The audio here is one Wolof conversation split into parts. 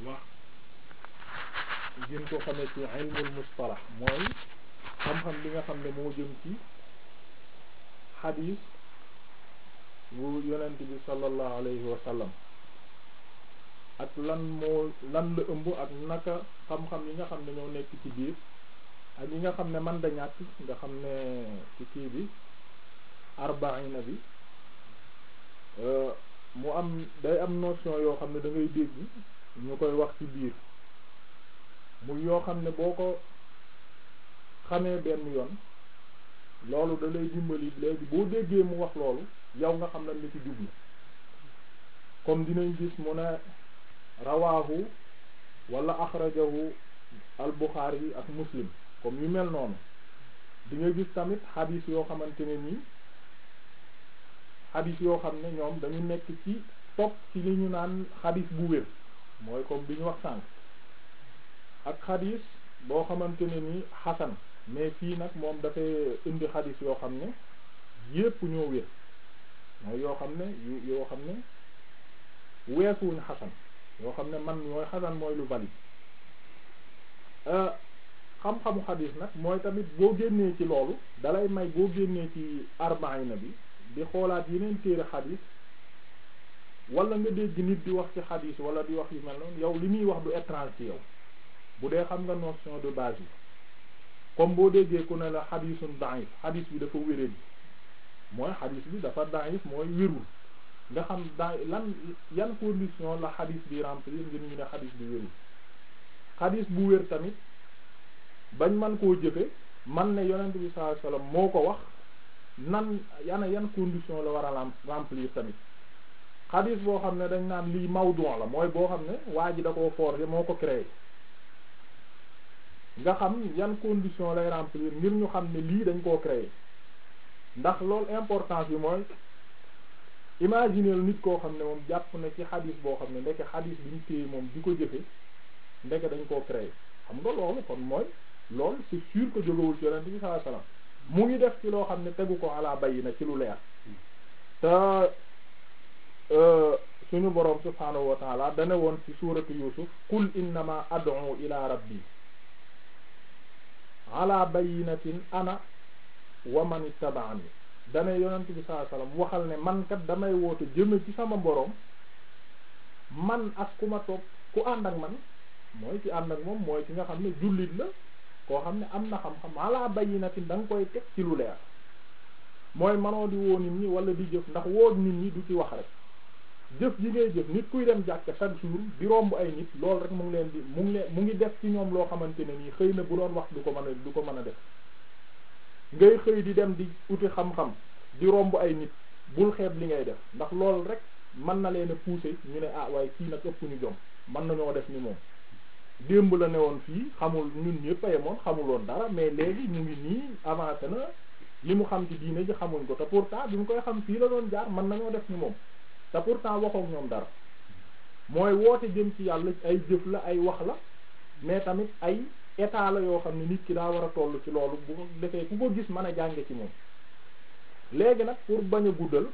wax gën ko xamee ci ilmul mustalah mooy xam-xam bi nga xam ne moo jëm ci xadiis bu yonent bi sallallahu alayhi wa sallam ak lan moo lan la ëmb ak naka xam-xam yi nga xam ne ñoo nekk ci biir ak yi nga xam ne man da ñàkk nga xam ne ci kii bi arbaina bi mu am day am notion yoo xam ne da ngay dégg ñu koy wax ci biir muy yoo xam ne boo ko xamee benn yoon loolu da lay dimbali léegi boo déggee mu wax loolu yow nga xam nañ la ci jublu comme dinañ gis mu ne rawaahu wala axrajahu al Buxaari yi ak Muslim comme yu mel noonu di nga gis tamit xadiis yoo xamante ne nii xadiis yoo xam ne ñoom dañu nekk ci topp ci li ñu naan xadiis bu wér mooy comme bi ñu wax sànq ak xadiis boo xamante ne nii xasan mais fii nag moom dafay indi xadiis yoo xam ne yépp ñoo wér mooy yoo xam ne yu yoo xam ne weesuwuñ xasan yoo xam ne man mooy xasan mooy lu valide xam-xamu xadiis nag mooy tamit boo génnee ci loolu dalay may boo génnee ci arbaina bi di xoolaat yeneen téere xadiis wala nga dégg nit di wax ci xadiis wala di wax yu mel noonu yow li muy wax du étrange ci yow bu dee xam nga notion de base yi comme boo déggee ku ne la xadiisun da'if xadiis bi dafa wéré bi mooy xadiis bi dafa da'if mooy wérul nga xam da lan yan condition la xadiis bi remplir ngir ñu ne xadiis bi wérul xadiis bu wér tamit bañ man koo jëfe man ne yonent bi sallallahu alayhi wasallam moo ko wax nan yana yan condition la war a remplir tamit xadiis boo xam ne dañ naan lii mawdu la mooy boo xam ne waa ji da koo forger moo ko créé nga xam yan condition lay remplir ngir ñu xam ne lii dañ koo créé ndax loolu importance bi mooy imaginer nit koo xam ne moom jàpp na ci xadis boo xam ne ndeke xadis bi ñu téye moom di ko jëfe ndeke dañ koo créé xam nga loolu kon mooy loolu c'est sûr que jógawul ci yonent bi sallallahu alayhi wasallam mu ngi def ci loo xam ne tegu ko ala bayina ci lu leer te suñu boroom subhaanahu wa taala dane woon ci suuratu yusuf qul innama ad'u ila rabbi ala bayinatin ana wa man ittaba'ani dane yonent bi sallallahu alayhi wasallam waxal ne man kat damay woote jëme ci sama boroom man ak ku ma topp ku ànd ak man mooy ci ànd ak moom mooy ki nga xam ne jullit la koo xam ne am na xam-xam ala bayinatin da nga koy teg ci lu leer mooy manoo di woo nit ñi wala di jëf ndax woo nit ñi du ci wax rek jëf ji ngay jëf nit kuy dem jàkk chaque jour di romb ay nit loolu rek mu ngi leen di mu ngi leen mu ngi def ci ñoom loo xamante ne nii xëy na bu doon wax du ko mën a du ko mën a def ngay xëy di dem di uti xam-xam di romb ay nit bul xeeb li ngay def ndax loolu rek mën na leen a pousser ñu ne ah waaye kii nag ëpp ñu jom mën nañoo def ni moom démb la ne woon fii xamul ñun ñëpp a yemoon xamuloon dara mais léegi ñu ngi nii avancé na li mu xam ci diine ji xamuñ ko te pourtant bi mu koy xam fii la doon jaar mën nañoo def ni moom te pourtant waxook ñoom dara mooy woote jëm ci yàlla ay jëf la ay wax la mais tamit ay état la yoo xam ne nit ki daa war a toll ci loolu bu defee ku ko gis mën a jànge ci moom léegi nag pour bañ a guddal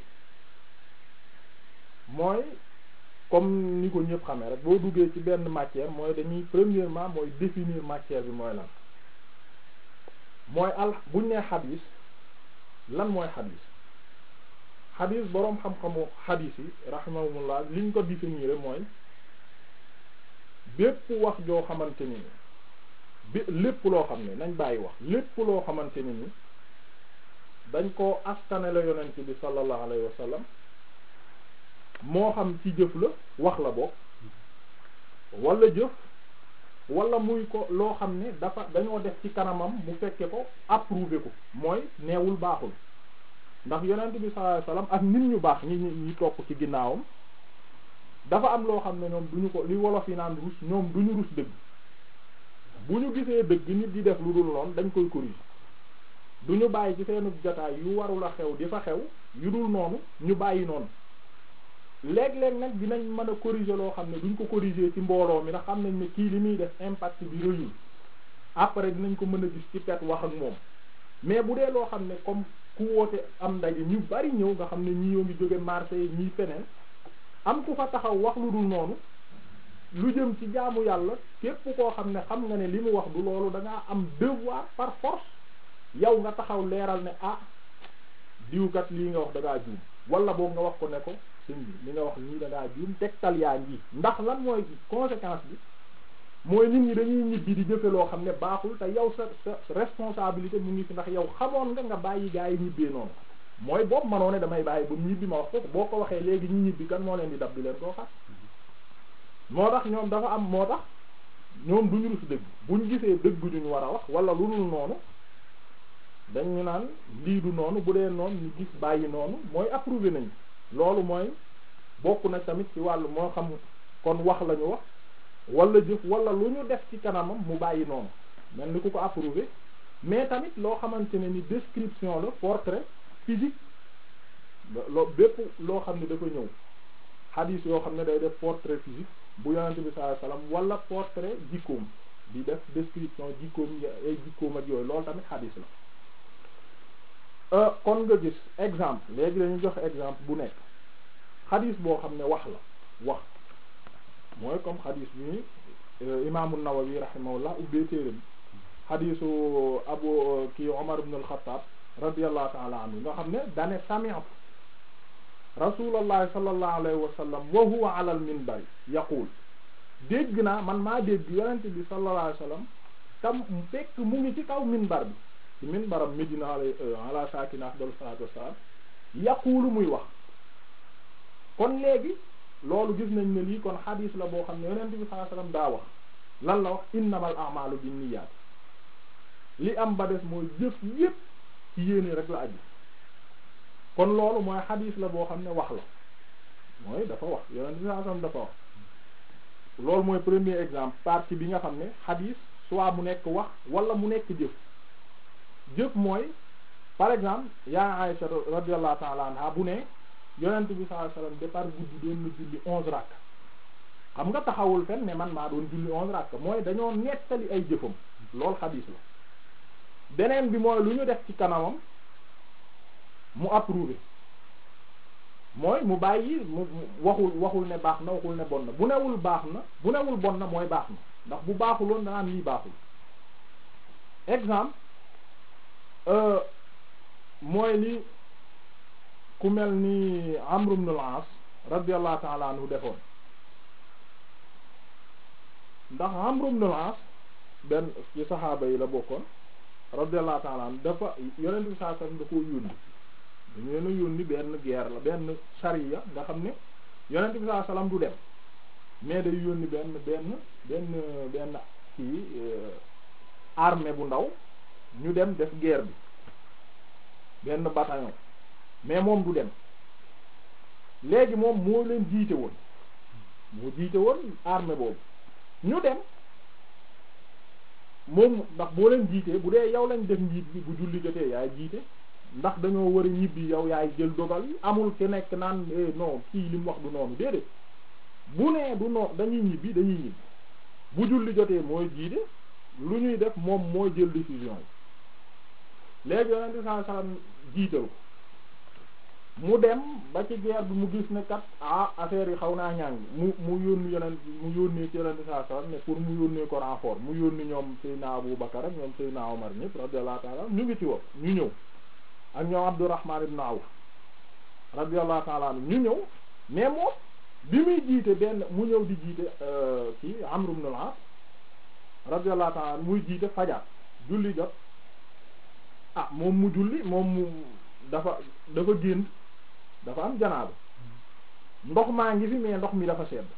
mooy comme ni ko ñëpp xamee rek boo duggee ci benn matière mooy dañuy premièrement mooy définir matière bi mooy lan mooy al buñ nee xadis lan mooy xadis xadis boroom xam-xamu xadis yi rahimahumullah liñ ko définir mooy bépp wax joo xamante ni bi lépp loo xam ne nañ bàyyi wax lépp loo xamante ni ni dañ koo askane la yonent bi sallallahu alayhi wa sallam moo xam ci jëf la wax la bokk wala jëf wala muy ko loo xam ne dafa dañoo def ci kanamam mu fekke ko approuvé ko mooy neewul baaxul ndax yonent bi sallallahu alayhi wasallam ak nit ñu baax ñi ñi topp ci ginnaawam dafa am loo xam ne ñoom duñu ko li wolof yi naan rus ñoom duñu rus dëgg bu ñu gisee dëgg nit di def lu dul noonu dañ koy corriger duñu bàyyi ci seenu jotaay yu warul a xew di fa xew yu dul noonu ñu bàyyi noonu léeg-léeg nag dinañ mën a corriger loo xam ne duñ ko corriger ci mbooloo mi ndax xam nañ ne kii li muy def impact bi rëyul après dinañ ko mën a gis ci pet wax ak moom mais bu dee loo xam ne comme ku woote am ndaje ñu bari ñëw nga xam ne ñii yoo ngi jóge marché yi ñii feneen am ku fa taxaw wax lu dul noonu lu jëm ci jaamu yàlla képp koo xam ne xam nga ne li mu wax du loolu da ngaa am devoir par force yow nga taxaw leeral ne ah diwkat lii nga wax da ngaa juum wala boog nga wax ko ne ko sëñ bi li nga wax nii da ngaa juum tegtal yaa ngi ndax lan mooy conséquence bi mooy nit ñi dañuy ñibbi di jëfe loo xam ne baaxul te yow sa sa responsabilité mu ngi fi ndax yow xamoon nga nga bàyyi gaa yi ñibbee noonu mooy boobu manoo ne damay bàyyi ba mu ñibbi ma wax ko boo ko waxee léegi ñu ñibbi kan moo leen di dab di leen koo xat moo tax ñoom dafa am moo tax ñoom duñu rus dëgg buñ gisee dëgg duñu war a wax wala lu dul noonu dañu naan lii du noonu bu dee noonu ñu gis bàyyi noonu mooy approuvé nañ loolu mooy bokk na tamit ci wàllu moo xam kon wax la ñu wax wala jëf wala lu ñu def ci kanamam mu bàyyi noonu mel ni ku ko approuvé mais tamit loo xamante ne ni description la portrait physique loo bépp loo xam ne dafa ñëw hadith yoo xam ne day def portrait physique bu yonente bi sallallahu alayhi wasallam wala portrait jikkoom di def description jikkoom ay jikkoom ak yooyu loolu tamit hadith la kon nga gis exemple léegi dañu jox exemple bu nekk hadith boo xam ne wax la wax mooy comme hadith bi imaamu Nawawi rahimahullah ubbee téere bi hadithu abu kii Omar ibn al-Khattab radiyallahu ta'ala anhu nga xam ne dane sami'tu rasulallahi sallallahu alayhi wa sallam wa huwa ala al minbar yaqul dégg naa man maa dégg yonente bi sallallahu alayhi wa sallam tam fekk mu ngi ci kaw minbar bi ci minbaram Medina ala sakina afdal salatu wassalam yaqulu muy wax kon léegi loolu gis nañ ne lii kon xadiis la boo xam ne yonente bi sallallahu alayhi wa sallam daa wax lan la wax innamal a'malu binniyat li am ba des mooy jëf yépp ci yéene rek la aju kon loolu mooy xadiis la boo xam ne wax la mooy dafa wax yonent bi sallallahu alayhi wasallam dafa wax loolu mooy premier exemple partie bi nga xam ne xadiis soit mu nekk wax wala mu nekk jëf jëf mooy par exemple yaa Aïcha radiyallahu ta'ala anha bu ne yonent bi sallallahu alayhi wasallam départ guddi doon na julli onze rakk xam nga taxawul fen ne man maa doon julli onze rakk mooy dañoo nettali ay jëfam loolu xadiis la beneen bi mooy lu ñu def ci kanamam mu approuvé mooy mu bàyyi mu waxul waxul ne baax na waxul ne bon na bu newul baax na bu newul bon na mooy baax na ndax bu baaxuloon danaan lii baaxul exemple mooy li ku mel ni Amr ibn al-As radiyallahu ta'ala anhu defoon ndax Amr ibn al-As benn ci saxaaba yi la bokkoon radiyallahu ta'ala anhu dafa yonent bi saa sallam da koo yónni dañu leen a yónni benn guerre la benn sariya nga xam ne yonent bi saa sallam du dem mais day yónni benn benn benn benn kii armée bu ndaw ñu dem def guerre bi benn bataillon mais moom du dem léegi moom moo leen jiite woon moo jiite woon armée boobu ñu dem moom ndax boo leen jiitee bu dee yow lañ def njiit bi bu julli jotee yaay jiite ndax dañoo war a ñibbi yow yaay jël dogal yi amul ke nekk naan non kii li mu wax du noonu déedéet bu nee du noonu dañuy ñibbi dañuy ñibbi bu julli jotee mooy jiite lu ñuy def moom mooy jël décision yi léegi yonente sallallahu alayhi wasallam jiital ko mu dem ba ci guerre bi mu gis ne kat ah affaire yi xaw naa ñàng mu mu yónni yonent mu yónnee ci yonente sallallahu alayhi wasallam ne pour mu yónnee ko renfort mu yónni ñoom Seydina Abu Bakar ak ñoom Seydina Omar ñëpp radiyallahu ta'ala ñu ngi ci woon ñu ñëw ak ñoom Abdurrahman ibn Awf radiyallahu ta'ala anhu ñu ñëw mais moom bi muy jiite benn mu ñëw di jiite kii Amr ibn al-As radiyallahu ta'ala muy jiite fajar julli jot ah moom mu julli moom mu dafa dafa génn dafa am janaaba ndox maa ngi fi mais ndox mi dafa sedd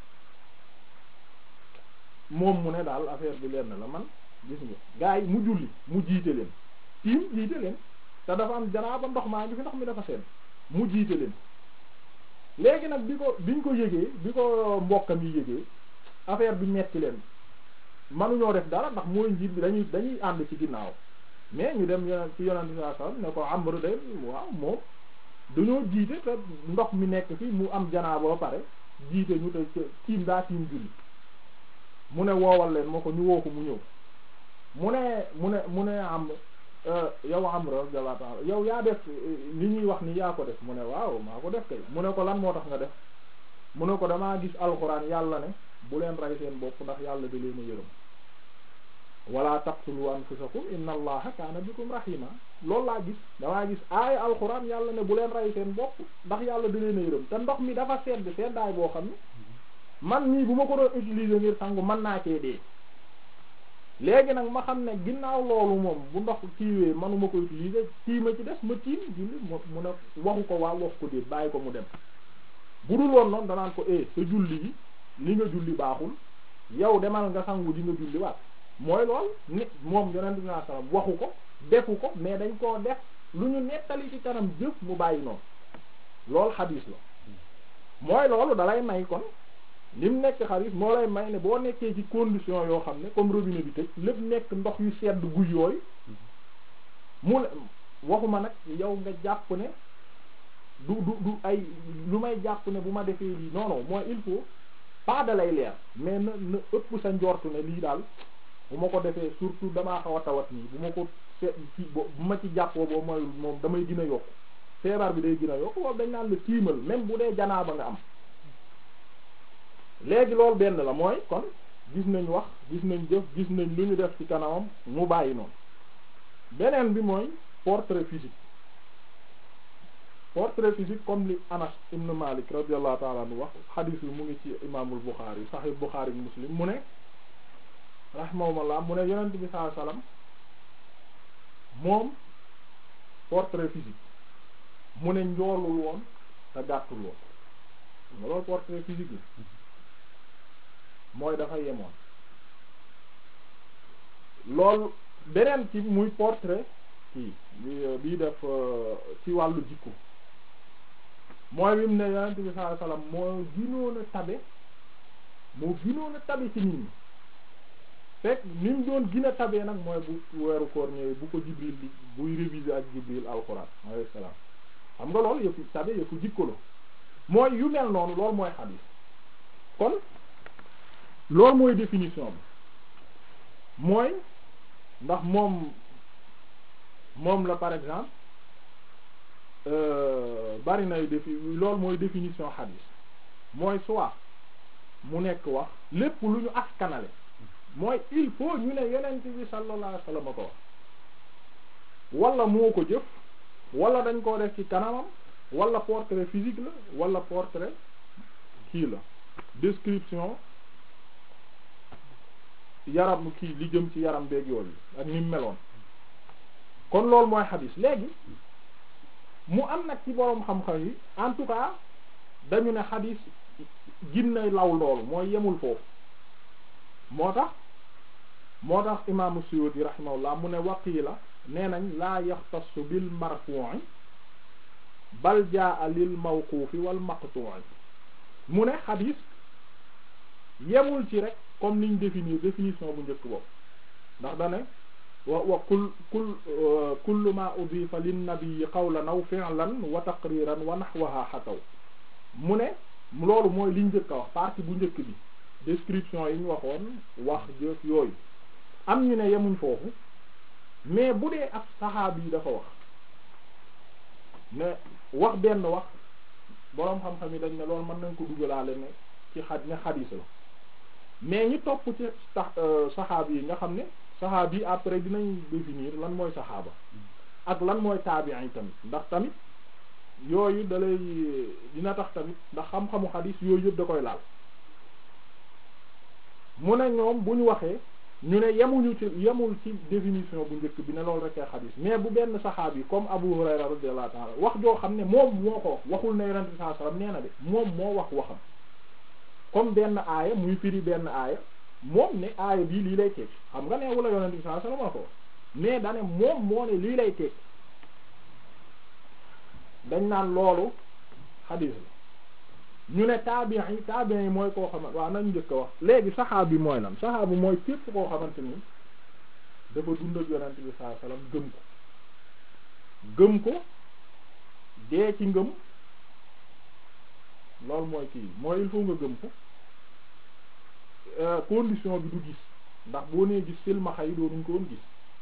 moom mu ne daal affaire bi lenn la man gis nga gars yi mu julli mu jiite leen tiim jiite leen te dafa am janaaba ndox maa ngi fi ndox mi dafa sedd mu jiite leen léegi nag bi ko biñ ko yëgee bi ko mbokkam yi yëgee affaire bi metti leen manuñoo def dara ndax mooy njiit bi dañuy dañuy ànd ci ginnaaw mais ñu dem yonent ci yonent bi sallallahu alayhi wasallam ne ko Amr de waaw moom dañoo jiite te ndox mi nekk fi mu am janaaba ba pare jiite ñu te tiim daa tiim julli mu ne woowal leen moo ko ñu woo ko mu ñëw mu ne mu ne mu ne am yow Amr radiyallahu ta'ala yow yaa def li ñuy wax ni yaa ko def mu ne waaw maa ko def kay mu ne ko lan moo tax nga def mu ne ko damaa gis alxuraan yàlla ne bu leen rey seen bopp ndax yàlla da leen a yërëm wala taqtulu anfusakum inna allaha kaana bikum rahima loolu laa gis damaa gis aaya alxuraan yàlla ne bu leen rey seen bopp ndax yàlla da leen a yërëm te ndox mi dafa sedd seddaay boo xam ne man nii bu ma ko doon utiliser ngir sangu mën naa cee dee léegi nag ma xam ne ginnaaw loolu moom bu ndox kiiwee manuma ko utiliser tiima ci des ma tiim julli mu mu ne waxu ko waa wax ko déet bàyyi ko mu dem bu dul woon noonu danaan ko eh sa julli yi li nga julli baaxul yow demal nga sangu di nga julli waat mooy lool nit moom yonent bi sallallahu alayhi wasallam waxu ko defu ko mais dañ koo def lu ñu nettali ci kanam jëf mu bàyyi noonu loolu xadiis la mooy loolu dalay may kon li mu nekk xaris moo lay may ne boo nekkee ci condition yoo xam ne comme robinet bi tëj lépp nekk ndox yu sedd guy yooyu mu waxuma nag yow nga jàpp ne du du du ay lu may jàpp ne bu ma defee lii non non mooy il faut pas da lay leer mais na na ëpp sa njortu ne lii daal bu ma ko defee surtout damaa xaw a tawat nii bu ma ko se ci bu ma ci jàppoo boobu mooy moom damay gën a yokk feebar bi day gën a yokk boobu dañ naan la tiimal même bu dee janaaba nga am léegi loolu benn la mooy kon gis nañ wax gis nañ jëf gis nañ lu ñu def ci kanamam mu bàyyi noonu beneen bi mooy portrait physique portrait physique comme li Anas ibn Malik radiyallahu ta'ala anhu wax xadiis bi mu ngi ci imaamul Bukhari Sahih Bukhari Muslim mu ne rahimahumullah mu ne yonent bi sallallahu alayhi wasallam moom portrait physique mu ne njoolul woon te gàttul woon nga loolu portrait physique la mooy dafa yemoon loolu beneen ci muy portrait kii bii def ci wàllu jikko mooy bi mu ne yonent bi sallallahu alayhi wasallam moo ginoon a tabe moo ginoon a tabe ci nit ñi fekk ni mu doon gën a tabee nag mooy bu weeru koor ñëwee bu ko Jibril di buy réviser ak Jibril alxuraan alayhi salaam xam nga loolu yëfu tabe yëfu jikko la mooy yu mel noonu loolu mooy xadiis kon loolu mooy définition bi mooy ndax moom moom la par exemple bari nay défi loolu mooy définition xadiis mooy soit mu nekk wax lépp lu ñu askanale mooy il faut ñu ne yonent bi sallallahu alayhi wasallam ko wax wala moo ko jëf wala dañ koo def ci kanamam wala portrait physique la wala portrait kii la description yaram kii li jëm ci yaram beeg yooyu ak ni mu meloon kon loolu mooy xadis léegi mu am nag ci boroom xam-xam yi en tout cas dañu ne xadis ginna law loolu mooy yemul foofu moo tax moo tax imaamu Suyuti rahimahullah mu ne waqiila nee nañ laa yaxtassu bil marfu'i bal jaa lil mawquufi wal maqtu'i mu ne xadis yemul ci rek comme niñ définir définition bu njëkk boobu ndax dane wa wa kul kul kullu ma udifa lin nabiyyi qawlan aw fi'lan wa taqriran wa nahwaha xataw mu ne loolu mooy liñ njëkk a wax partie bu njëkk bi description yi ñu waxoon wax jëf yooyu am ñu ne yemuñ foofu mais bu dee ab saxaab yi dafa wax ne wax benn wax boroom xam-xam yi dañ ne loolu mën nañ ko dugalaale ne ci xad ne xadiis la mais ñi topp ci tax saxaab yi nga xam ne saxaab yi après dinañ définir lan mooy saxaaba ak lan mooy taabiin yi tamit ndax tamit yooyu dalay dina tax tamit ndax xam-xamu xadiis yooyu yëpp da koy laal mu ne ñoom bu ñu waxee ñu ne yemuñu ci yemul ci définition bu njëkk bi ne loolu rek ay xadiis mais bu benn saxaab yi comme Abu Hurayra radiyallahu ta'ala wax joo xam ne moom moo ko waxul ne yonent bi sallallahu alayhi wasallam nee na de moom moo wax waxam comme benn aaya muy firi benn aaya moom ne aaya bii lii lay tekki xam nga ne wala yonent bi sallallahu alayhi wasallam ko mais dane moom moo ne lii lay tekki dañ naan loolu xadiis la ñu ne taabiin yi taabiin yi mooy koo xamante waaw nañ njëkk a wax léegi saxaab bi mooy lan saxaab bi mooy képp koo xamante ni dafa dund ak yonent bi sallallahu alayhi wasallam gëm ko gëm ko dee ci ngëm loolu mooy kii mooy il faut nga gëm ko condition bi du gis ndax boo nee gis silmaxa yi doonuñ ko woon gis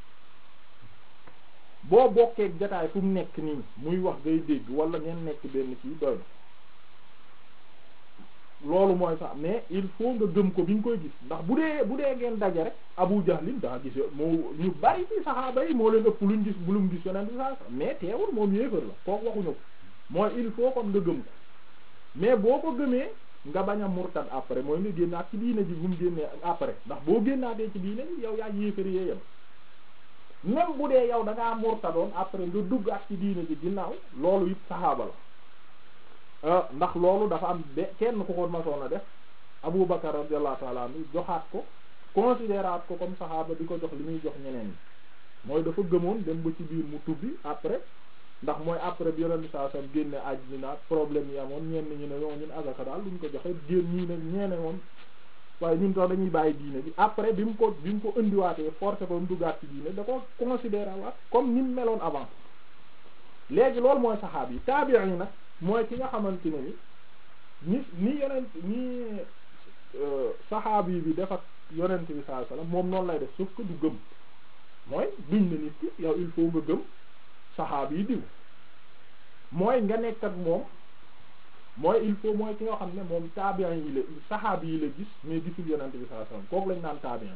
boo bokkee jataay fu mu nekk nii muy wax ngay dégg wala ngeen nekk benn kii doy loolu mooy sax mais il faut nga gëm ko bi nga koy gis ndax bu dee bu dee ngeen daje rek Abu Jahlin daa gis moo ñu bari ci saxaaba yi moo leen ëpp luñ gis bu luñ gis yonent bi saa mais teewul moom yéefar la kooku waxuñu ko mooy il faut kon nga gëm ko mais boo ko gëmee nga bañ a murtad après mooy nga génnaat ci diine ji bu mu génnee après ndax boo génnaatee ci diine ji yow yaa yéefar yee yem même bu dee yow da ngaa murtadoon après nga dugg ak ci diine ji ginnaaw loolu it saxaaba la ndax loolu dafa am be kenn ku ko masoon a def Abu Bakar radiyallahu ta'ala anhu joxaat ko considéraat ko comme saxaaba di ko jox li muy jox ñeneen ñi mooy dafa gëmoon dem ba ci biir mu tubbi après ndax mooy après bi yonent saa sam génne àddina problème yi amoon ñenn ñi ne ñoo ñun azaka daal luñ ko joxe génn ñii ne ñeene moom waaye ñun tax dañuy bàyyi diine bi après bi mu ko bi mu ko indiwaatee forcé ko mu duggaat ci diine da ko considéré waat comme ni mu meloon avant léegi loolu mooy saxaab yi taabi'i yi nag mooy ki nga xamante ne ni ni ni yonent ni saxaabi bi def ak yonent bi sallallahu alayhi wasallam moom noonu lay def sauf que du gëm mooy duñ ne nit ki yow il faut nga gëm saxaabi yi diw mooy nga nekk ak moom mooy il faut mooy ki nga xam ne moom taabiin yi la saxaabi yi la gis mais gisul yonent bi sallallahu alayhi wasallam kooku lañ naan taabiin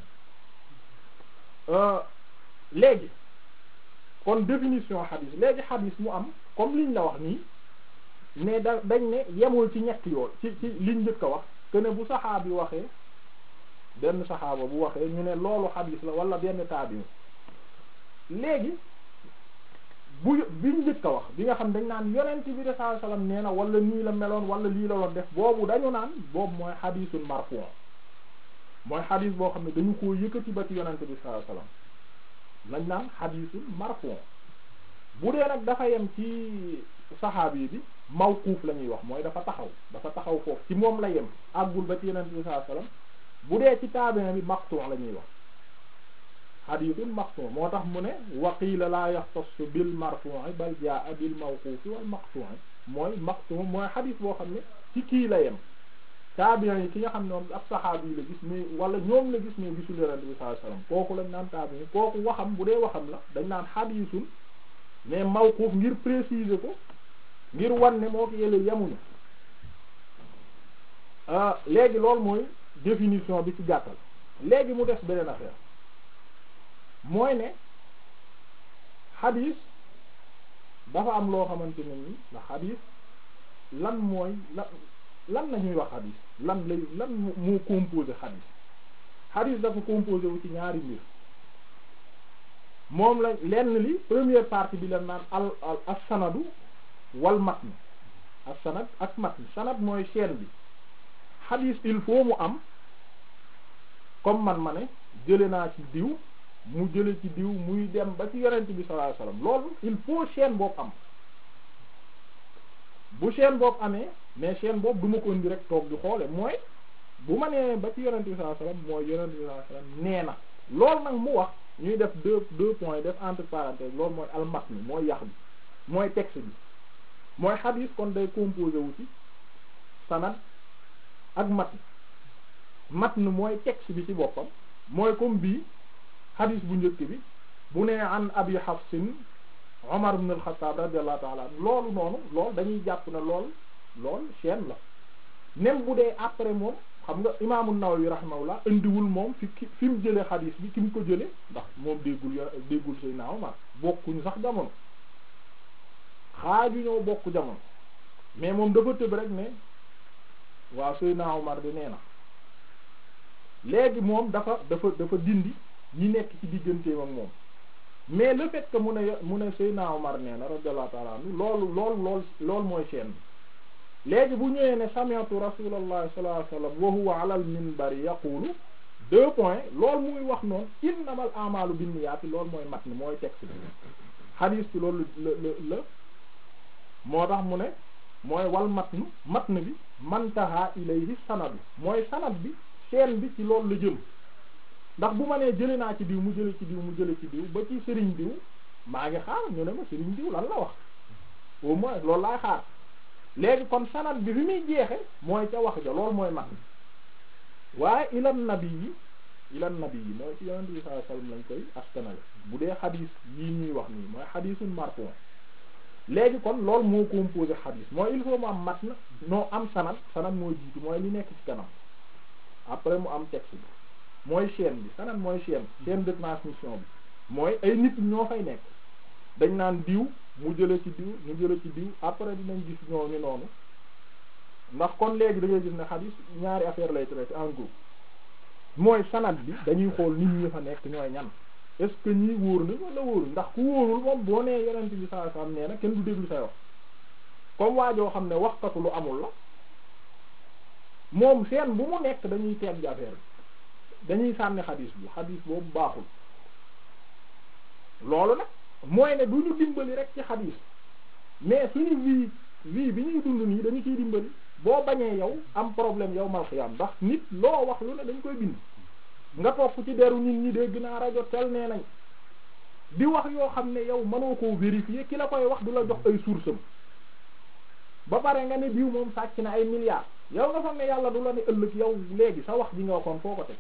léegi kon définition xadis léegi xadis mu am comme liñ la wax nii ne da dañ ne yemul ci ñetti yoon ci ci liñ njëkk a wax que ne bu saxaabi waxee benn saxaaba bu waxee ñu ne loolu xadis la wala benn taabiin léegi bu biñ njëkk a wax bi nga xam dañ naan yonent bi sallallahu alayhi wasallam nee na wala nii la meloon wala lii la doon def boobu dañu naan boobu mooy xadisul marfu mooy xadis boo xam ne dañu koo yëkkati ba ci yonent bi sallallahu alayhi wasallam lañ naan xadisul marfu bu dee nag dafa yem ci saxaabi bi mawquuf la ñuy wax mooy dafa taxaw dafa taxaw foofu ci moom la yem àggul ba ci yonent bi sallallahu alayhi wasallam bu dee ci tabi'in bi maqtu' la ñuy wax xadiisun maqtu' moo tax mu ne waqiila laa yaxtassu bil marfu'i bal jaa bil mawquufi wal maqtu'i mooy maqtu' mooy xadiis boo xam ne ci kii la yem taabiin yi ki nga xam ne moom ab saxaabi yi la gis mais wala ñoom la gis mais gisul yonent bi sallallahu alayhi wasallam kooku lañ naan taabiin kooku waxam bu dee waxam la dañ naan xadiisun mais mawquuf ngir préciser ko ngir wan ne moo ko yële yemuñu léegi loolu mooy définition bi ci gàttal léegi mu des beneen affaire mooy ne xadis dafa am loo xamante ne ni ndax xadis lan mooy lan lan la ñuy wax xadis lan lay lan moo composé xadis xadis dafa composé wu ci ñaari mbir moom la lenn li première partie bi la naan al al as sanadu wal matn as sanad ak matn sanad mooy chaîne bi xadis il faut mu am comme man ma ne jële naa ci diw mu jële ci diw muy dem ba ci yonent bi sallallahu alayhi wasallam loolu il faut chaîne boobu am bu chaîne boobu amee mais chaîne boobu du ma ko indi rek toog di xoole mooy bu ma nee ba ci yonent bi sallallahu alayhi wasallam mooy yonent bi sallallahu alayhi wasallam nee na loolu nag mu wax ñuy def deux deux points def entre parenthèses loolu mooy almatn mooy yax bi mooy texte bi mooy xadiis kon day composé wu ci sanad ak matn matn mooy texte bi ci boppam mooy comme bii xadis bu njëkk bi bu nee an abi hafsin omar ibn al-Khattab radiyallahu ta'ala anhu loolu noonu loolu dañuy jàpp ne lool lool chaîne la même bu dee après moom xam nga imaamu Nawawi rahimahullah indiwul moom fi ki fi mu jëlee xadis bi ki mu ko jëlee ndax moom déggul yo déggul Seydina Omar bokkuñu sax jamono xaaju ñoo bokk jamono mais moom dafa tëb rek ne waaw Seydina Omar di nee na léegi moom dafa dafa dafa dindi ñi nekk ci digganteem ak moom mais le fait que mu ne mu ne Seydina Omar nee na radiyallahu ta'ala anhu loolu loolu lool loolu mooy chaîne bi léegi bu ñëwee ne sami'tu rasulullah sallallahu alayhi wasallam wa huwa ala al minbari yaqulu deux points loolu muy wax noonu innamal a'malu binniyati loolu mooy matn mooy texte bi hadith bi loolu la la la moo tax mu ne mooy wal matn matn bi mantaha ilayhi sanadu mooy sanad bi chaîne bi ci loolu la jëm ndax bu ma nee jële naa ci diw mu jële ci diw mu jële ci diw ba ci sëriñ diw maa ngi xaar ñu ne ma sëriñ diw lan la wax au moins loolu laay xaar léegi kon sanad bi fi muy jeexe mooy ca wax ja loolu mooy mat waaye ilan nabi yi ilan nabi yi mooy ci yonent bi sallallahu alayhi wasallam lañ koy askanale bu dee xadiis yi ñuy wax nii mooy xadiisul marfu léegi kon loolu moo composé xadis mooy il faut mu am mat na noo am sanad sanad mooy jiitu mooy li nekk ci kanam après mu am texte bi mooy chaîne bi sanad mooy chaîne chaîne de transmission bi mooy ay nit ñoo fay nekk dañ naan diw mu jële ci diw ñu jële ci diw après dinañ gis ñooñu noonu ndax kon léegi da ngay gis ne xadis ñaari affaire lay traité en groupe mooy sanad bi dañuy xool nit ñi fa nekk ñooy ñan est-ce que ñii wóor nañ wala wóorul ndax ku wóorul moom boo nee yonent bi sallallahu alayhi wasallam nee na kenn du déglu say wax comme waa joo xam ne waxkatu lu amul la moom seen bu mu nekk dañuy teeg ji affaire bi dañuy sànni xadis bi xadis boobu baaxul loolu nag mooy ne du ñu dimbali rek ci xadis mais suñu vie vie bi ñuy dund nii dañu ciy dimbali boo bañee yow am problème yow mal xiyam ndax nit loo wax lu ne dañ koy bind nga topp ci deru nit ñi dégg naa rajo tel nee nañ di wax yoo xam ne yow mënoo koo vérifier ki la koy wax du la jox ay source am ba pare nga ne diw moom sàcc na ay milliards yow nga foog ne yàlla du la ne ëllëg yow léegi sa wax ji nga waxoon foo ko teg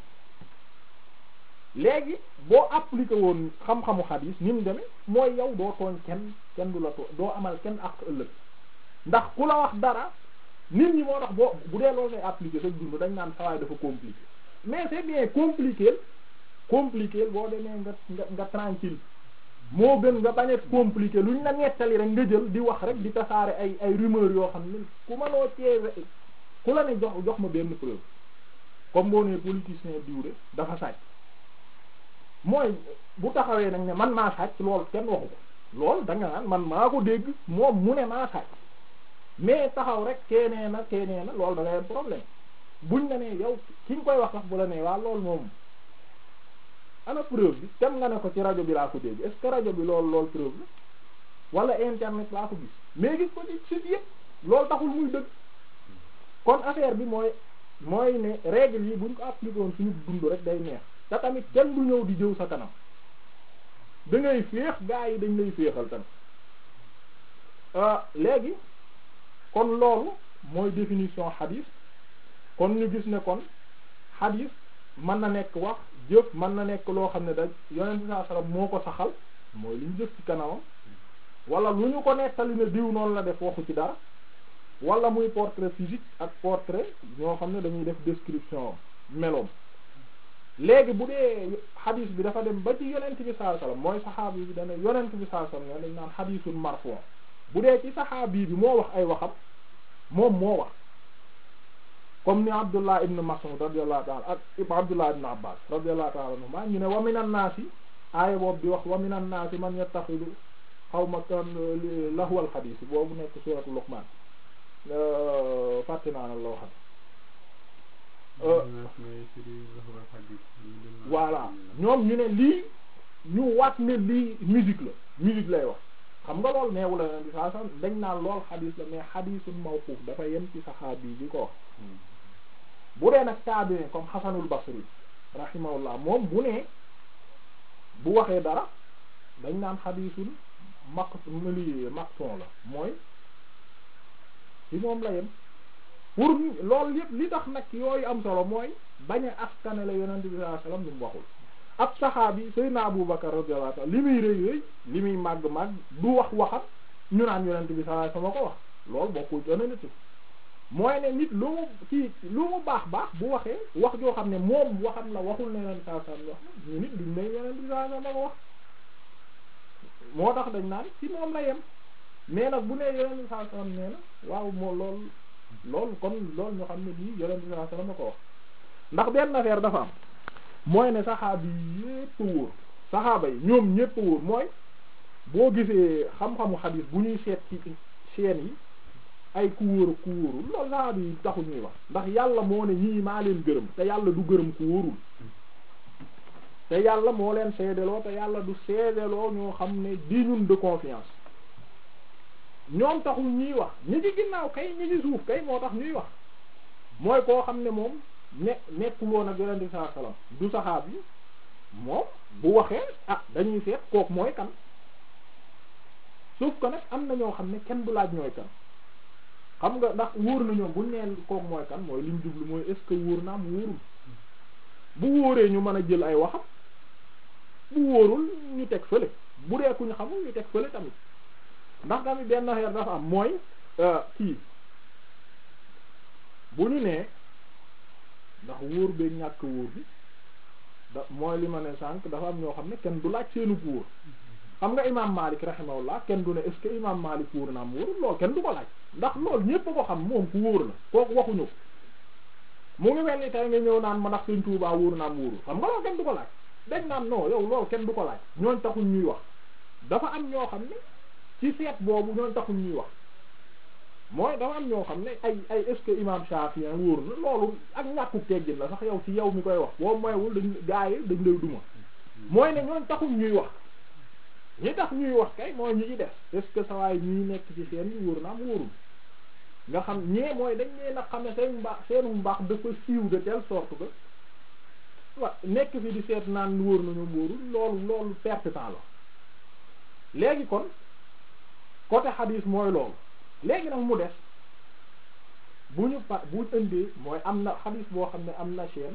léegi boo appliqué woon xam-xamu xadiis ni mu demee mooy yow doo tooñ kenn kenn du la tooñ doo amal kenn ak ëllëg ndax ku la wax dara nit ñi moo tax boo bu dee loolu ngay appliqué sa dund dañ naan sawaay dafa compliqué mais c'est bien compliqué compliqué boo demee nga nga nga tranquille moo gën nga bañ a compliqué luñ la nettali rek nga jël di wax rek di tasaare ay ay rumeur yoo xam ne ku mënoo cee ku la ne jox jox ma benn preuve comme boo nee politicien diw de dafa sàcc mooy bu taxawee nag ne man maa sàcc lool kenn waxu ko lool da nga naan man maa ko dégg moom mu ne maa sàcc mais taxaw rek keenee na keenee na loolu da ngay am problème buñ la nee yow ki nga koy wax sax bu la nee waa loolu moom ana preuve bi tem nga ne ko ci rajo bi laa ko dégg est-ce que rajo bi loolu loolu preuve la wala internet laa ko gis mais gis ko ci site yëpp loolu taxul muy dëgg kon affaire bi mooy mooy ne règle yi buñ ko appliqué woon suñu dund rek day neex te tamit kenn du ñëw di jëw sa kanam da ngay féex gaa yi dañ lay féexal tamit léegi kon loolu mooy définition xadis kon ñu gis ne kon xadis mën na nekk wax jëf mën na nekk loo xam ne da yonent bi sallallahu alayhi wasallam moo ko saxal mooy li ñu jëf ci kanamam wala lu ñu ko nettali ne diw noonu la def waxu ci dara wala muy portrait physique ak portrait ñoo xam ne dañuy def description meloom léegi bu dee xadis bi dafa dem ba ci yonent bi sallallahu alayhi wasallam mooy saxaabi bi dana yonent bi sallallahu alayhi wasallam dañ naan xadisul marfu' bu dee ci saxaabi bi moo wax ay waxam moom moo wax comme ni Abdullah ibn Mas'ud radiyallahu ta'ala ak Abdullah ibn Abbas radiyallahu ta'ala anhuma ñu ne wa minan naasi aaya boobu di wax wa minan naasi man yattaxidu xawma kan lahwal xadiis boobu nekk suuratu Luqmaan fàtte naa la waxat voilà ñoom ñu ne lii ñu waat ne lii musique la musique lay wax xam nga lool neewu la nen di saa sax dañ naan lool xadiis la mais xadiisul mawquuf dafa yem ci saxaabi bi ko wax bu dee nag tabi'in comme Hasanul Basri rahimahullah moom bu ne bu waxee dara dañ naan xadiisul maq li maqton la mooy ci moom la yem pour loolu yëpp li tax nag yooyu am solo mooy bañ a askane la yonent bi sallallahu alayhi wasallam lu mu waxul ab saxaabi Seydina Abu Bakar radiyallahu anhu li muy rëy rëy li muy màgg màgg du wax waxam ñu naan yonent bi sallallahu alayhi wasallam ko wax loolu bokkul ci honnêteté mooy ne nit lu mu ci lu mu baax baax bu waxee wax joo xam ne moom waxam la waxul ne yonent bi sallallahu alayhi wasallam wax ñu nit duñ ne yonent bi sallallahu alayhi wasallam ko wax moo tax dañ naan ci moom la yem mais nag bu nee yonent bi sallallahu alayhi wasallam nee na waaw moo loolu loolu kon loolu ñu xam ne lii yonent bi sallallahu alayhi wasallam ko wax ndax benn affaire dafa am mooy ne saxaaba yi yépp wóor saxaaba yi ñoom ñépp wóor mooy boo gisee xam-xamu xadiis bu ñuy seet ci chaîne yi ay ku wóor ku wóorul loolu saxaaba yi taxu ñuy wax ndax yàlla moo ne ñii maa leen gërëm te yàlla du gërëm ku wóorul te yàlla moo leen seedeloo te yàlla du seedeloo ñoo xam ne digne de confiance ñoom taxul ñuy wax ñi ci ginnaaw kay ñi ci suuf kay moo tax ñuy wax mooy koo xam ne moom ne nekkul woon ak yonent bi sallallahu alayhi wasallam du saxaab yi moom bu waxee ah dañuy seet kook mooy kan sauf que nag am na ñoo xam ne kenn du laaj ñooy kan xam nga ndax wóor na ñoom buñ neen kook mooy kan mooy liñ jublu mooy est-ce que wóor na am wóorul bu wóoree ñu mën a jël ay waxam bu wóorul ñu teg fële bu dee ku ñu xamul ñu teg fële tamit ndax tamit benn affaire dafa am mooy kii bu ñu nee ndax wóor beeg ñàkk wóor bi da mooy li ma ne sànq dafa am ñoo xam ne kenn du laaj seenu wóor xam nga imam Malik rahimahullah kenn du ne est-ce que imam Malik wóor na am wóor loolu kenn du ko laaj ndax loolu ñépp a ko xam moom ku wóor la kooku waxuñu ko mu ngi mel ni tey nga ñëw naan ma ndax Sëriñ Tuubaa wóor na am wóorul xam nga loolu kenn du ko laaj dañ naan non yow loolu kenn du ko laaj ñooñ taxuñ ñuy wax dafa am ñoo xam ne ci seet boobu ñooñ taxuñ ñuy wax mooy dafa am ñoo xam ne ay ay est-ce que imam Shafi'i wóor na loolu ak ñàkku teggin la sax yow ci yow mi koy wax boo moywul dañ gaa yi dañ lay duma mooy ne ñooñ taxuñ ñuy wax ñi tax ñuy wax kay mooy ñi ci def est-ce que sa waay ñii nekk ci seen yi wóor na am wóorul nga xam ñee mooy dañ leen a xam ne seen mbaax seenu mbaax dafa siiw de telle sorte que wa nekk fi di seet naan wóor nañu wóorul loolu loolu perte temps la léegi kon côté xadiis mooy loolu léegi nag mu des bu ñu pa bu ñu indee mooy am na xadiis boo xam ne am na chaîne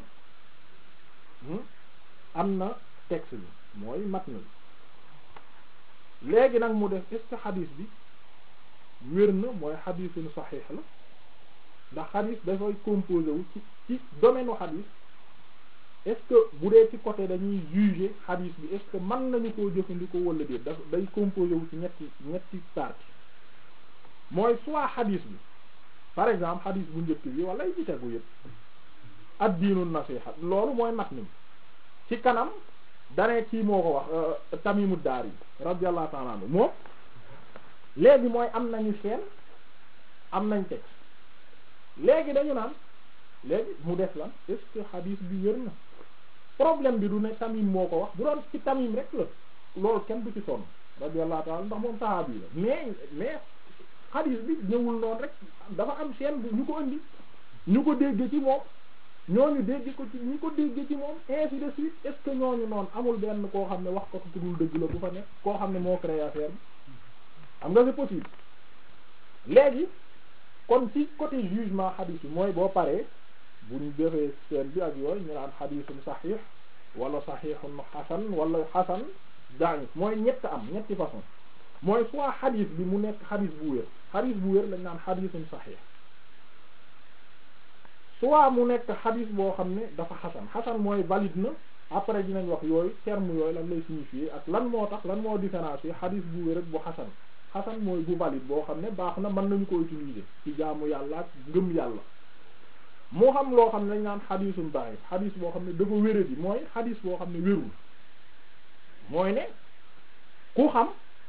am na texte bi mooy matn bi léegi nag mu def est-ce que xadiis bi wér na mooy xadiisun saxiix la ndax xadiis dafay composé wu ci ci domaine u xadiis est-ce que bu dee ci côté dañuy juger xadiis bi est-ce que mën nañu koo jëfandikoo wala déet daf day composé wu ci ñetti ñetti partie mooy soit xadiis bi par exemple xadiis bu njëkk bi wala yi ci tegu yëpp ad diinu nasiha loolu mooy mat ni ci kanam danee kii moo ko wax Tamimu Daari radiyallahu ta'ala anhu moom léegi mooy am nañu seen am nañ texte léegi dañu naan léegi mu def lan est-ce que xadiis bi wér na problème bi du ne Tamim moo ko wax bu doon ci Tamim rek la loolu kenn du ci sonn radiyallahu ta'ala ndax moom saxaabi la mais mais xadiis bi ñëwul noonu rek dafa am seen bu ñu ko indi ñu ko dégg ci moom ñooñu dégg ko ci ñu ko dégg ci moom ainsi de suite est-ce que ñooñu noonu amul benn koo xam ne wax ko ku dul dëgg la bu fa nekk koo xam ne moo créé affaire bi xam nga c'est possible léegi kon ci côté jugement xadiis bi mooy boo paree bu ñu defee seen bi ak yooyu ñu naan xadiisun saxiix wala saxiixun xasan wala xasan da'if mooy ñett am ñetti façon mooy soit xadiis bi mu nekk xadiis bu wér xadiis bu wér lañ naan xadiisun saxiix soit mu nekk xadiis boo xam ne dafa xasan xasan mooy valide na après dinañ wax yooyu terme yooyu lan lay signifier ak lan moo tax lan moo différencier xadiis bu wér ak bu xasan xasan mooy bu valide boo xam ne baax na mën nañu ko utiliser ci jaamu yàlla ak ngëm yàlla moo xam loo xam ne dañ naan xadiisun da'if xadiis boo xam ne dafa wére bi mooy xadiis boo xam ne wérul mooy ne ku xam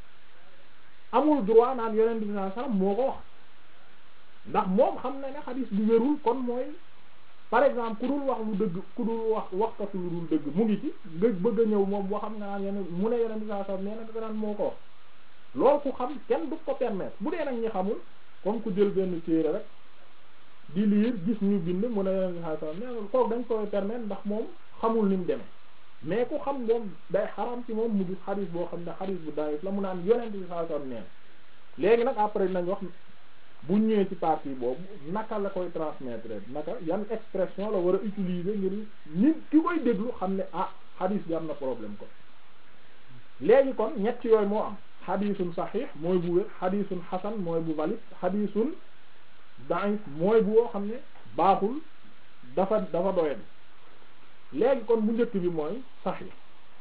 amul droit naan yonent bi sallallahu alayhi wasallam moo ko wax ndax moom xam na ne xadiis bi wérul kon mooy par exemple ku dul wax lu dëgg ku dul wax waxkatu lu dul dëgg mu ngi ci nga bëgg a ñëw moom waxam nga naan yeneen mu ne yonent bi sallallahu alayhi wasallam nee na nga naan moo ko wax loolu ku xam kenn du ko permettre bu dee nag ñi xamul comme ku jël benn téere rek di liir gis ñu bind mu ne yonent bi sallallahu alayhi wasallam nee na kooku dañ koy permettre ndax moom xamul ni mu demee mais ku xam moom day xaram ci moom mu gis xadis boo xam ne xadis bu daif la mu naan yonent bi sallallahu alayhi wasallam neen léegi nag après nañ wax bu ñëwee ci partie boobu naka la koy transmettre naka yan expression la war a utiliser ngir nit ki koy déglu xam ne ah xadis bi am na problème ko léegi kon ñett yooyu moo am xadisun saxiix mooy bu wér xadisun xasan mooy bu valide xadisun daif mooy bu woo xam ne baaxul dafa dafa doyadi léegi kon bu njëkk bi mooy saxiix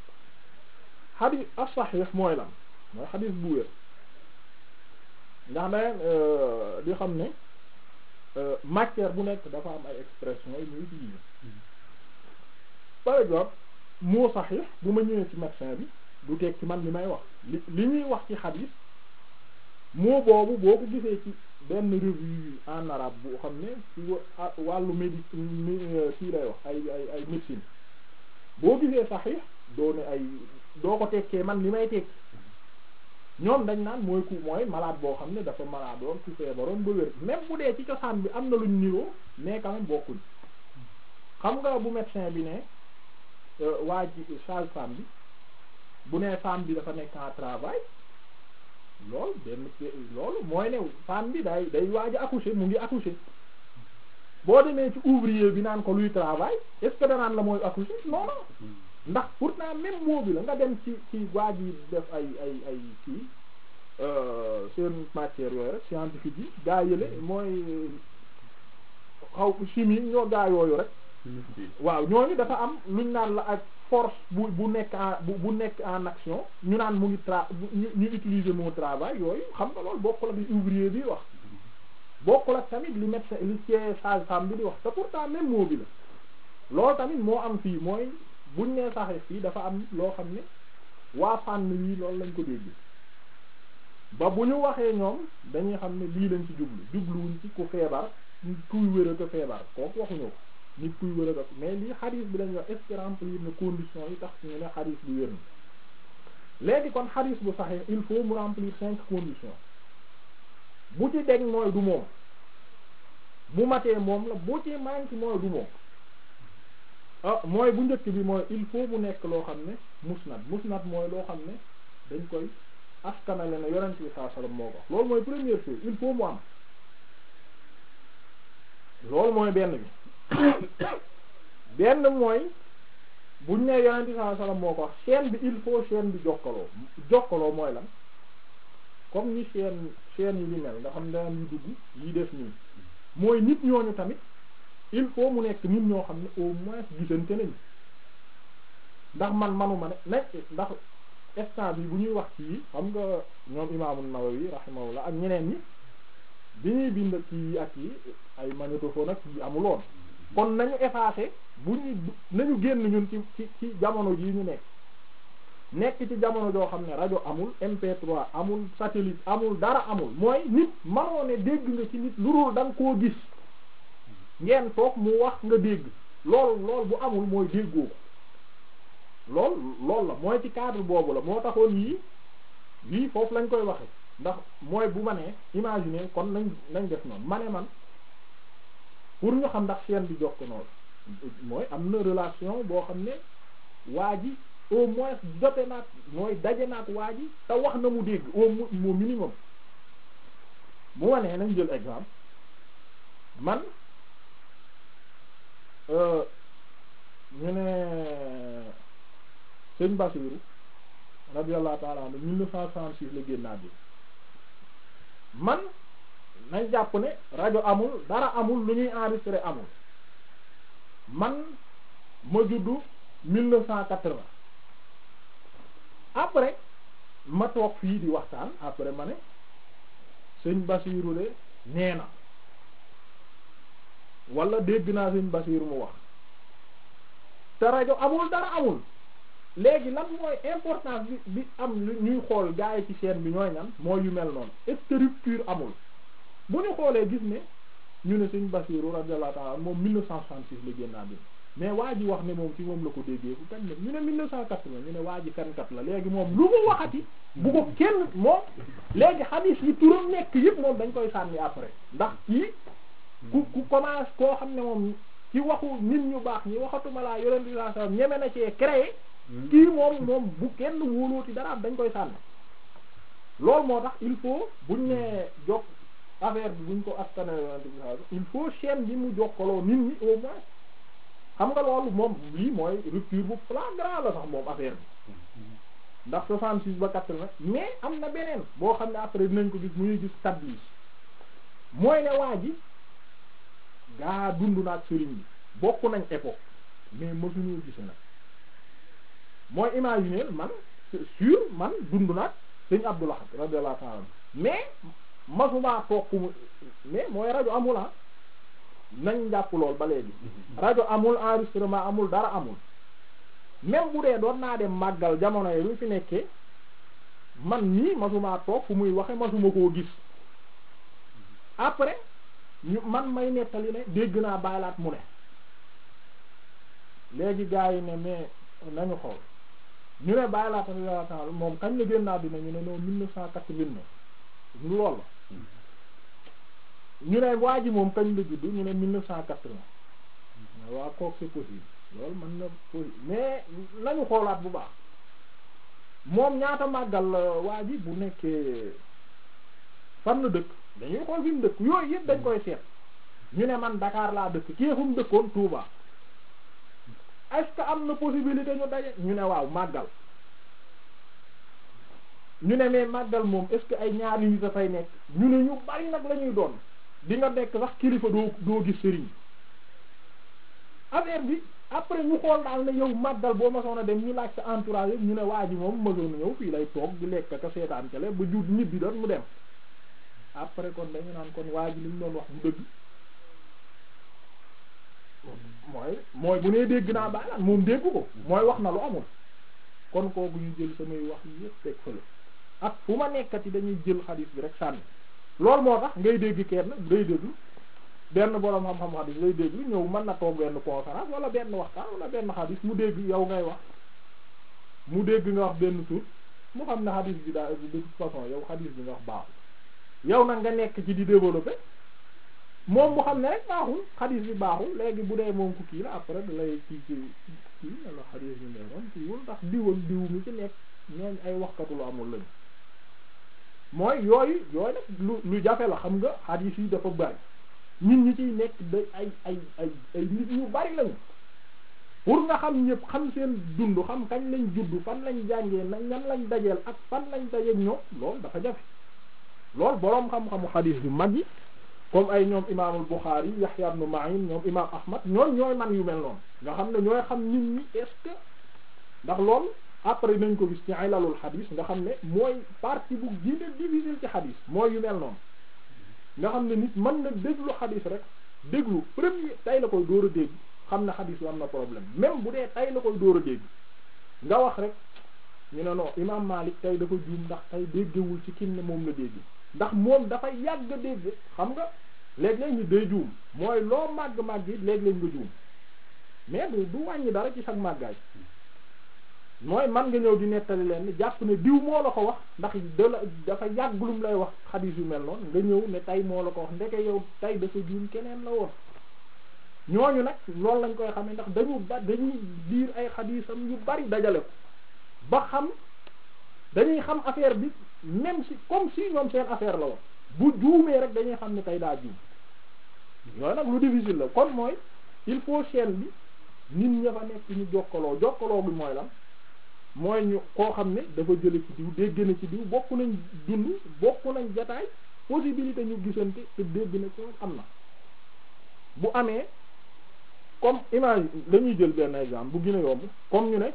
xadis as saxiix mooy lan mooy xadis bu wér ndax dangeen di xam ne matière bu nekk dafa am ay expression yi muy utiliser par exemple moo saxiix bu ma ñëwee ci médecin bi du teg ci man li may wax li li ñuy wax ci xadis moo boobu boo ko gisee ci benn revue en arabe bu xam ne ci wàllu médi kii lay wax ay ay ay médecine boo gisee saxiix doo ne ay doo ko tekkee man li may tekki ñoom dañ naan mooy ku mooy malade boo xam ne dafa malade woon ku feebaroon ba wér même bu dee ci cosaan bi am na luñ niroo mais quand même bokkuñ xam nga bu médecin bi ne waa ji sage-femme bi bu nee femme bi dafa nekk en travail loolu benn loolu mooy ne femme bi day day waaj a accoucher mu ngi accoucher boo demee ci ouvrier bi naan ko luy travail est-ce que danaan la mooy accoucher non non ndax pourtant même mot bi la nga dem ci ci waaj yi def ay ay ay kii seen matière yooyu rek scientifique yi gaa yële mooy xaw chimie ñoo gaa yooyu rek waaw ñooñu dafa am luñ naan la ak force bu bu nekk en bu bu nekk en action ñu naan mu ngi tra ñu ñu utiliser mon travail yooyu xam nga loolu bokkul ak li ouvrier bi wax bokkul ak tamit li médecin li cee sage-femme bi di wax te pourtant même mot bi la loolu tamit moo am fii mooy buñ nee saxee fii dafa am loo xam ne waa fànn wii loolu lañ ko dégg ba bu ñu waxee ñoom dañuy xam ne lii lañ ci jublu jubluwuñ ci ku feebar kuy wér a ko feebar kooku waxuñu ko nit kuy wér a ko mais lii xadis bi lañuy wax est-ce que remplir na conditions yi tax ñu ne xadis bi wér na léegi kon xadis bu saxee il faut mu remplir cinq conditions bu ci deg mooy du moom bu matee moom la bu ci manque mooy du moom ah mooy bu njëkk bi mooy il faut mu nekk loo xam ne musnad musnad mooy loo xam ne dañ koy askanale ne yonent bi saa sallam moo ko loolu mooy première chose il faut mu am loolu mooy benn bi benn mooy buñ ne yonent bi saa sallam moo ko wax chaîne bi il faut chaîne bi jokkaloo jokkaloo mooy lan comme ni chaîne chaîne yi di mel nga xam ne daan yu dugg yi def nii mooy nit ñooñu tamit il faut mu nekk nit ñoo xam ne au moins gisante nañu ndax man manuma ne nekk ndax instant bi bu ñuy wax ci xam nga ñoom imaamu Nawawi rahimahullah ak ñeneen ñi bi ñuy bind ci ak yi ay magnétophone ak yi amuloon kon nañu effacer bu ñuy nañu génn ñun ci ci ci jamono jii ñu nekk nekk ci jamono joo xam ne rajo amul MP3 amul satellite amul dara amul mooy nit manoo ne dégg nga ci nit lu dul da nga koo gis ngeen toog mu wax nga dégg lool lool bu amul mooy déggoo ko lool lool la mooy ci cadre boobu la moo taxoon yii yii foofu lañ koy waxe ndax mooy bu ma nee imaginer kon nañ nañ def noonu ma ne man pour ñu xam ndax chaîne bi jox ko noonu mooy am na relation boo xam ne waa ji au moins jote naat mooy daje naat waa ji te wax na mu dégg au au minimum bu ma nee nañ jël exemple man ñu ne sëñ Basiru radiyallahu ta'ala anhu mille neuf cent soixante-six la génnaat bi man nañ jàpp ne rajo amul dara amul lu ñuy enregistrer amul man ma juddu mille neuf cent quatre-vingt après ma toog fii di waxtaan après ma ne sëñ Basiru de nee na wala dégg naa sëñ Basiru mu wax te rajo amul dara amul léegi lan mooy importance bi bi am ñuy xool gaa yi ci chaîne bi ñooy ñan mooy yu mel noonu est-ce que rupture amul bu ñu xoolee gis ne ñu ne sëñ Basiru radiyallahu ta'ala moom 1966 la génn àddina mais waa ji wax ne moom ci moom la ko déggee ku kañ la ñu ne 1980 ñu ne waa ji kankat la léegi moom lu mu waxati bu ko kenn moom léegi xadiis yi turam nekk yëpp moom dañ koy sànni après ndax kii ku ku commence koo xam ne moom ci waxu nit ñu baax ñi waxatuma laa yonent bi sallallahu alayhi wasallam ñeme na cee créé kii moom moom bu kenn wóolooti dara dañ koy sànni loolu moo tax il faut buñ nee jokk affaire bi buñ ko askane yonent bi sallallahu alayhi wasallam il faut chaîne bi mu jokkaloo nit ñi au moins xam nga loolu moom lii mooy rupture bu flagrant la sax moom affaire bi ndax 66 ba 80 mais am na beneen boo xam ne après dinañ ko gis muy gis tablis mooy ne waa ji gaa dund na ak sëriñ bi bokk nañ époque mais mësuñu gise nag mooy imaginer man c'est sûr man dund na ak sëñ Abdullah radiyallahu ta'ala mais masuma toog mu mais mooy rajo amul ah nañ jàpp lool ba léegi rajo amul enregistrement amul dara amul même bu dee doon naa dem màggal jamono yi lu fi nekkee man nii masuma toog fu muy waxe masuma koo gis après ñu man may nettali ne dégg naa baylaat mu ne léegi gars yi ne mais nañu xool ñu ne baylaat a moom kañ la génn àddina ñu ne non mille neuf cent quatre-vingt-neuf lu lool la ñu ne waa ji moom kañ la juddu ñu ne mille neuf cent quatre-vingt waa kook c'est possible loolu mën na possible mais nañu xoolaat bu baax moom ñaata màggal waa ji bu nekkee fan la dëkk dañuy xool fi mu dëkk yooyu yëpp dañ koy seet ñu ne man Dakar laa dëkk kii fu mu dëkkoon Touba est-ce que am na possibilité ñu daje ñu ne waaw màggal ñu ne mais màggal moom est-ce que ay ñaari nit dafay nekk ñu ne ñu bari nag la ñuy doon di nga nekk sax kilifa doo doo gis sëriñ affaire bi après ñu xool daal ne yow màggal boo masoon a dem ñu laaj sa entourage ñu ne waa ji moom masoon a ñëw fii lay toog di lekk ka seetaan télé ba jut ñibbi doon mu dem après kon dañu naan kon waa ji li ñu doon wax bu dëgg mooy mooy bu nee dégg naa baalaan moom dégg ko mooy wax na lu amul kon kooku ñu jël samay wax yépp teg fële ak fu ma nekkati dañuy jël xadis bi rek sànni loolu moo tax ngay dégg kenn ngay déglu benn boroom xam-xam xadis ngay déglu ñëw mën na toog benn conférence wala benn waxtaan wala benn xadis mu dégg yow ngay wax mu dégg nga wax benn tur mu xam ne xadis bi daa de toute façon yow xadis bi nga wax baaxul yow nag nga nekk ci di développer moom mu xam ne rek baaxul xadis bi baaxul léegi bu dee moom ku kii la après da lay kii ci kii ne la xadis bi neewoon kiiwul ndax diwal diw mi ci nekk ñooñ ay waxkatu lu amul lañu mooy yooyu yooyu nag lu lu jafe la xam nga xadis yi dafa bari nit ñi ciy nekk da ay ay ay ay nit ñu bari lañu pour nga xam ñëpp xam seen dund xam kañ lañ judd fan lañ jàngee na ñan lañ dajeel ak fan lañ dajeeg ñoom loolu dafa jafe loolu boroom xam-xamu xadis yu mag yi comme ay ñoom imaamul Bukhari Yahya ibn Ma'in ñoom imaam Ahmad ñoom ñooy man yu mel noonu nga xam ne ñooy xam nit ñi est-ce que ndax loolu après nañ ko gis ci ilalul xadis nga xam ne mooy partie bu gën a difficile ci xadis mooy yu mel noonu nga xam ne nit mën na déglu xadis rek déglu premier tay la koy dóor a dégg xam ne xadis bi am na problème même bu dee tay la koy dóor a dégg nga wax rek ñu ne non imaam Malik tey dafa juum ndax tey déggewul ci kim ne moom la dégg ndax moom dafa yàgg a dégg xam nga léeg-léeg ñu day juum mooy loo màgg-màgg it léeg-léeg nga juum mais du du wàññi dara ci sag màggaay mooy man nga ñëw di nettali leen ni jàpp ne diw moo la ko wax ndax da la dafa yàgg lum lay wax xadiis yu mel noonu nga ñëw ne tey moo la ko wax ndeke yow tey dafa juum keneen la woon ñooñu nag loolu lañ koy xamee ndax dañu ba dañuy liir ay xadiisam yu bari dajale ko ba xam dañuy xam affaire bi même si comme si ñoom seen affaire la woon bu juumee rek dañuy xam ne tey daa juum yooyu nag lu difficile la kon mooy il faut chaîne bi nit ña fa nekk ñu jokkaloo jokkaloo bi mooy lan mooy ñu koo xam ne dafa jële ci diw dégg na ci diw bokk nañ dund bokk nañ jataay possibilité ñu gisante te dégg na ci am na bu amee comme image dañuy jël benn exemple bu gën a yomb comme ñu ne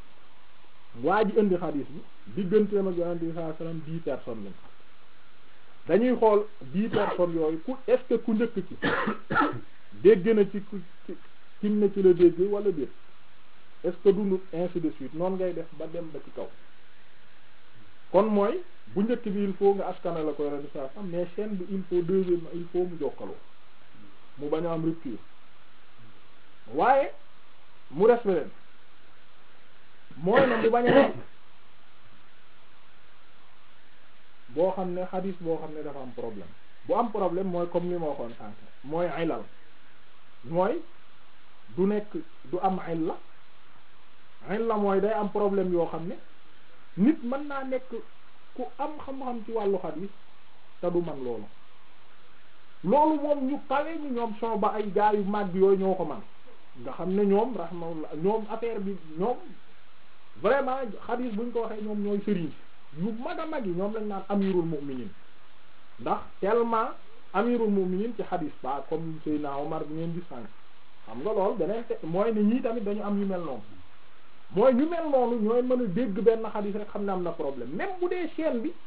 waa ji indi xadiis bi digganteem ak yonent bi sallallahu alayhi wasallam dix personnes lañ dañuy xool dix personnes yooyu ku est-ce que ku njëkk ci dégg na ci ku ci kim na ci la dégg wala déet est-ce que dundut ainsi de suite noonu ngay def ba dem ba ci kaw kon mooy bu njëkk bi il faut nga askana la ko yonent bi sallallahu alayhi wasallam mais chaîne bi il faut deuxième il faut mu jokkaloo mu bañ a am rupture waaye mu des beneen mooy na mu bañ a nekk boo xam ne xadis boo xam ne dafa am problème bu am problème mooy comme li ma waxoon sànq mooy ilal mooy du nekk du am illa illa mooy day am problème yoo xam ne nit mën naa nekk ku am xam-xam ci wàllu xadis te du man loolu loolu moom ñu kawe ñu ñoom soo ba ay gaa yu màgg yooyu ñoo ko man nga xam ne ñoom rahmaullah ñoom affaire bi ñoom vraiment xadis buñ ko waxee ñoom ñooy sëriñ yu mag a mag yi ñoom lañ naan amirul mu'minin ndax tellement amirul mu'minin ci xadis ba comme Seydina Omar bi ngeen gis sànq xam nga lool beneen te mooy ne ñii tamit dañu am ñu mel noonu mooy ñu mel noonu ñooy mën a dégg benn xadis rek xam ne am na problème même bu dee chaîne bi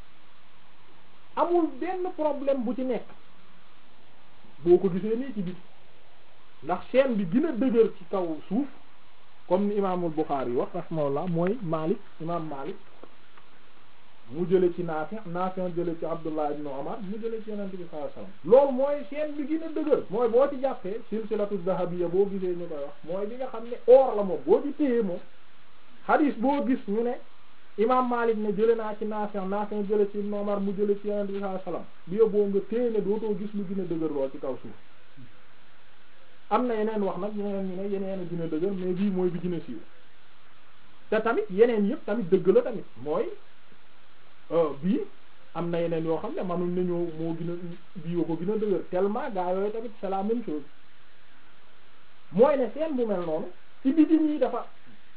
amul benn problème bu ci nekk boo ko gisee nii ci biti ndax chaîne bi gën a dëgër ci kaw suuf comme ni imaamul Bukhari yi wax rahimahullah mooy Malik imaam Malik mu jële ci Naafi Naafi jële ci Abdullah ibn Umar mu jële ci Yonent bi sallallahu alayhi wasallam loolu mooy chaîne bi gën a dëgër mooy boo ci jàppee silsilatu dahabiyya boo gisee ñu koy wax mooy bi nga xam ne or la moom boo ci téye moom hadis boo gis ñu ne imaam Malik ne jële naa ci Naafi Naafi jële ci Ibn Umar mu jële ci Yonent bi sallallahu alayhi wasallam bi yóbboo nga téye ne dootoo gis lu gën a dëgër lool ci kaw suuf am na yeneen wax nag yeneen ñu ne yeneen a gën a dëgër mais bii mooy bi gën a siiw te tamit yeneen yëpp tamit dëgg la tamit mooy bii am na yeneen yoo xam ne manuñ ne ñoo moo gën a bii ko gën a dëgër tellement gaa yooyu tamit c'est la même chose mooy ne seen bu mel noonu ci biti nii dafa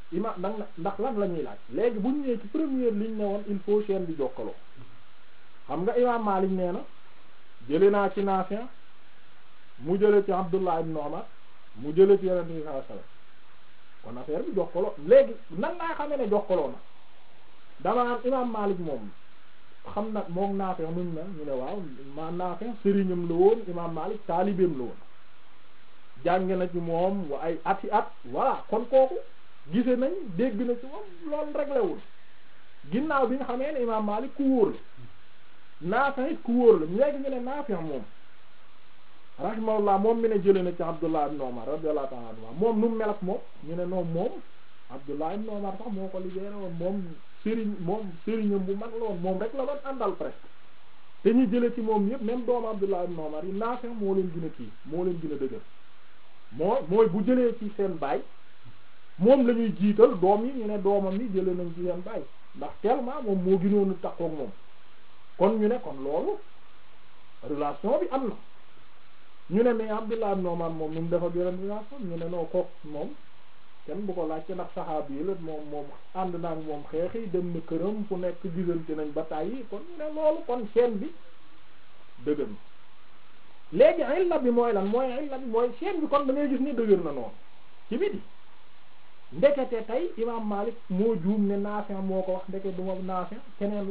ima ndax ndax lan la ñuy laaj léegi bu ñu ñëwee ci première ligne ne woon il faut chaîne bi jokkaloo xam nga imam Malik nee na jële naa ci Naafi' mu jële ci Abdullah ibn Umar mu jële ci Yonent bi sallallahu alayhi wasallam kon affaire bi jokkaloo léegi nan laa xamee ne jokkaloo na dama am imam Malik moom xam na moom Naafi' nuñ na ñu ne waaw ma Naafi' sëriñam la woon imam Malik taalibeem la woon jàng na ci moom wa ay ati at voilà kon kooku gise nañ dégg na ci moom loolu réglewul ginnaaw bi nga xamee ne imam Malik ku wóor la Naafi' it ku wóor la léegi ñu ne Naafi' moom rahimahullah moom mi ne jële na ci Abdullah ibn Umar radiyallahu ta'ala anhu moom nu mu mel ak moom ñu ne noom moom Abdullah ibn Umar sax moo ko libéré woon moom sëriñ moom sëriñam bu mag la woon moom rek la doon àndal presque te ñu jële ci moom yëpp même doomu Abdullah ibn Umar yi Naafi' moo leen gën a kii moo leen gën a dëgër moo mooy bu jëlee ci seen baay moom la ñuy jiital doom yi ñu ne doomam yi jëlee nañ ci seen baay ndax tellement moom moo gënoon a takkook moom kon ñu ne kon loolu relation bi am na ñu ne mais Abdullah ibn Umar moom nu mu def ak yeneen relation ñu ne noo kook moom kenn bu ko laajte ndax saxaab yi la moom moom ànd naa ak moom xeex yi dem na këram fu nekk gisante nañ ba tàyyi kon ñu ne loolu kon chaîne bi dëgër na léegi illa bi mooy lan mooy illa bi mooy chaîne bi kon da ngay gis ni dëgër na noonu ci biti ndekete tey imam Malik moo juum ne Naafi' moo ko wax ndeke du ma Naafi' keneen la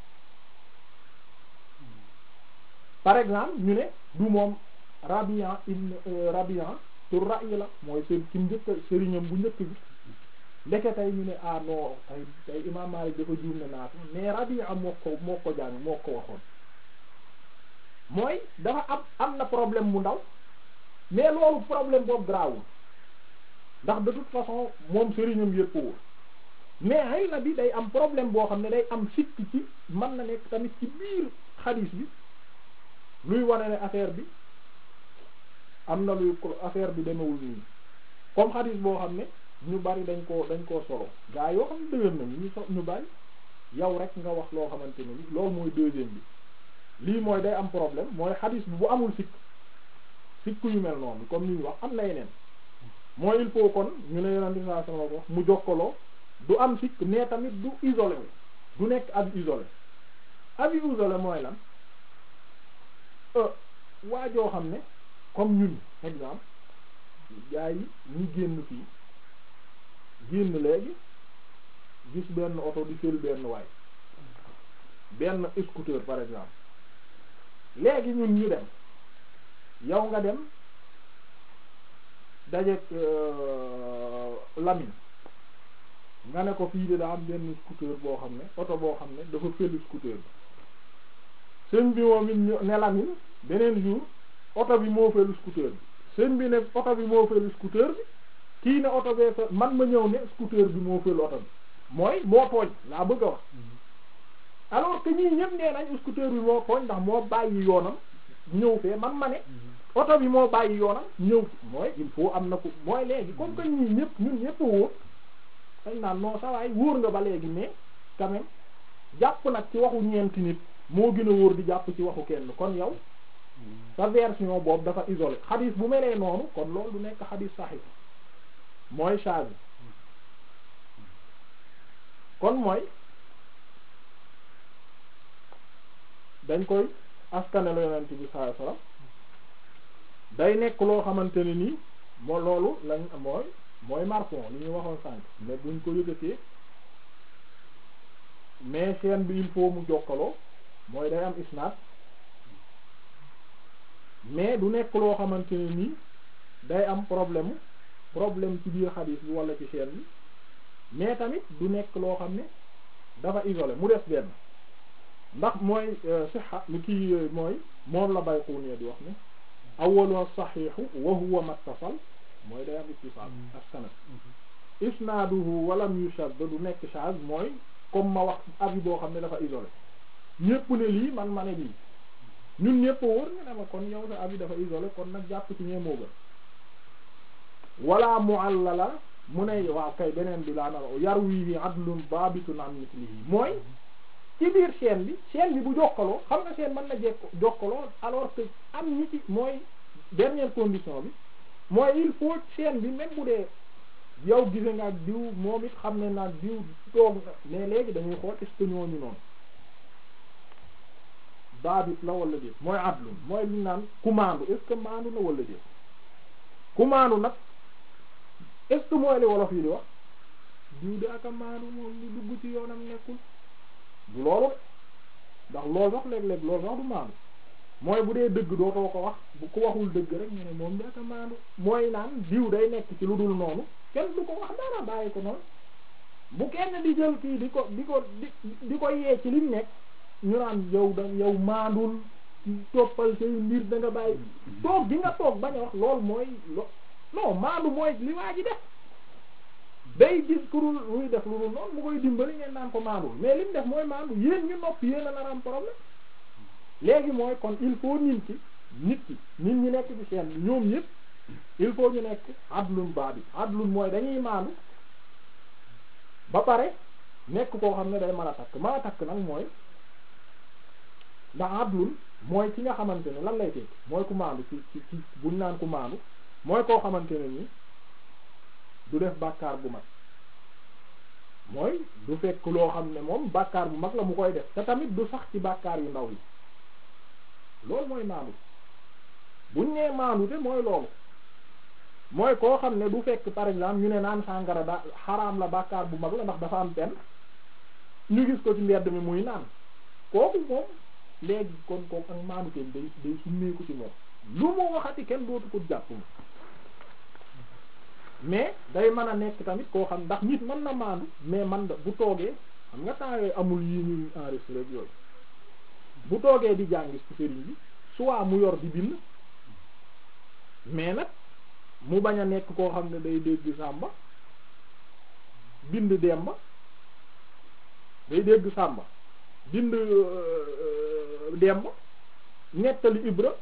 par exemple ñu ne du moom Rabi'a ibn Rabi'a tur ra'yi la mooy seen ci njëkk sëriñam bu njëkk bi ndeke tey ñu ne ah non tey tey imam Malik dafa juum ne Naafi' mais Rabi'a moo ko moo ko jàng moo ko waxoon mooy dafa am am na problème mu ndaw mais loolu problème boobu grawul ndax de toute façon moom sëriñam yëpp wóor mais ay la bi day am problème boo xam ne day am sikk ci mën na nekk tamit ci biir xadiis bi luy wane ne affaire bi am na luy affaire bi demewul nii comme xadiis boo xam ne ñu bari dañ koo dañ koo solo gaa yoo xam ne dëgër nañu ñu so ñu bari yow rek nga wax loo xamante ne ni loolu mooy deuxième bi lii mooy day am problème mooy xadiis bi bu amul sikk sikk yu mel noonu comme ni ñu wax am na yeneen mooy il faut kon ñu ne yonent bi sallallahu alayhi wasallam wax mu jokkaloo du am sikk mais tamit du isolé wu du nekk ab isolé ab isolé mooy lan waa joo xam ne comme ñun exemple gaa yi ñu génn fii génn léegi gis benn oto di fël benn waay benn scooter par exemple léegi ñun ñu dem yow nga dem dajeek Lamine nga ne ko fii de daa am benn scooter boo xam ne oto boo xam ne dafa fël scooter bi sëñ bi moom it ne Lamine beneen jour oto bi moo fël scooter bi sëñ bi ne oto bi moo fël scooter bi kii ne oto bee fa man ma ñëw ne scooter bi moo fël oto bi mooy moo tooñ laa bëgg a wax alors que ñii ñëpp nee nañ scooter bi moo tooñ ndax moo bàyyi yoonam ñëw fee man ma ne oto bi moo bàyyi yoonam ñëw mooy il faut am na ko mooy léegi comme que ñii ñëpp ñun ñëpp a wóor dañ naan non ça waay wóor nga ba léegi mais quand même jàpp nag ci waxu ñeenti nit moo gën a wóor di jàpp ci waxu kenn kon yow sa version boobu dafa isolé xadis bu melee noonu kon loolu du nekk xadis saxih mooy charge kon mooy dañ koy askane la yonent bi sallallahu alayhi wasallam day nekk loo xamante ne nii moo loolu lañ mooy mooy marfon li ñu waxoon sànq mais buñ ko yëkkatee mais chaîne bi il faut mu jokkaloo mooy day am isnaad mais du nekk loo xamante ne nii day am problème problème ci biir xadiis bi wala ci chaîne bi mais tamit du nekk loo xam ne dafa isolé mu des benn ndax mooy sixa li kii mooy moom la Bayquni di wax ne awwalu saxiixu wa huwa mattasal mooy day am ittisaal ak sanad isnaaduhu walam yushad du nekk shaz mooy comme ma wax avis boo xam ne dafa isolé ñépp ne lii man ma ne lii ñun ñépp wóor nga ne ma kon yow sa avis dafa isolé kon nag jàpp ci ñee moo gën wala mu'allala mu ne waaw kay beneen bi laa nar yarwihi adlun babitun an mithlihi mooy ci biir chaîne bi chaîne bi bu jokkaloo xam nga chaîne mën na jekk jokkaloo alors que am ñi ci mooy dernière condition bi mooy il faut chaîne bi même bu dee yow gise nga ak diw moom it xam ne naag diw toog na mais léegi dañuy xool est-ce que ñooñu noonu daabit la wala déet mooy adlun mooy li naan ku maandu est-ce que maandu na wala déet ku maandu nag est-ce que mooy li wolof yi di wax diw de aka maandu moom ñu dugg ci yoonam nekkul du loolu de ndax loolu sax léeg-léeg loolu sax du maandu mooy bu dee dëgg dootoo ko wax bu ko waxul dëgg rek ñu ne moom de aka maandu mooy naan diw day nekk ci lu dul noonu kenn du ko wax dara bàyyi ko noonu bu kenn di jël kii di ko di ko di di ko yee ci lim nekk ñu naan yow da yow maandul toppal say mbir da nga bàyyi toog gi nga toog bañ a wax loolu mooy lo non maandu mooy li waa ji def day gis kurul luy def lu dul noonu mu koy dimbali ngeen naan ko maandul mais li mu def mooy maandu yéen ñu nopp yéen a nar am problème léegi mooy kon il faut nit ki nit ki nit ñi nekk ci seen ñoom ñëpp il faut ñu nekk adlun baabi adlun mooy dañuy maandu ba pare nekk koo xam ne day mën a takk mën a takk nag mooy ndax adlun mooy ki nga xamante ne lan lay tekki mooy ku maandu ci ci ci buñ naan ku maandu mooy koo xamante ne ni du def bàkkaar bu mag mooy du fekk loo xam ne moom bàkkaar bu mag la mu koy def te tamit du sax ci bàkkaar yu ndaw yi loolu mooy maandu buñ nee maandu te mooy loolu mooy koo xam ne du fekk par exemple ñu ne naan sàngara da xaraam la bàkkaar bu mag la ndax dafa am pen ñu gis ko ci mbedd mi muy naan kooku moom léegi kon kooku ak maandu teen day day summeeku ci moom lu mu waxati kenn dootu ko jàpp mu mais day mën a nekk tamit koo xam ndax nit mën na maandu mais man da bu toogee xam nga temps yooyu amul yi ñuy enregistré yooyu bu toogee di jàng ci sëriñ bi soit mu yor di bind mais nag mu bañ a nekk koo xam ne day dégg sàmba bind demba day dégg sàmba bind demba nettali ibra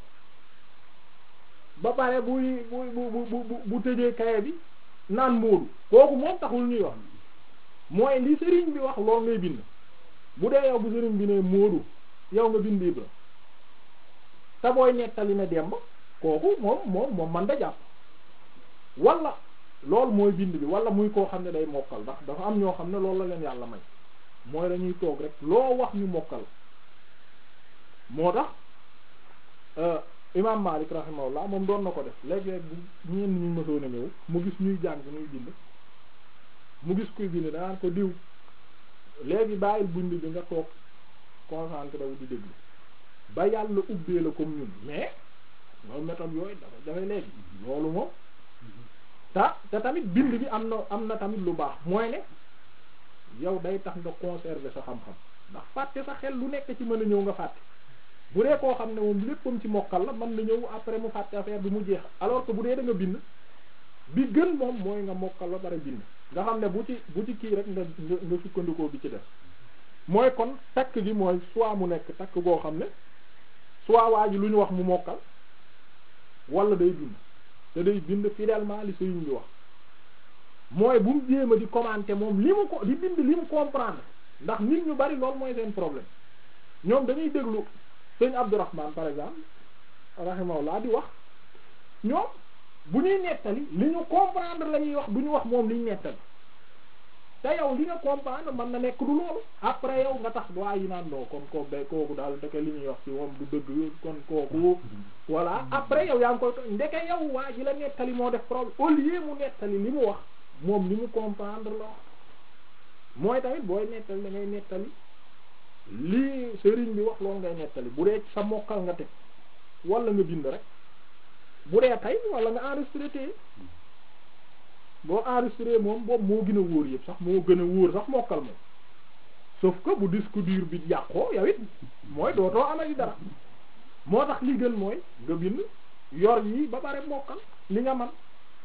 ba pare buy bu bu bu bu tëjee kaye bi naan móodu kooku moom taxul ñuy wax mooy li sëriñ bi wax lool ngay bind bu dee yow bu sëriñ bi ne móodu yow nga bind ibra te booy nettali ne demba kooku moom moom moom man da jàpp wala loolu mooy bind bi wala muy koo xam ne day mokkal ndax dafa am ñoo xam ne loolu la leen yàlla may mooy dañuy toog rek loo wax ñu mokkal moo tax imam Malik rahimahullah moom doon na ko def léeg-léeg bu ñenn ñu mësoon a ñëw mu gis ñuy jàng ñuy bind mu gis kuy bind danaan ko diw léegi bàyyil bind bi nga toog concentré wu di déglu ba yàlla ubbee la comme ñun mais loolu méthode yooyu dafa dafay léegi loolu moom ta te tamit bind bi am na am na tamit lu baax mooy ne yow day tax nga conserver sa xam-xam ndax fàtte sa xel lu nekk ci mën a ñëw nga fàtte bu dee koo xam ne moom léppam ci mokkal la mën na ñëw après mu fàtte affaire bi mu jeex alors que bu dee da nga bind bi gën moom mooy nga mokkal ba pare bind nga xam ne bu ci bu ci kii rek nga nga nga sukkandikoo bi ci def mooy kon takk gi mooy soit mu nekk takk goo xam ne soit waa ji lu ñu wax mu mokkal wala day bind te day bind fidèlement li sëriñ bi wax mooy bu mu jéem a di commenter moom li mu ko di bind li mu comprendre ndax nit ñu bari loolu mooy seen problème ñoom dañuy déglu sëñ Abdourahman par exemple rahimahullah di wax ñoom bu ñuy nettali li ñu comprendre la ñuy wax du ñu wax moom li ñu nettali te yow li nga comprendre mën na nekk du loolu après yow nga tax waa yi naan noo kon kooku day kooku daal ndeke li ñuy wax ci moom du dëgg kon kooku voilà après yow yaa ngi koy ndeke yow waa ji la nettali moo def problème au lieu mu nettali li mu wax moom li mu comprendre la mooy tamit booy nettali da ngay nettali lii sëriñ bi wax loolu ngay nettali bu dee sa mokkal nga teg wala nga bind rek bu dee tey wala nga enregistré tey boo enregistré moom boobu moo gën a wóor yëpp sax moo gën a wóor sax mokkal moom sauf que bu disque dur bi yàqoo yow it mooy dootoo amati dara moo tax li gën mooy nga bind yor yi ba pare mokkal li nga man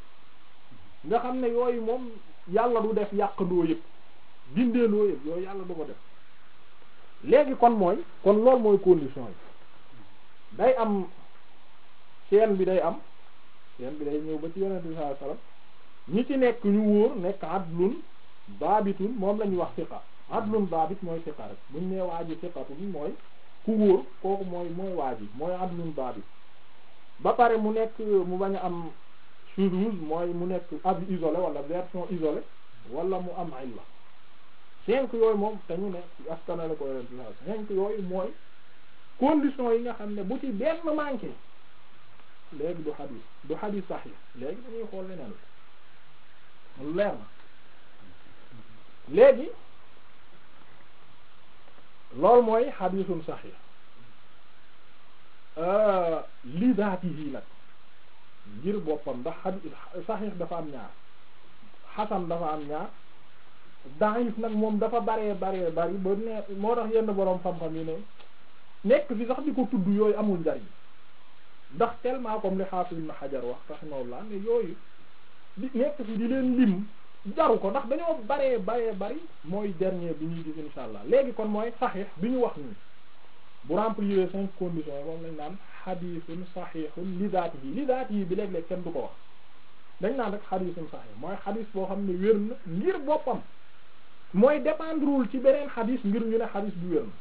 nga xam ne yooyu moom yàlla du def yàqandoo yëpp bindeeloo yëpp yooyu yàlla du ko def léegi kon mooy kon loolu mooy condition yi day am chaîne bi day am chaîne bi day ñëw ba ci yonent bi sallallahu alayhi wasallam ñi ci nekk ñu wóor nekk adlun baabitun moom la ñuy wax siqa adlun baabit mooy siqa rek buñ nee waa ji siqatun mooy ku wóor kooku mooy mooy waa ji mooy adlun baabit ba pare mu nekk mu bañ a am shuzuz mooy mu nekk avis isolé wala version isolée wala mu am illa cinq yooyu moom te ñu ne askanale ko yonent la cinq yooyu mooy condition yi nga xam ne bu ci benn manqué léegi du xadis du xadis sahih léegi dañuy xool leneen la leer na léegi loolu mooy xadisun sahih li zaatihi nag ngir boppam ndax xadis sahih dafa am ñaar xasan dafa am ñaar daif nag moom dafa baree baree bari ba ne moo tax yenn boroom xam-xam yi ne nekk fi sax di ko tudd yooyu amul njariñ ndax tellement comme li Hafiz Ibn Hajar wax rahimahullah ne yooyu di nekk fi di leen lim jaru ko ndax dañoo baree baree bari mooy dernier bi ñuy gis insha allah léegi kon mooy saxiix bi ñu wax nii bu remplir cinq conditions yi moom lañ naan xadiisun saxiixun li zaatihi li zaatihi bi léeg-léeg kenn du ko wax dañ naan rek xadiisun saxiix mooy xadiis boo xam ne wér na ngir boppam mooy dépendrewul ci beneen xadiis ngir ñu ne xadiis bi wér na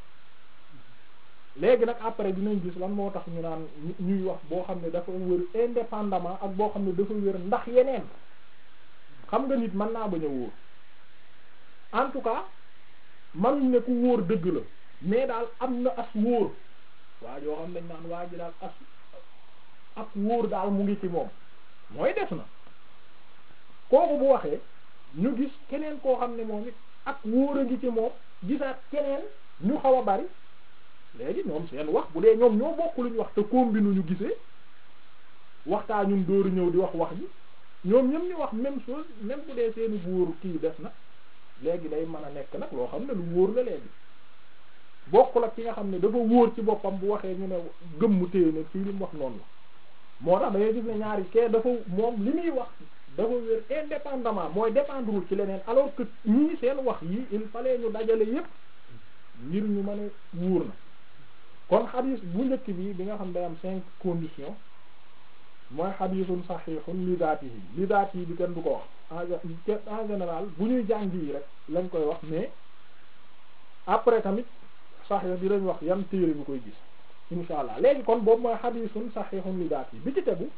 léegi nag après dinañ gis lan moo tax ñu naan ñuy wax boo xam ne dafa wér indépendamment ak boo xam ne dafa wér ndax yeneen xam nga nit mën naa bañ a wóor en tout cas manuñ ne ku wóor dëgg la mais daal am na as wóor waa yoo xam dañ naan waa ji daal as ak wóor daal mu ngi ci moom mooy def na kooku bu waxee ñu gis keneen koo xam ne moom it ak wóor a ngi ci moom gisaat keneen ñu xaw a bari léegi ñoom seen wax bu dee ñoom ñoo bokk luñ wax te combine ñu gisee waxtaa ñun dóoru ñëw di wax wax ji ñoom ñëm ñu wax même chose même bu dee seeni wóor kii def na léegi day mën a nekk nag loo xam ne lu wóor la léegi bokkul ak ki nga xam ne dafa wóor ci boppam bu waxee ñu ne gëmmu téye ne fii li mu wax noonu la moo tax da ngay gis ne ñaari kee dafa moom li muy wax dafa wér indépendamment mooy dépendrewul ci leneen alors que ñii seen wax yi il fallait ñu dajale yépp ngir ñu mën a wóor na kon xadis bu njëkk bi bi nga xam day am cinq conditions mooy xadisun saxiixun li zaatihi li zaatihi bi kenn du ko wax en général bu ñuy jàng yi rek lañ koy wax mais après tamit saxiix bi lañ wax yan téere bi koy gis insha allah léegi kon boobu mooy xadisun saxiixun li zaatihi bi ci tegu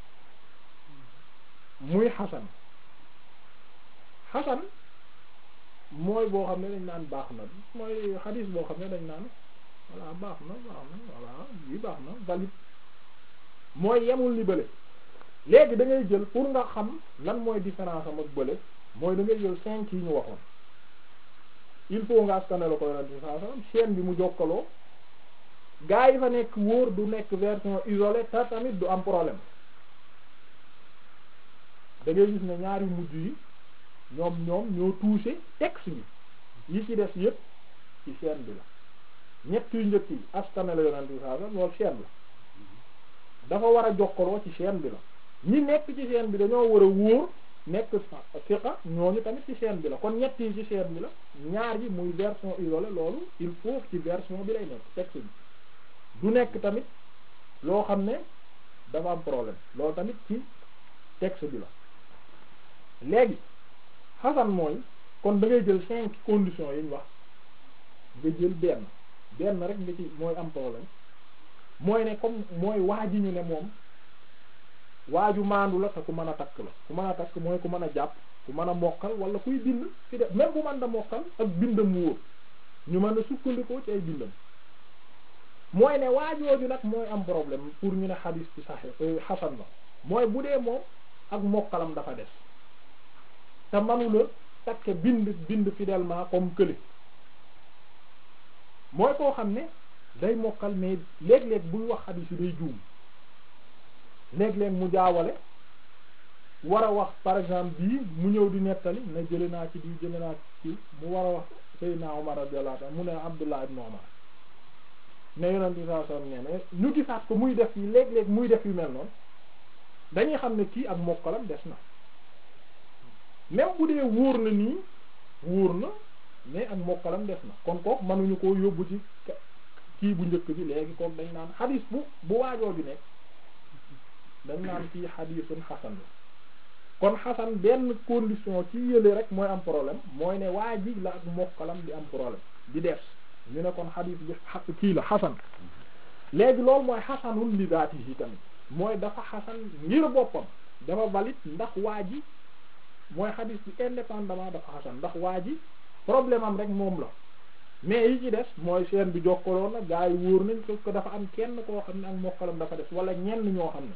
muy xasan xasan mooy boo xam ne dañ naan baax na mooy xadis boo xam ne dañ naan voilà baax na baax na voilà yi baax na valide mooy yemul ni bële léegi da ngay jël pour nga xam lan mooy différence am ak bële mooy da ngay jël cinq yi ñu waxoon il faut nga askanale ko yonent bi sallallahu alayhi wasallam chaîne bi mu jokkaloo gaa yi fa nekk wóor du nekk version isolée te tamit du am problème da ngay gis ne ñaari mujj yi ñoom ñoom ñoo touché texte bi yi ci des yépp ci chaîne bi la ñett yu njëkk yi askanale yonent bi sallallahu alayhi wasallam loolu chaîne la dafa war a jokkaloo ci chaîne bi la ñi nekk ci chaîne bi dañoo war a wóor nekk fiqa ñooñu tamit ci chaîne bi la kon ñett yi ci chaîne bi la ñaar yi muy version isolée loolu il faut ci version bi lay nekk texte bi du nekk tamit loo xam ne dafa am problème loolu tamit ci texte bi la léegi xasan mooy kon da ngay jël cinq conditions yi ñu wax nga jël benn benn rek nga ci mooy am problème mooy ne comme mooy waa ji ñu ne moom waaju maandu la te ku mën a takk la ku mën a takk mooy ku mën a jàpp ku mën a mokkal wala kuy bind fi de même bu mën da mokkal ak bindam wóor ñu mën a sukkandikoo ci ay bindam mooy ne waajooju nag mooy am problème pour ñu ne xadis ci saxe xasan la mooy bu dee moom ak mokkalam dafa des te manula takke bind bind fidèlement comme kële mooy koo xam ne day mokkal mais léeg-léeg buy wax xadis yi day juum léeg-léeg mu jaawale war a wax par exemple bii mu ñëw di nettali na jële naa ci di jële naa ci mu war a wax Seydina Omar radiyallahu anhu mu ne Abdullah ibn Omar ne yonent bi sallallahu alayhi wasallam ne ñu gisaat ko muy def yi léeg-léeg muy def yu mel noonu dañuy xam ne kii ak mokkalam des na même bu dee wóor na nii wóor na mais ak mokkalam des na kon kook mënuñu koo yóbbu ci kii bu njëkk bi léegi kook dañ naan xadis bu bu waajoo bi nekk dañ naan kii xadisun xasan la kon xasan benn condition ci yële rek mooy am problème mooy ne waa ji la ak mokkalam di am problème di des ñu ne kon xadis bi kii la xasan léegi loolu mooy xasanul li zaatihi tamit mooy dafa xasan ngir boppam dafa valide ndax waa ji mooy xadis bi indépendamment dafa xasan ndax waa ji problème am rek moom la mais yi ci des mooy chaîne bi jokkaloon na gaa yi wóor nañ sauf que dafa am kenn koo xam ne ak mokkalam dafa des wala ñenn ñoo xam ne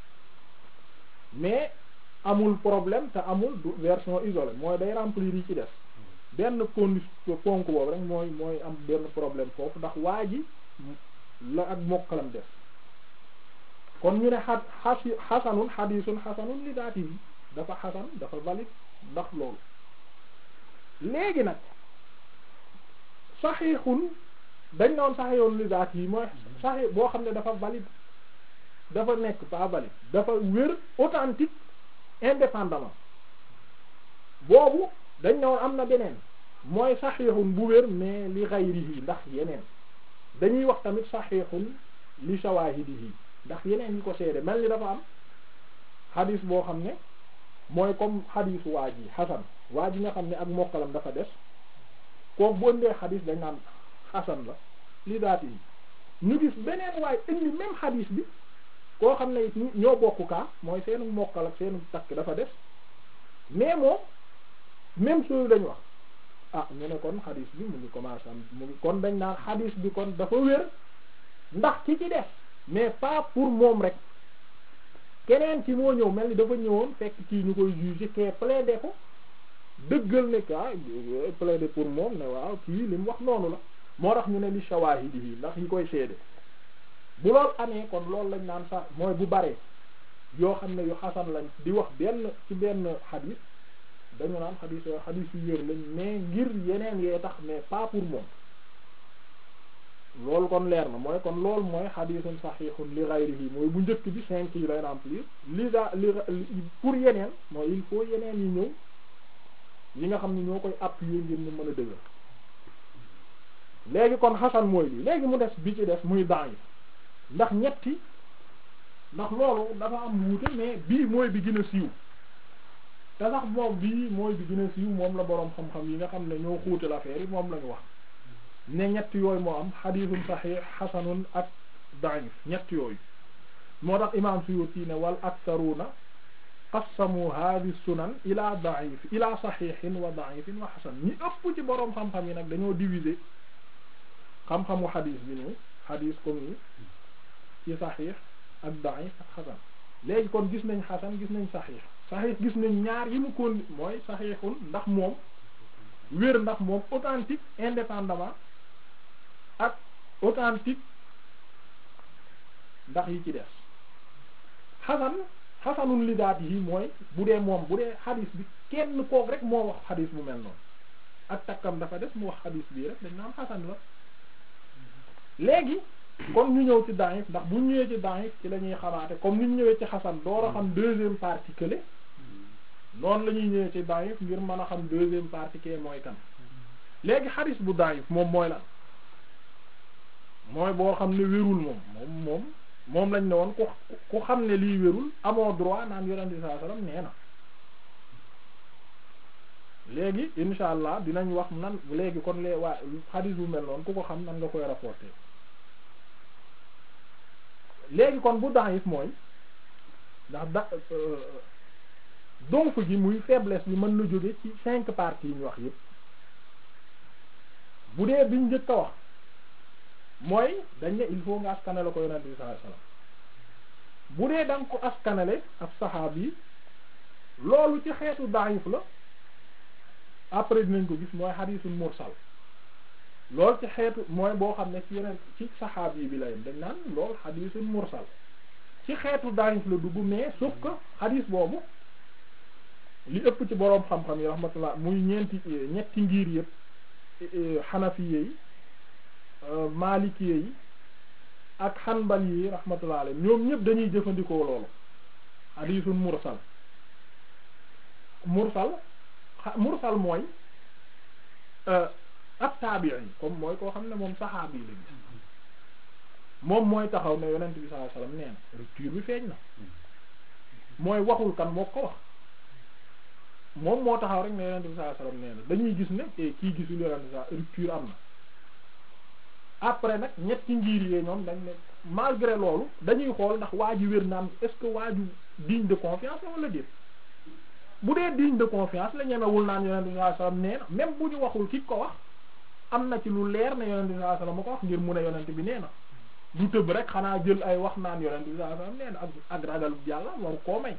mais amul problème te amul du version isolée mooy day remplir yi ci des benn condition ponk boobu rek mooy mooy am benn problème foofu ndax waa ji la ak mokkalam des kon ñu ne xa xasi xasanun xadisun xasanun li daati bi dafa xasan dafa valide ndax loolu léegi nag saxiixun dañ ne woon saxiixun li daati yi mooy saxiix boo xam ne dafa valide dafa nekk pas valide dafa wér authentique indépendamment boobu dañ ne woon am na beneen mooy saxiixun bu wér mais li xayrihi ndax yeneen dañuy wax tamit saxiixun li shawaahidihi ndax yeneen yi ko seede mel ni dafa am xadis boo xam ne mooy comme xadisu waa ji xasan waa ji nga xam ne ak mokkalam dafa des kooku bu ëndee xadis dañ naan xasan la li daati yi ñu gis beneen waaye indi même xadis bi koo xam ne it ñoo bokk kaa mooy seenu mokkal ak seenu takk dafa des mais moom même chose lañ wax ah ñu ne kon xadis bi mu ngi commencé am mu ngi kon dañ naan xadis bi kon dafa wér ndax ki ci des mais pas pour moom rek keneen ci moo ñëw mel ni dafa ñëwoon fekk kii ñu koy juger kee plaider ko dëggal ne ka plaider pour moom ne waaw kii li mu wax noonu la moo tax ñu ne li shawahidi yi ndax yi koy seede bu loolu amee kon loolu lañ naan sax mooy bu baree yoo xam ne yu xasan lañ di wax benn ci benn xadis dañu naan xadis yoo xadis yu wér lañ mais ngir yeneen yee tax mais pas pour moom loolu kon leer na mooy kon loolu mooy xadisun saxiixun li ghayrihi mooy bu njëkk bi cinq yi lay remplir li da li pour yeneen mooy il faut yeneen yi ñëw yi nga xam ne ñoo koy appuyer ngir mu mën a dëgër léegi kon xasan mooy lii léegi mu des bi ci des muy da'if ndax ñetti ndax loolu dafa am wuute mais bii mooy bi gën a siiw te sax moom bii mooy bi gën a siiw moom la boroom xam-xam yi nga xam ne ñoo xuute l'affaire yi moom lañu wax ne ñett yooyu moo am xadiisun saxiix xasanun ak da'if ñett yooyu moo tax imaam Suyuti ne wal aktharuuna qassamu hadhihi sunan ila da'if ila saxiixin wa da'ifin wa xasan ñi ëpp ci boroom xam-xam yi nag dañoo diviser xam-xamu xadiis bi nii xadiis comme ni ci saxiix ak da'if ak xasan léegi kon gis nañ xasan gis nañ saxiix saxiix gis nañ ñaar yi mu kon mooy saxiixun ndax moom wér ndax moom authentique indépendamment ak authentique ndax yi ci des xasan xasanun li daat yi mooy bu dee moom bu dee xadis bi kenn kook rek moo wax xadis bu mel noonu ak takkam dafa des mu wax xadis bii rek dañ naan xasan la léegi kon ñu ñëw ci da'if ndax bu ñu ñëwee ci da'if ci la ñuy xamaate comme ni ñu ñëwee ci xasan door a xam deuxième partie kële noonu la ñuy ñëwee ci da'if ngir mën a xam deuxième partie kee mooy kan léegi xadis bu da'if moom mooy lan mooy boo xam ne wérul moom moom moom moom lañ ne woon ku ku xam ne lii wérul amoo droit naan yonent bi sallallahu alayhi wasallam nee na léegi insha allah dinañ wax nan léegi kon lee waa xadis bu mel noonu ku ko xam nan nga koy rapporter léegi kon bu da'if mooy ndax da donc gi muy faiblesse bi mën na jóge ci cinq parties yi ñu wax yépp bu dee biñ njëkk a wax mooy dañ ne il faut nga askanale ko yonent bi sallallahu alayhi wasallam bu dee da nga ko askanale ab saxaab yi loolu ci xeetu da'if la après dinañ ko gis mooy xadiisul mursal loolu ci xeetu mooy boo xam ne ci yeneen ci saxaab yi bi la yem dañ naan loolu xadiisul mursal ci xeetu da'if la dugg mais sauf que xadiis boobu li ëpp ci boroom xam-xam yi rahmatullah muy ñeenti ñetti ngir yëpp xanafiye yi malikiye yi ak xanbal yi rahmatullah alayhi ñoom ñëpp dañuy jëfandikoo loolu xadiisul mursal mursal mursal mooy ab taabi'i comme mooy koo xam ne moom saxaabi la gis moom mooy taxaw ne yonent bi sallallahu alayhi wasallam nee na rupture bi feeñ na mooy waxul kan moo ko wax moom moo taxaw rek ne yonent bi sallallahu alayhi wasallam nee na dañuy gis ne kii gisul yonent bi rupture am na après nag ñetti ngir yee ñoom dañ ne malgré loolu dañuy xool ndax waa ji wér naan est-ce que waa ju digne de confiance la wala déet bu dee digne de confiance la ñemewul naan yonent bi sallallahu alayhi wasallam nee na même bu ñu waxul ki ko wax am na ci lu leer ne yonent bi sallallahu alayhi wasallam ma ko wax ngir mu ne yonent bi nee na du tëb rek xanaa jël ay wax naan yonent bi sallallahu alayhi wasallam nee na ak ak ragal yàlla waru koo may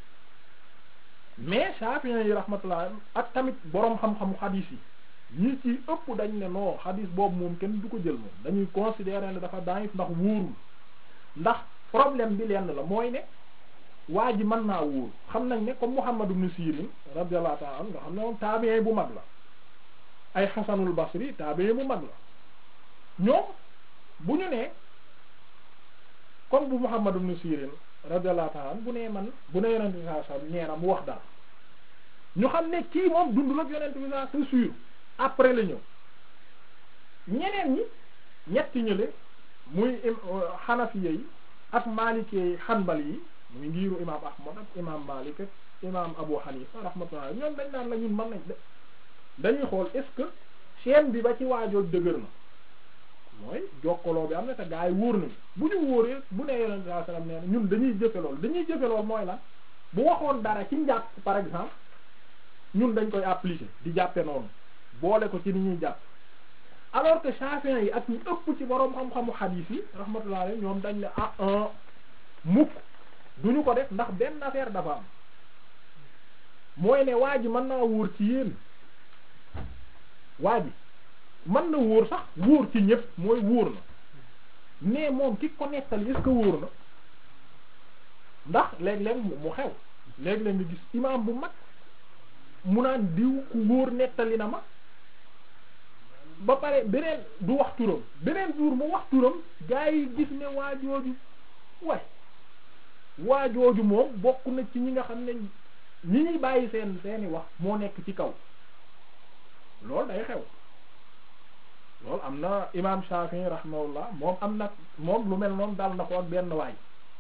mais Shafi'i yi rahmatullah ak tamit boroom xam-xamu xadiis yi ñi ci ëpp dañ ne non xadiis boobu moom kenn du ko jël moom dañuy considérer ne dafa daif ndax wóorul ndax problème bi lenn la mooy ne waa ji mën naa wóor xam nañ ne comme Muhammad ibn Sirin radiyallahu ta'ala anhu nga xam ne moom tabi'i bu mag la ay Hasanul Basri tabi'i bu mag la ñoom bu ñu nee comme bu Muhammad ibn Sirin radiyallahu ta'ala anhu bu nee man bu ne yonent bi sallallahu alayhi wasallam nee na mu wax dara ñu xam ne kii moom dundul ak yonent bi sallallahu alayhi wasallam c'est sûr après la ñëw ñeneen ñi ñetti ñële muy Hanafiya yi ak Maliki yi Hanbali yi muy ngiiru imaam Ahmad ak imaam Malik ak imaam Abu Hanifa rahmatullah ñoom dañ naan la ñun mën nañ dañuy xool est-ce que chaîne bi ba ci waajoo dëgër na mooy jokkaloo bi am na te gaa yi wóor nañu bu ñu wóoree bu nee yonent sallallahu alayhi wasallam nee na ñun dañuy jëfe lool dañuy jëfe lool mooy lan bu waxoon dara ci njàpp par exemple ñun dañ koy appliquer di jàppe noonu boole ko ci ni ñuy jàpp alors que Shafi'i yi ak ñu ëpp ci boroom xam-xamu hadith yi rahmatullah alayhi ñoom dañ ne ah un mukk duñu ko def ndax benn affaire dafa am mooy ne waa ji mën naa wóor ci yéen waa ji mën na wóor sax wóor ci ñëpp mooy wóor na mais moom ki ko nettali est-ce que wóor na ndax léeg-léeg mu xew léeg-léeg nga gis imaam bu mag mu naan diw ku wóor nettali na ma ba pare beneen du wax turam beneen jour mu wax turam gaa yi gis ne waa jooju way waa jooju moom bokk na ci ñi nga xam ne ñi ñuy bàyyi seen seeni wax moo nekk ci kaw loolu day xew loolu am na imaam Shafi'i rahimahullah moom am na moom lu mel noonu dal na ko ak benn waay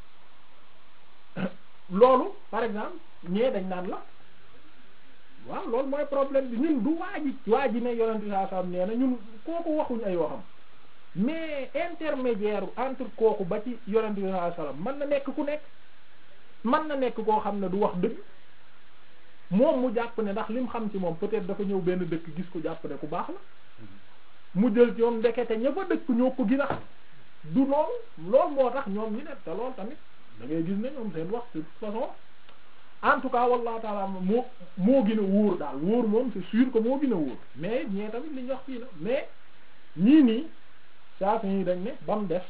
loolu par exemple ñee dañ naan la waaw loolu mooy problème bi ñun du waa ji waa ji ne yonent bi sallallahu alayhi wasallam nee na ñun kooku waxuñ ay waxam mais intermédiaire entre kooku ba ci yonent bi sallallahu alayhi wasallam mën na nekk ku nekk mën na nekk koo xam ne du wax dëgg moom mu jàpp ne ndax lim xam ci moom peut-être dafa ñëw benn dëkk gis ko jàpp ne ku baax la mu jël ci moom ndekete ña fa dëkk ñoo ko gën a xam du loolu loolu moo tax ñoom ñi ne te loolu tamit da ngay gis ne ñoom seen wax de toute façon en tout cas wallahu taala moo moo gën a wóor daal wóor moom c'est sûr que moo gën a wóor mais ñee tamit li ñu wax fii la mais ñii nii saa yi dañ ne ba mu des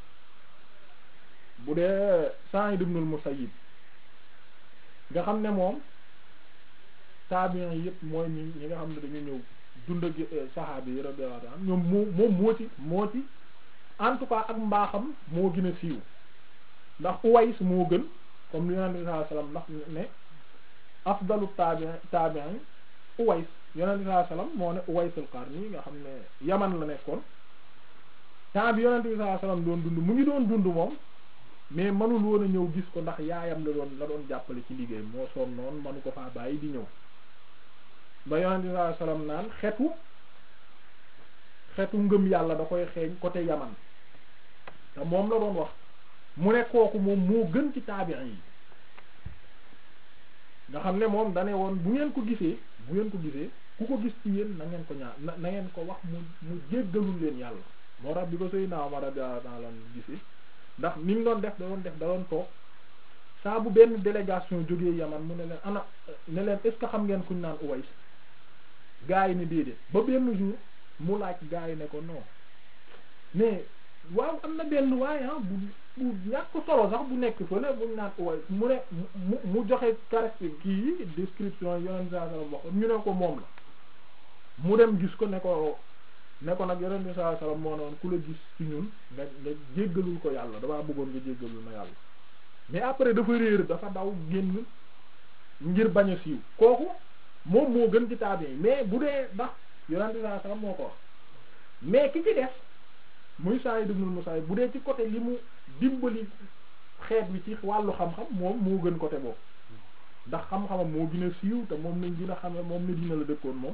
bu dee Sa'id ibn al-Musayyib nga xam ne moom tabi'in yi yëpp mooy ñi ñi nga xam ne dañu ñëw dund ak saxaabi yi radiyallahu anhum ñoom moo moom moo ci moo ci en tout cas ak mbaaxam moo gën a siiw ndax Uways moo gën comme li yonent bi sallallahu alayhi wasallam ndax ne afdalu tabi'in tabi'in Uways yonent bi sallallahu alayhi wasallam moo ne Uwaysul Qarni nga xam ne Yaman la nekkoon temps bi yonent bi sallallahu alayhi wasallam doon dund mu ngi doon dund moom mais mënul woon a ñëw gis ko ndax yaayam la doon la doon jàppale ci liggéey moo sonn noonu mënu ko faa bàyyi di ñëw ba yonent bi sallallahu alayhi wasallam naan xetu xetu ngëm yàlla da koy xeeñ côté Yaman te moom la doon wax mu ne kooku moom moo gën ci taabi'in yi nga xam ne moom dane woon bu ngeen ko gisee bu ngeen ko gisee ku ko gis ci yéen na ngeen ko ñaar na na ngeen ko wax mu mu jéggalul leen yàlla moo tax bi ko sëy naaw ma radiyallahu ta'ala gisee ndax ni mu doon def da doon def da doon toog saa bu benn délégation jógee Yaman mu ne leen ana ne leen est ce que xam ngeen kuñ naan Uways gaa yi ne déedéet ba benn jour mu laaj gaa yi ne ko non mais waaw am na benn waaye ah bu bu ñàkk solo sax bu nekk fële buñ naan Uways mu ne mu mu joxe caractère kii description yonent saa sallam wax ñu ne ko moom la mu dem gis ko ne ko ne ko nag yonent bi sallallahu alayhi wasallam moo ne woon ku la gis ci ñun nga nga jéggalul ko yàlla damaa bëggoon nga jéggalul ma yàlla mais après dafa réer dafa daw génn ngir bañ a siiw kooku moom moo gën ci taabi mais bu dee ndax yonent bi sallallahu alayhi wasallam moo ko wax mais ki ci def muy Sa'id ibn Musayyib bu dee ci côté li mu dimbali xeet wi ci wàllu xam-xam moom moo gën côté boobu ndax xam-xamam moo gën a siiw te moom lañ gën a xam moom ne dina la dëkkoon moom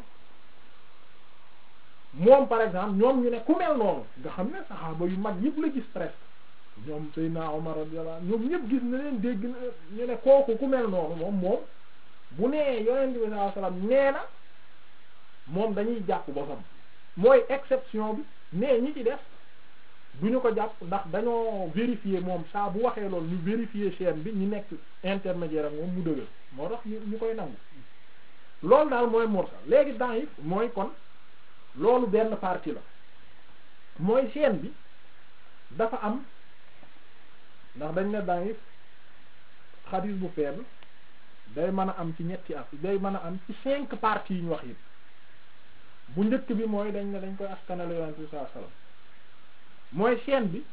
moom par exemple ñoom ñu ne ku mel noonu nga xam ne saxaaba yu mag yëpp la gis presque ñoom Seydina Omar radiyallahu ñoom ñëpp gis na leen dégg na ñu ne kooku ku mel noonu moom moom bu nee yonent bi sallallahu alayhi wasallam nee na moom dañuy jàpp bosam mooy exception bi mais ñi ci def du ñu ko jàpp ndax dañoo vérifier moom saa bu waxee loolu ñu vérifier chaîne bi ñu nekk intermédiaire ak moom mu dëgër moo tax ñu ñu koy nangu loolu daal mooy mursal léegi da'if mooy kon loolu benn partie la mooy chaîne bi dafa am ndax dañ ne da'if xadis bu faible day mën a am ci ñetti af day mën a am ci cinq parties yi ñu wax yëpp bu njëkk bi mooy dañ ne dañ koy askanale yonent bi sallallahu alayhi wasallam mooy chaîne bi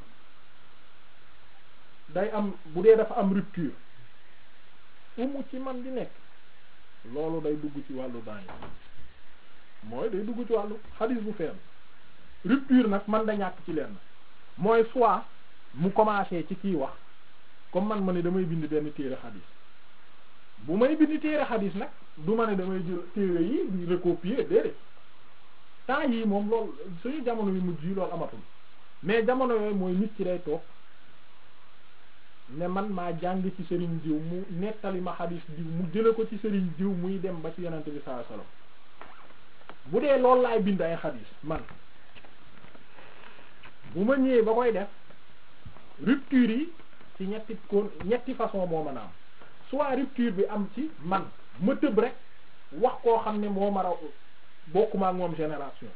day am bu dee dafa am rupture umu ci man di nekk loolu day dugg ci wàllu daañu mooy day dugg ci wàllu xadis bu faible rupture nag man da ñàkk ci lenn mooy soit mu commencé ci kii wax comme man ma ne damay bind benn téere xadis bu may bind téere xadis nag du ma ne damay jël téere yi di recopier déedéet temps yii moom loolu suñu jamono yu mujj yi loolu amatul mais jamono yooyu mooy nit ci day toog ne man maa jàng ci sëriñ diw mu nettali ma xadis diw mu jële ko ci sëriñ diw muy dem ba ci yonente bi sallallahu alayhi wasallam bu dee loolu laay bind ay xadis man bu ma ñëwee ba koy def rupture yi ci ñetti kon ñetti façon moo mën a am soit rupture bi am ci man ma tëb rek wax koo xam ne moo mara bokkuma ak moom génération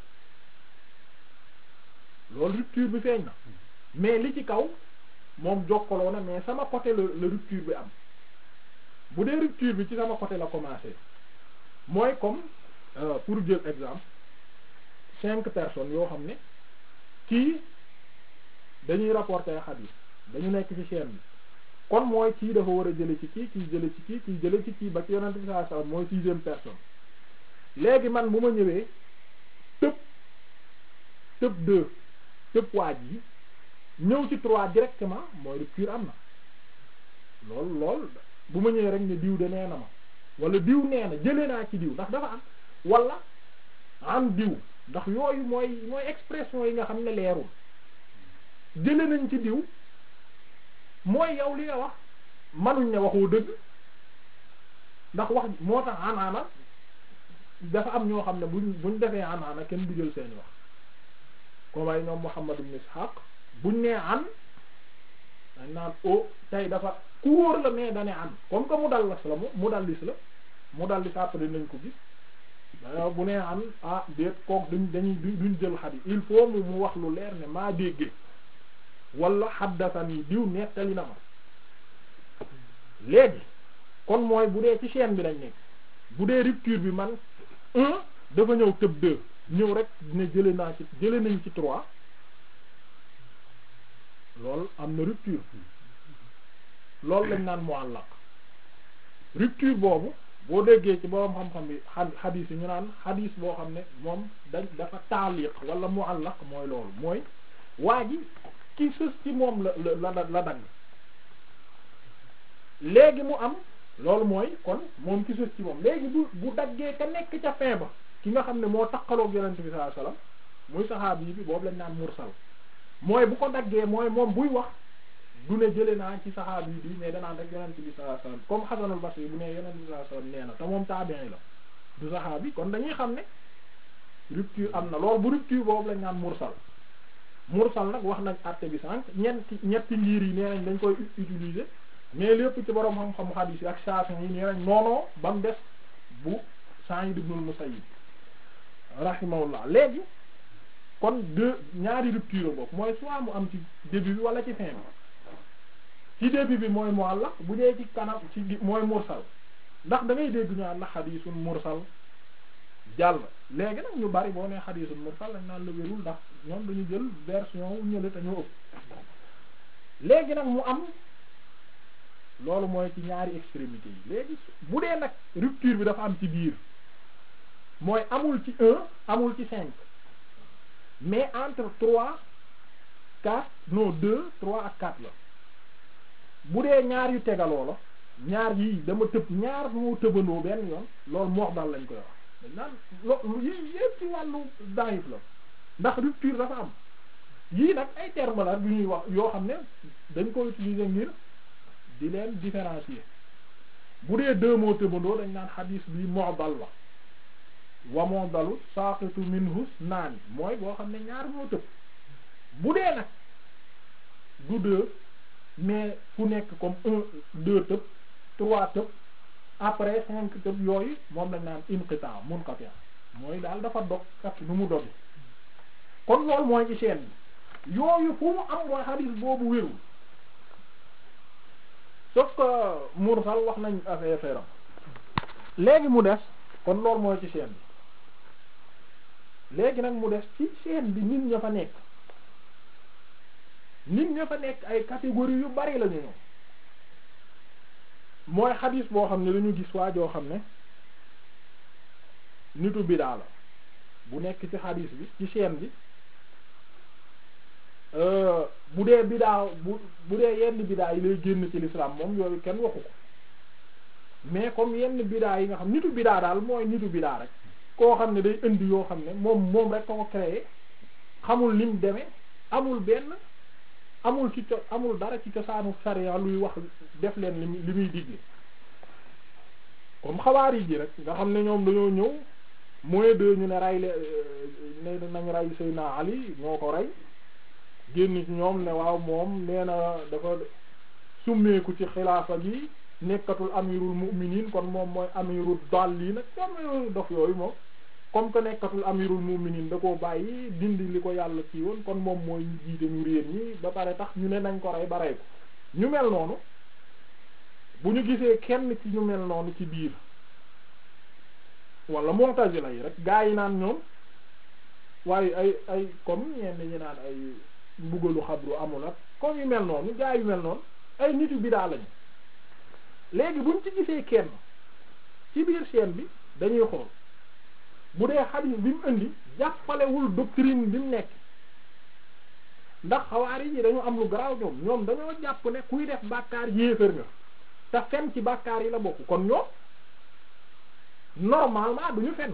loolu rupture bi feeñ na mais li ci kaw moom jokkaloo na mais sama côté la la rupture bi am bu dee rupture bi ci sama côté la commencé mooy comme euh, pour jël exemple cinq personnes yoo xam ne kii dañuy rapporter xadiis dañu nekk ci chaîne bi kon mooy kii dafa war a jële ci kii kii jële ci kii kii jële ci kii ba ci yonent bi sallallahu alayhi wasallam mooy sixième personne léegi man bu ma ñëwee tëb tëb deux tëb waaj yi ñëw ci trois directement mooy rupture am na lool lool bu ma ñëwee rek ne diw de nee na ma wala diw nee na jëlee naa ci diw ndax dafa am wala am diw ndax yooyu mooy mooy expression yi nga xam ne leerul jële nañ ci diw mooy yow li nga wax manuñ ne waxoo dëgg ndax wax moo tax anaana dafa am ñoo xam ne buñ buñ defee anaana kenn du jël seeni wax comme ay ñoom Muhammad ibn Ishaq buñ nee an dañ naan o tey dafa ku wóor la mais dane an comme que mu dal las la mu mu dallis la mu dallis après nañ ko gis da bu nee an ah déet kook duñ dañuy duñ jël xadis il faut mu mu wax lu leer ne maa déggee wala xaddasani diw nettali na ma léegi kon mooy bu dee ci chaîne bi lañ nekk bu dee rupture bi man un dafa ñëw tëb deux ñëw rek ne jële naa ci jële nañ ci trois loolu am na rupture loolu lañ naan muallaq rupture boobu boo déggee ci borom xam-xam bi xa xadiis yi ñu naan xadiis boo xam ne moom dañ dafa taaliq wala muallaq mooy loolu mooy waa ji ki sës ci moom la la la la dagg léegi mu am loolu mooy kon moom ki sës ci moom léegi bu bu daggee ka nekk ca fin ba ki nga xam ne moo takkaloog yonent bi sallallahu alayhi wasallam muy saxaabi yi bi boobu lañ naan mursal mooy bu ko daggee mooy moom buy wax du ne jële naa ci saxaabi yi bi mais danaan rek yonent bi sallallahu alayhi wasallam comme Hasanul Basri bu ne yonent bi sallallahu alayhi wasallam nee na te moom taabi'i la du saxaabi kon dañuy xam ne rupture am na loolu bu rupture boobu lañ naan mursal mursal nag wax nañ àtte bi sànq ñetti ñetti ngir yi nee nañ dañ koy utiliser mais lépp ci borom xam-xam hadith yi ak Shafi'i yi nee nañ noonoo ba mu des bu Sa'id ibn al-Musayyib rahimahullah léegi kon deux ñaari rupture boobu mooy soit mu am ci début bi wala ci fin bi ci début bi mooy muallaq bu dee ci kanam ci mooy mursal ndax da ngay dégg ñu naan la hadithun mursal jàll léegi nag ñu bari boo nee hadithun mursal lañ naan la wérul ndax ñoom dañu jël version wu ñële te ñoo ëpp léegi nag mu am loolu mooy ci ñaari extrémité yi léegi bu dee nag rupture bi dafa am ci biir mooy amul ci un amul ci cinq mais entre trois quatre non deux trois ak quatre la bu dee ñaar yu tegaloo la ñaar yii dama tëb ñaar moo tëbandoo benn yoon loolu moox dal lañ koy wax dañ naan lo yi yépp ci wàllu daif la ndax rupture dafa am yii nag ay termes la bu ñuy wax yoo xam ne dañ ko utiliser ngir di leen différencier bu dee deux mots tëbandoo dañ naan xadiis bi mu'dal la wa mu'dalu saqitu minhu naani mooy boo xam ne ñaar moo tëb bu dee nag du deux mais fu nekk comme un deux tëb trois tëb après cinq tëb yooyu moom lañ naan inqita munqati mooy daal dafa dog kat nu mu dogi kon loolu mooy ci chaîne bi yooyu fu mu am mooy xadiis boobu wérul sauf que mursal wax nañ affaire am léegi mu des kon loolu mooy ci chaîne bi léegi nag mu des ci chaîne bi nit ña fa nekk nit ña fa nekk ay catégorie yu bari lañu ñëw mooy xadiis boo xam ne dañu gis waa joo xam ne nitu bidaa la bu nekk ci xadiis bi ci chaîne bi bu dee bidaa bu bu dee yenn bidaa yi lay génn ci l'islam moom yooyu kenn waxu ko mais comme yenn bidaa yi nga xam nitu bidaa daal mooy nitu bidaa rek koo xam ne day indi yoo xam ne moom moom rek ko ko créé xamul lim demee amul benn amul ci co amul dara ci cosaanu sariya luy wax def leen li li muy digle comme xawaari ji rek nga xam ne ñoom dañoo ñëw mooy de ñu ne rey le ne nañ rey Seydina Ali ñoo ko rey génn ci ñoom ne waaw moom nee na dafa summeeku ci xilaafa gi nekkatul amirul mu'minin kon moom mooy amirul dallin comme dof yooyu moom comme que nekkatul amirul mu'minin da koo bàyyi dindi li ko yàlla ci woon kon moom mooy ñu jiite ñu réer ñi ba pare tax ñu ne nañ ko rey ba rey ko ñu mel noonu bu ñu gisee kenn ci ñu mel noonu ci biir wala mu'tazila yi rek gaa yi naan ñoom waaye ay ay comme ñenn ñi naan ay mbugalu xabru amul ak comme yu mel noonu gaa yu mel noonu ay nit yu bidaa lañu léegi buñ ci gisee kenn ci biir chaîne bi dañuy xool bu dee xadiis bi mu indi jàppalewul doctrine bi mu nekk ndax xawaari yi dañu am lu garaaw ñoom ñoom dañoo jàpp ne kuy def bàkkaar yéefar nga te fen ci bàkkaar yi la bokk kon ñoom normalement duñu fen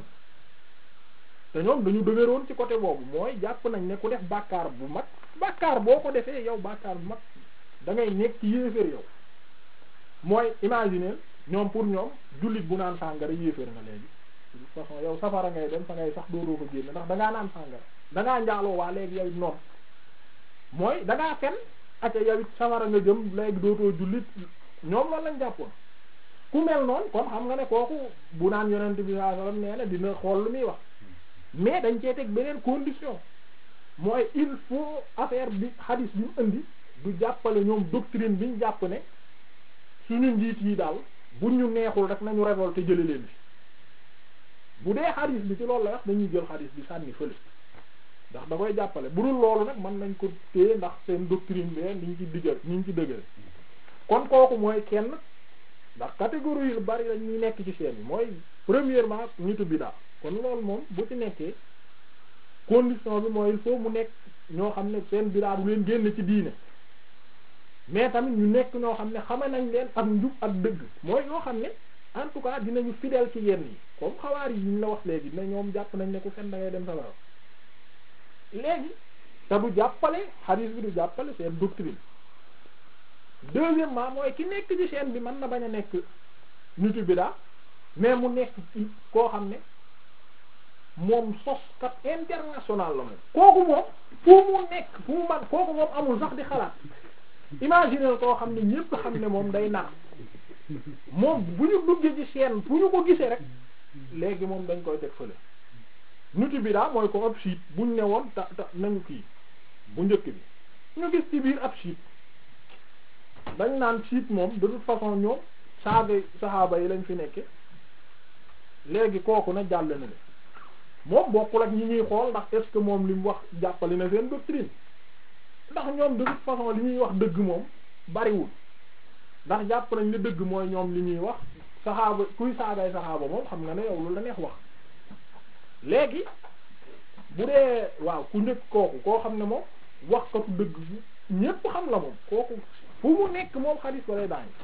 te ñoom dañu dëgëroon ci côté boobu mooy jàpp nañ ne ku def bàkkaar bu mag bàkkaar boo ko defee yow bàkkaar bu mag da ngay nekk ci yéefar yow mooy imaginer ñoom pour ñoom jullit bu naan sàngara yéefar nga léegi de toute façon yow safara ngay dem fa ngay sax doodoo ko génn ndax dangaa naan sàngara dangaa njaaloo waa léegi yow it noonu mooy dangaa fen ak yow it safara nga jëm léegi dootoo jullit ñoom loolu lañ jàppoon ku mel noonu kon xam nga ne kooku bu naan yonent bi sallallahu alayhi wasallam nee na dina xool lu muy wax mais dañ cee teg beneen condition mooy il faut affaire bi hadis bi mu indi du jàppale ñoom doctrine bi ñu jàpp ne suñu njiit yi daal bu ñu neexul rek nañu révolté jële leen fi bu dee hadis bi ci loolu la wax dañuy jël hadis bi sànni fële ndax da koy jàppale bu dul loolu nag mën nañ ko téye ndax seen doctrine bi ni ñu ci diggal ni ñu ci dëggal kon kooku mooy kenn ndax catégorie yu bari la ñuy nekk ci seen yi mooy premièrement nitu bidaa kon loolu moom bu ci nekkee condition bi mooy il faut mu nekk ñoo xam ne seen bidaa du leen génn ci diine mais tamit ñu nekk ñoo xam ne xame nañ leen ak njub ak dëgg mooy ñoo xam ne en tout cas dinañu fidèle ci yenn yi comme xawaar yi ñu la wax léegi ne ñoom jàpp nañ ne ku fen da ngay dem safara léegi te du jàppale hadith bi du jàppale seen doctrine deuxièmement mooy ki nekk ci chaîne bi mën na bañ a nekk nitu bidaa mais mu nekk ci koo xam ne moom soskat international la moom kooku moom fu mu nekk fu mu man kooku moom amul sax di xalaat imaginer koo xam ne ñépp xam ne moom day nar moom bu ñu duggee ci chaîne fu ñu ko gisee rek léegi moom dañ koy teg fële nitu bidaa mooy ko ab siit buñ ne woon ta ta nañu kii bu njëkk bi ñu gis ci biir ab siit dañ naan siit moom de toute façon ñoom saaga saxaaba yi lañ fi nekke léegi kooku na jàll na ne moom bokkul ak ñi ñuy xool ndax est-ce que moom li mu wax jàppali na seen doctrine ndax ñoom de toute façon li ñuy wax dëgg moom bariwul ndax jàpp nañ ne dëgg mooy ñoom li ñuy wax saxaaba kuy saagay saxaaba moom xam nga ne yow lu la neex wax léegi bu dee waaw ku njëkk kooku koo xam ne moom wax katu dëgg ñépp xam la moom kooku fu mu nekk moom xadis ba lay daañ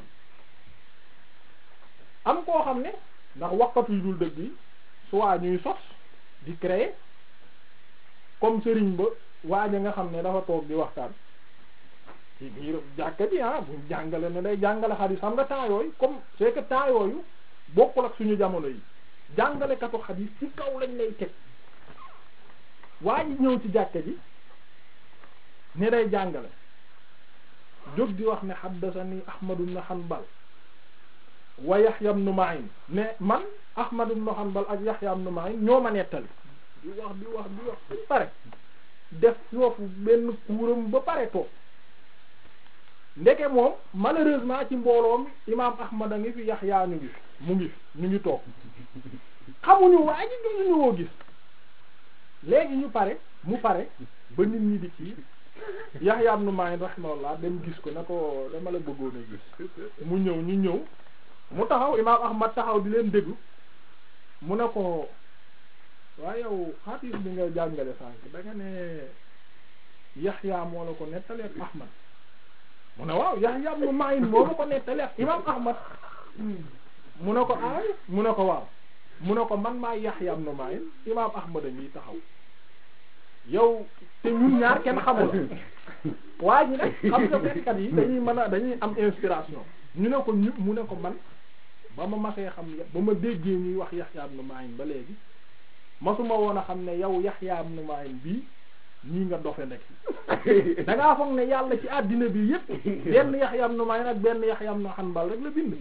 am koo xam ne ndax waxkatu yu dul dëgg yi soit ñuy sos di créer comme sëriñ ba waaja nga xam ne dafa toog di waxtaan ci biir jàkka ji ah buñ jàngale ne day jàngale xadis xam nga temps yooyu comme c'est que temps yooyu bokkul ak suñu jamono yi jàngalekatu xadis ci kaw lañ lay teg waa ji ñëw ci jàkka ji ne day jàngale jóg di wax ne haddasani Ahmad ibn Hanbal wa Yahya ibn Ma'in ne man Ahmad ibn Hanbal ak Yahya ibn Ma'in ñoo ma nettali di wax di wax di wax ba pare def foofu benn kuuram ba pare toog ndeke moom malheureusement ci mbooloo mi imaam Ahmad a ngi fi Yahya ñu ngi fi mu ngi fi ñu ngi toog xamuñu waa ji duñu woo gis léegi ñu pare mu pare ba nit ñi di ci Yahya ibn Ma'in rahimahullah dem gis ko ne ko dama la bëggoon a gis mu ñëw ñu ñëw mu taxaw imaam Ahmad taxaw di leen déglu mu ne ko waaye yow xadiis bi nga jàngale sànq da nga ne Yahya moo la ko nettali ak Ahmad mu ne waaw Yahya ibn Ma'in moo la ko nettali ak imaam Ahmad mu ne ko aay mu ne ko waaw mu ne ko man maa Yahya ibn Ma'in imaam Ahmad a ngi taxaw yow te ñun ñaar kenn xamul waa ji nag xam nga fekkat yi dañuy mën a dañuy am inspiration ñu ne ko ñu mu ne ko man ba ma masee xam ba ma déggee ñuy wax Yahya ibn Ma'in ba léegi masuma woon a xam ne yow Yahya ibn Ma'in bii ñii nga dofe nekk da ngaa foog ne yàlla ci àddina bi yépp benn Yahya ibn Ma'in ak benn Yahya ibn Hanbal rek la bind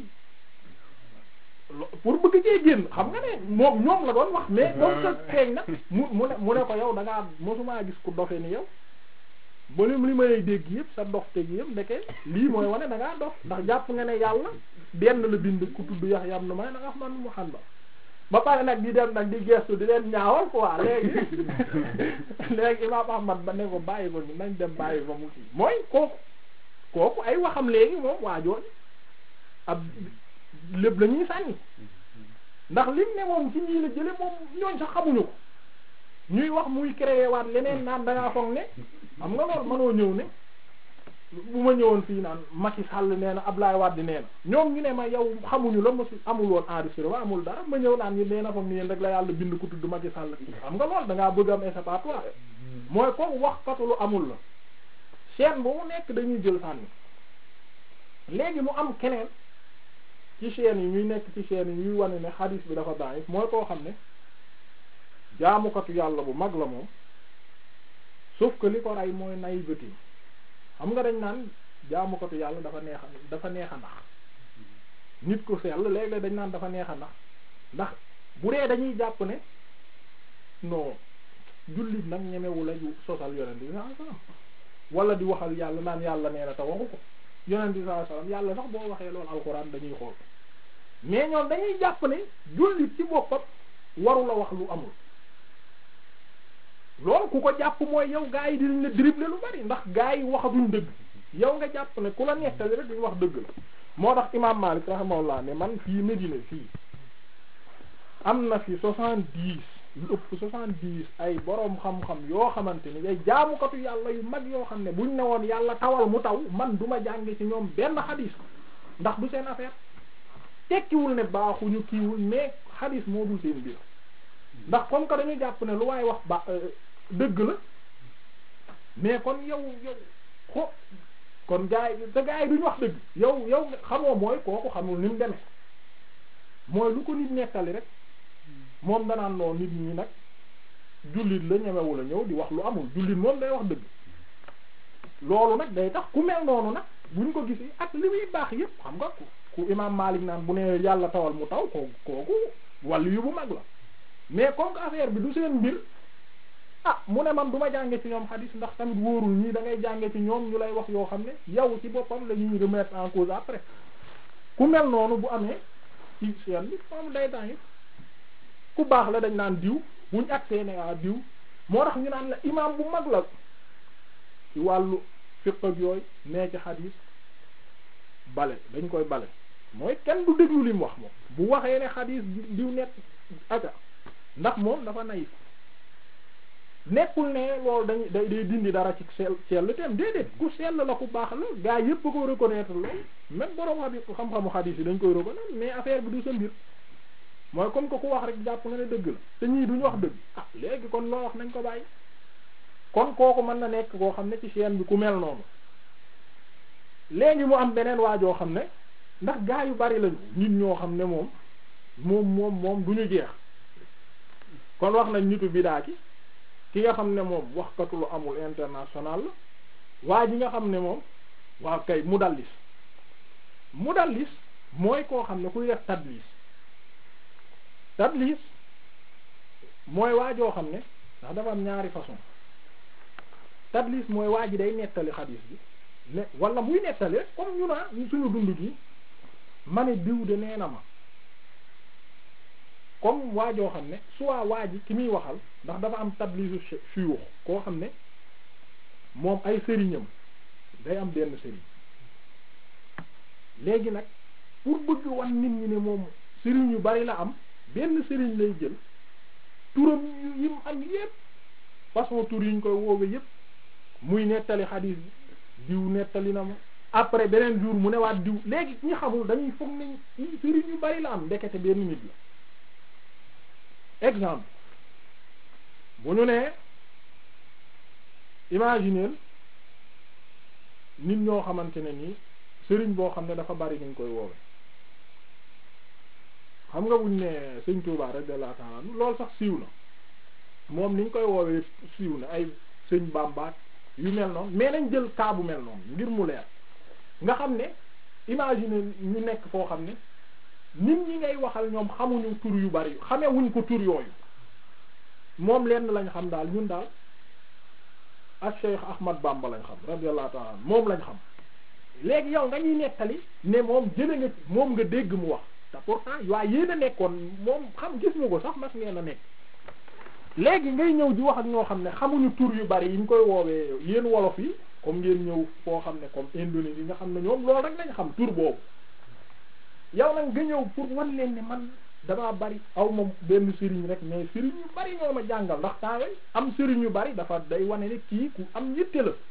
pour bëgg cee génn xam nga ne moom ñoom la doon wax mais comme que feeñ na mu mu ne mu ne ko yow da ngaa mosumaa gis ku dofe ni yow ba lim li may dégg yëpp sa dox teg yëpp ndeke lii mooy wane da ngaa dox ndax jàpp nga ne yàlla benn la bind ku tudd Yahya ibn Ma'in ak Ahmad ibn Hanbal ba pare nag di dem nag di gestu di leen ñaawal quoi léegi léegi Imam Ahmad ba ne ko bàyyi ko ñu nañ dem bàyyi ko mu kii mooy kooku kooku ay waxam léegi moom waajoon ab lépp la ñuy sànni ndax lim ne moom ci ñii la jële moom ñooñ sax xamuñu ko ñuy wax muy créé waat leneen naan dangaa foog ne xam nga loolu mënoo ñëw ne bu ma ñëwoon fii naan Macky Sall nee na Ablaye Wade nee na ñoom ñu ne ma yow xamuñu la mosu amul woon enregistrement amul dara ma ñëw naan yi nee na foog ni yéen rek la yàlla bind ko tudd Macky Sall xam nga loolu da ngaa bëgg am échappatoire mooy ko wax katu lu amul la chaîne bu mu nekk dañuy jël sànni léegi mu am keneen ci chaîne yi ñuy nekk ci chaîne yi ñuy wane ne hadis bi dafa bàyyi mooy koo xam ne jaamukatu yàlla bu mag la moom sauf que li ko rey mooy naïveté xam nga dañ naan jaamukatu yàlla dafa neex a dafa neex a nax nit ku sell léeg-léeg dañ naan dafa neex a nax ndax bu dee dañuy jàpp ne non jullit nag ñemewu la ju sosal yonent bi sallallahu alayhi wasallam wala di waxal yàlla naan yàlla nee na te waxu ko yonent bi sallallahu alayhi wasallam yàlla sax boo waxee loolu alxuraan dañuy xool mais ñoom dañuy jàpp ne jullit ci boppam waru la wax lu amul loolu ku ko jàpp mooy yow gaa yi dinañ la dribble lu bari ndax gaa yi waxatuñ dëgg yow nga jàpp ne ku la nettali rek duñ wax dëgg la moo tax imaam Maalik rahimahullah ne man fii Medina fii am na fi soixante-dix lu ëpp soixante-dix ay boroom xam-xam yoo xamante ni ay jaamukatu yàlla yu mag yoo xam ne buñ ne woon yàlla tawal mu taw man duma jànge ci ñoom benn xadis ndax du seen affaire tekkiwul ne baaxuñu kiiwul mais xadis moo dul seen biir ndax comme que dañu jàpp ne lu waaye wax ba dëgg la mais kon yow yow xo kon gaa yi te gaa yi duñ wax dëgg yow yow xamoo mooy kooku xamul ni mu demee mooy lu ko nit nettali rek moom danaan noo nit ñi nag jullit la ñemewu la ñëw di wax lu amul jullit moom day wax dëgg loolu nag day tax ku mel noonu nag buñ ko gisee ak li muy baax yépp xam nga ku imaam Maalik naan bu ne yàlla tawal mu taw kooku kooku wàllu yu bu mag la mais comme que affaire bi du seen mbir ah mu ne man du ma jànge ci ñoom xadis ndax tamit wóorul ñii da ngay jànge ci ñoom ñu lay wax yoo xam ne yow ci boppam la ñuy remettre en cause après ku mel noonu bu amee ci seen bi moom day temps ku baax la dañ naan diw buñ agsee ne ah diw moo tax ñu naan la imam bu mag la ci wàllu fiqh ak yooyu nee ci xadis bale dañ koy bale mooy kenn du déglu li mu wax moom bu waxee ne xadis diw nekk aka ndax moom dafa naïf nekkul ne loolu dañ day day dindi dara ci sell sell tem déedéet ku sell la ku baax la gaa yépp ko reconnaître loolu même borom xadis xam-xamu xadis yi dañ koy reconnaître mais affaire bi du sa mbir mooy comme que ku wax rek jàpp nga ne dëgg la te ñii duñu wax dëgg ah léegi kon loo wax nañ ko bàyyi kon kooku mën na nekk koo xam ne ci chaîne bi ku mel noonu léegi mu am beneen waajoo xam ne ndax gaa yu bari lañu nit ñoo xam ne moom moom moom moom du ñu jeex kon wax nañ nitu bidaa ki ki nga xam ne moom waxkatu lu amul international la waa ji nga xam ne moom waaw kay mudallis mudallis mooy koo xam ne kuy def tadlis tadlis mooy waajoo xam ne ndax dafa am ñaari façon tadlis mooy waa ji day nettali xadiis bi ne wala muy nettali rek comme ñu naa suñu dund gi ma ne diw de nee na ma comme waajoo xam ne soit waa ji ki muy waxal ndax dafa am tadlisu suyux koo xam ne moom ay sëriñam day am benn sëriñ léegi nag pour bëgg wan nit ñi ne moom sëriñ yu bari la am benn sëriñ lay jël turam yu yim am yépp façon tur yi ñu koy woowe yépp muy nettali xadiis diw nettali na ma après beneen jour mu newaat diw léegi ñi xamul dañuy foog nañ sëriñ yu bari la am ndekete benn nit la exemple bu ñu nee imagineel nit ñoo xamante ne nii sëriñ boo xam ne dafa bari ñu koy woowe xam nga buñ ne sëñ Touba radiyallahu ta'ala loolu sax siiw na moom niñ koy woowee siiw na ay sëñ Bamba yu mel noonu mais nañ jël cas bu mel noonu ngir mu leer nga xam ne imagine ñu nekk foo xam ne nit ñi ngay waxal ñoom xamuñu tur yu bari xamee wuñ ko tur yooyu moom lenn lañ xam daal ñun daal ak Cheikh Ahmad Bamba lañ xam radiyallahu ta'ala moom lañ xam léegi yow nga ñuy nettali ne moom jële nga moom nga dégg mu wax te pourtant waaye yéen a nekkoon moom xam gis nga ko sax mas ngeen a nekk léegi ngay ñëw di wax ak ñoo xam ne xamuñu tur yu bari yi ñu koy woowee yéen wolof yi comme ngeen ñëw foo xam ne comme Indonésie nga xam ne ñoom loolu rek lañ xam tur boobu yow nag nga ñëw pour wan leen ne man damaa bari aw ma benn sëriñ rek mais sëriñ yu bari ñoo ma jàngal ndax temps am sëriñ yu bari dafa day wane ne kii ku am yitte la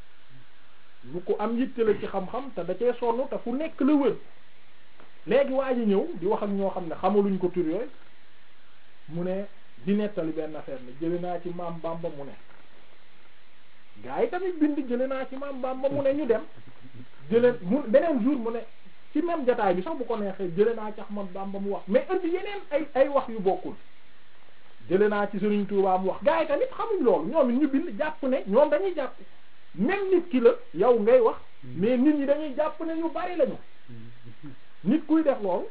lu ko am yitte la ci xam-xam te da cee sonn te fu nekk la wër léegi waa ji ñëw di wax ak ñoo xam ne xamaluñ ko tur yooyu mu ne di nettali benn affaire ne jële naa ci maam Bamba mu ne gaa yi tamit bind jële naa ci maam Bamba mu ne ñu dem jële mu beneen jour mu ne ci même jotaay bi sax bu ko neexee jële naa ci Ahmad Bamba mu wax mais indi yeneen ay ay wax yu bokkul jële naa ci Serigne Touba mu wax gaa yi tamit xamuñ loolu ñoom it ñu bind jàpp ne ñoom dañuy jàpp même nit ki la yow ngay wax mais nit ñi dañuy jàpp ne ñu bari lañu nit kuy def loolu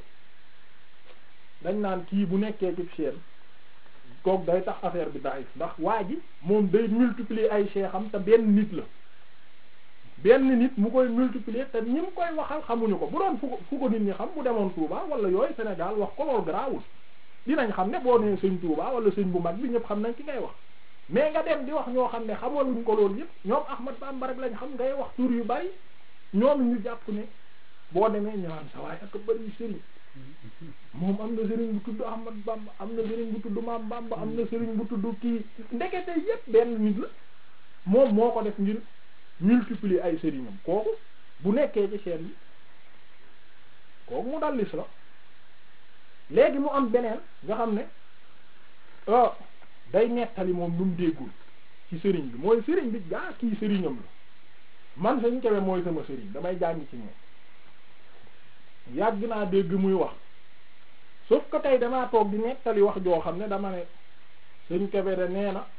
dañ naan kii bu nekkee ci chaîne kook day tax affaire bi daif ndax waa ji moom day multiplier ay cheikh-am te benn nit la benn nit mu koy multiplier te ñi mu koy waxal xamuñu ko bu doon fu ko fu ko nit ñi xam bu demoon Touba wala yooyu Sénégal wax ko loolu garaawul dinañ xam ne boo nee sëñ Touba wala sëñ bu mag bi ñëpp xam nañ ki ngay wax mais nga dem di wax ñoo xam ne xamaluñ ko loolu yëpp ñoom Ahmad Bamba rek lañ xam ngay wax tur yu bari ñoom ñu jàpp ne boo demee ñaan sa waaye ak bari sëriñ moom am na sëriñ bu tudd Ahmad Bamba am na sëriñ bu tudd Maam Bamba am na sëriñ bu tudd kii ndekete yépp benn nit la moom moo ko def ngir multiplier ay sëriñam kooku bu nekkee ci chaîne bi kooku mu dallis la léegi mu am beneen nga xam ne ah day nettali moom lu mu déggul ci sëriñ bi mooy sëriñ bi gaa kii sëriñam la man sañ kewe mooy sama sëriñ damay jàng ci moom yàgg naa dégg muy wax sauf que tey damaa toog di nettali wax joo xam ne dama ne sëñ Kébé de nee na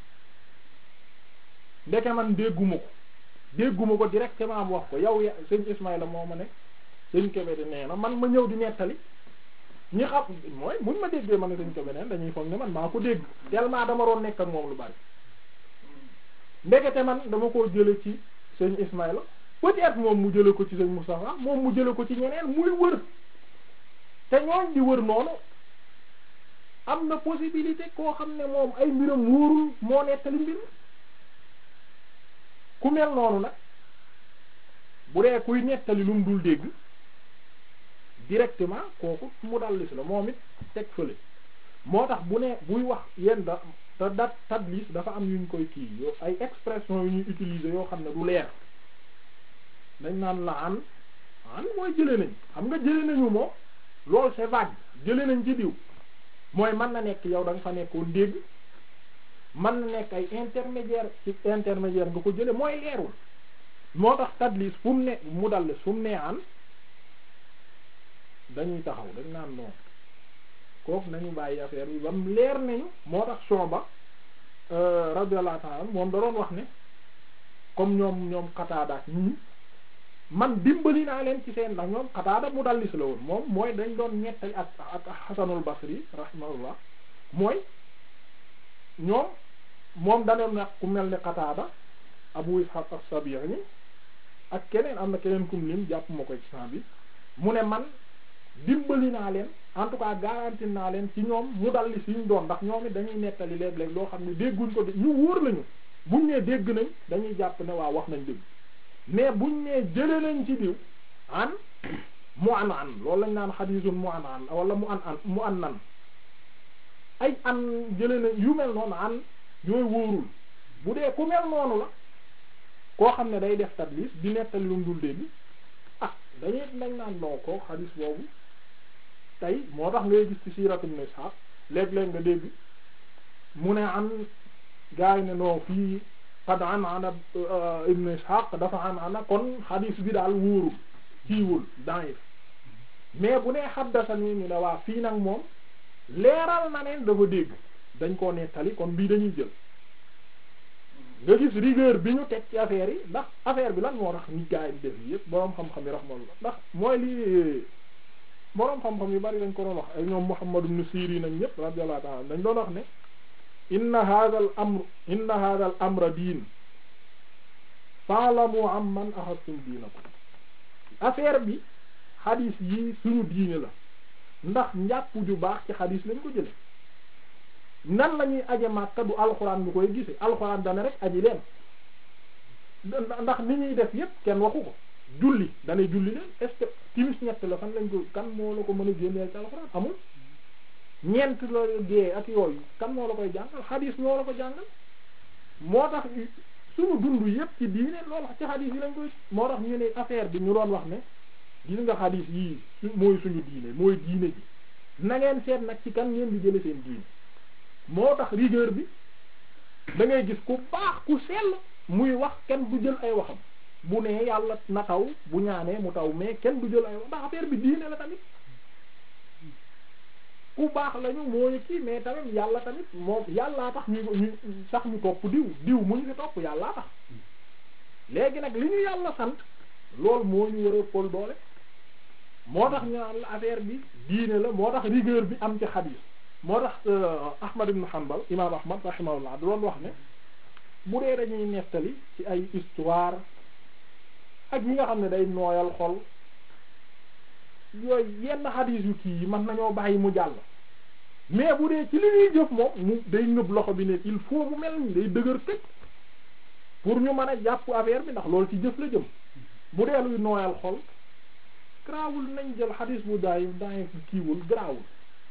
ndeke man dégguma ko dégguma ko directement mu wax ko yow ya sëñ Ismaïla moo ma ne sëñ Kébé de nee na man ma ñëw di nettali ñi xam mooy muñ ma déggee ma ne sëñ Kébé neen dañuy foog ne man maa ko dégg tellement dama doon nekk ak moom lu bari ndekete man dama koo jële ci sëñ Ismaïla peut-être moom mu jële ko ci sëñ Moustapha moom mu jële ko ci ñeneen muy wër te ñooñ di wër noonu am na possibilité koo xam ne moom ay mbiram wóorul moo nettali mbir ku mel noonu nag bu dee kuy nettali lu mu dul dégg directement kooku mu dallis la moom it teg fële moo tax bu ne buy wax yenn da te dat tadlis dafa am yuñ koy kii yo ay expression yu ñuy utiliser yoo xam ne du leer dañ naan la an an mooy jële nañ xam nga jële nañu moom loolu c'est vague jële nañ ci diw mooy mën na nekk yow da nga fa nekkoon dégg man na nekk ay intermédiaire ci intermédiaire nga ko jële mooy leerul moo tax tadlis fu mu ne mu dallis fu mu nee an dañuy taxaw dañ naan non kooku nañu bàyyi affaire bi ba mu leer nañu moo tax Shuba radiyallahu ta'ala moom da doon wax ne comme ñoom ñoom Qataada ak ñii man dimbali naa leen ci seen ndax ñoom Qataada mu dallis la woon moom mooy dañ doon ñettali ak ak Hasanul Basri rahimahullah mooy ñoom moom danoon nag ku mel ni Qataada Abu Ishaq as-Sabi'i ak keneen am na keneen kum lim jàpp ma ko ci sant bi mu ne man dimbali naa leen en tout cas garanti naa leen ci ñoom mu dalli si ñu doon ndax ñoom it dañuy nettali léeg-léeg loo xam ne dégguñ ko de ñu wóor lañu buñ nee dégg nañ dañuy jàpp ne waa wax nañ dégg mais buñ nee jële nañ ci diw an mu an an loolu lañ naan xadiisun mu an an wala mu an an mu an nan ay an jële nañ yu mel noonu an yooyu wóorul bu dee ku mel noonu la koo xam ne day def tadlis di nettali lu mu dul dégg ah dañuy nañ naan noo ko xadiis boobu tey moo tax ngay gis ci siiratu Ibn Ishaq léeg-léeg nga dégg mu ne an gaa yi ne non fii qad an ana Ibn Ishaq dafa an ana kon xadiis bi daal wóorul kiiwul da'if mais bu nee haddasani ñu ne waa fii nag moom leeral na ne dafa dégg dañ koo nettali kon bii dañuy jël nga gis rigueur bi ñu teg ci affaire yi ndax affaire bi lan moo tax nit gaa yi di def yi yëpp boroom xam-xam yi rahmallah ndax mooy lii boroom xam-xam yu bari dañ ko doon wax ay ñoom Muhammad ibn Sirin ak ñëpp radiyallahu ta'ala dañ doon wax ne inna hadha al amr inna hadha al amra diin fa'lamu amman akhadtum diinakum affaire bi xadis yi suñu diine la ndax njàpp ju baax ci xadis lañ ko jële nan la ñuy aje Makka du alxuraan ñu koy gise alxuraan dana rek aji leen ndax ni ñuy def yépp kenn waxu ko julli danay julli leen est-ce que timis ñett la fan lañ ko kan moo la ko mën a génneel ci alxuraan amul ñeent la gée ak yooyu kan moo la koy jàngal xadis ñoo la ko jàngal moo tax suñu dund yépp ci diine loolu ci xadis yi lañ koy moo tax ñu ne affaire bi ñu doon wax ne gis nga xadis yii su mooy suñu diine mooy diine ji na ngeen seet nag ci kan ngeen di jële seen diine moo tax rigueur bi da ngay gis ku baax ku sell muy wax kenn du jël ay waxam bu nee yàlla na taw bu ñaanee mu taw mais kenn du jël ay wax ndax affaire bi diine la tamit ku baax lañu mooy kii mais tamit yàlla tamit moom yàllaa tax ñu ñu sax ñu topp diw diw mu ñu fi topp yàllaa tax léegi nag li ñu yàlla sant loolu moo ñu war a pol doole moo tax ñu naan la affaire bi diine la moo tax rigueur bi am ci xadiis moo tax Ahmad ibn Hanbal imaam Ahmad rahimahullah da doon wax ne bu dee dañuy nettali ci ay histoire ak yi nga xam ne day nooyal xol yooyu yenn xadiis yu kii yi mën nañoo bàyyi mu jàll mais bu dee ci li ñuy jëf moom mu day ngëb loxo bi ne il faut mu mel ni day dëgër tëj pour ñu mën a jàpp affaire bi ndax loolu ci jëf la jëm bu dee luy nooyal xol garaawul nañ jël xadiis bu daay daay kiiwul garaawul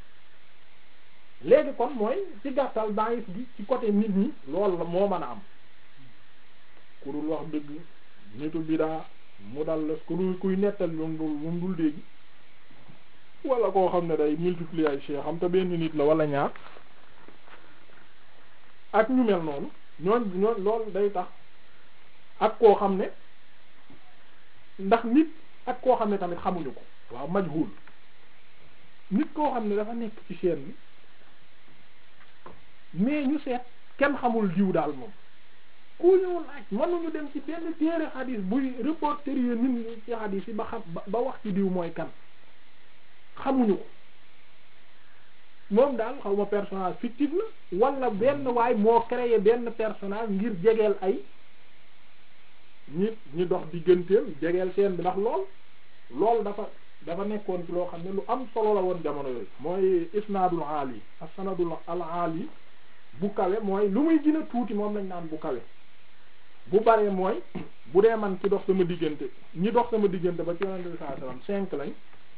léegi kon mooy ci gàttal daayif gi ci côté nit ñi loolu la moo mën a am ku dul wax dëgg nitu bidaa mu dal la ku dul kuy nettal moom dul moom dul dégg wala koo xam ne day multiplier ay cheikh xam te benn nit la wala ñaar ak ñu mel noonu ñooñ ñooñ loolu day tax ak koo xam ne ndax nit ak koo xam ne tamit xamuñu ko waaw majhul nit koo xam ne dafa nekk ci chaîne bi mais ñu seet kenn xamul diw daal moom ku ñu laaj mënuñu dem ci benn téere xadis buy reporter yi nit ñi ci xadis yi ba xam ba wax ci diw mooy kan xamuñu ko moom daal xaw ma personnage fictif la wala benn waay moo créé benn personnage ngir jegeel ay ñi ñi dox digganteel jegeel seen bi ndax lool lool dafa dafa nekkoon ci loo xam ne lu am solo la woon jamono yooyu mooy isnaadul aali as-sanadul al aali bu kawe mooy lu muy gën a tuuti moom lañ naan bu kawe bu baree mooy bu dee man ci dox sama diggante ñi dox sama diggante ba ci yonent bi sallallahu alayhi wasallam cinq lañ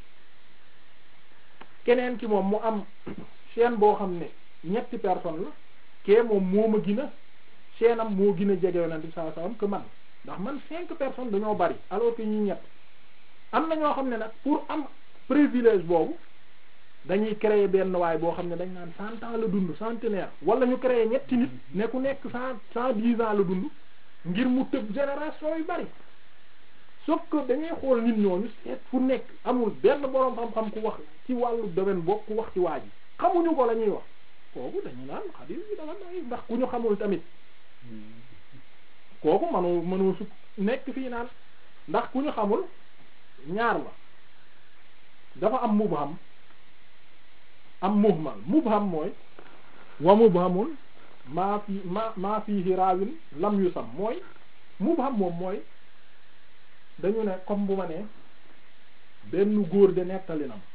keneen ki moom mu am chaîne boo xam ne ñetti personne la kee moom moo ma gën a chaîne am moo gën a jege yonent bi sallallahu alayhi wasallam que man ndax man cinq personnes dañoo bari alors que ñi ñett am na ñoo xam ne nag pour am privilège boobu dañuy créer benn waay boo xam ne dañ naan cent ans la dund centenaire wala ñu créer ñetti nit ne ku nekk cent cent dix ans la dund ngir mu tëb génération yu bari sauf que dañuy xool nit ñooñu seet fu nekk amul benn boroom xam-xam ku wax ci wàllu domaine bokk ku wax ci waa ji xamuñu ko la ñuy wax kooku dañu naan xadis bi dafa nay ndax ku ñu xamul tamit kooku manu mënu su nekk fii naan ndax ku ñu xamul ñaar la dafa am mubham am muhmal mubham mooy wa mubhamun maa fi ma maa fiihi raawin lam yu sam mooy mubham moom mooy dañu ne comme bu ma nee benn góor de nettali na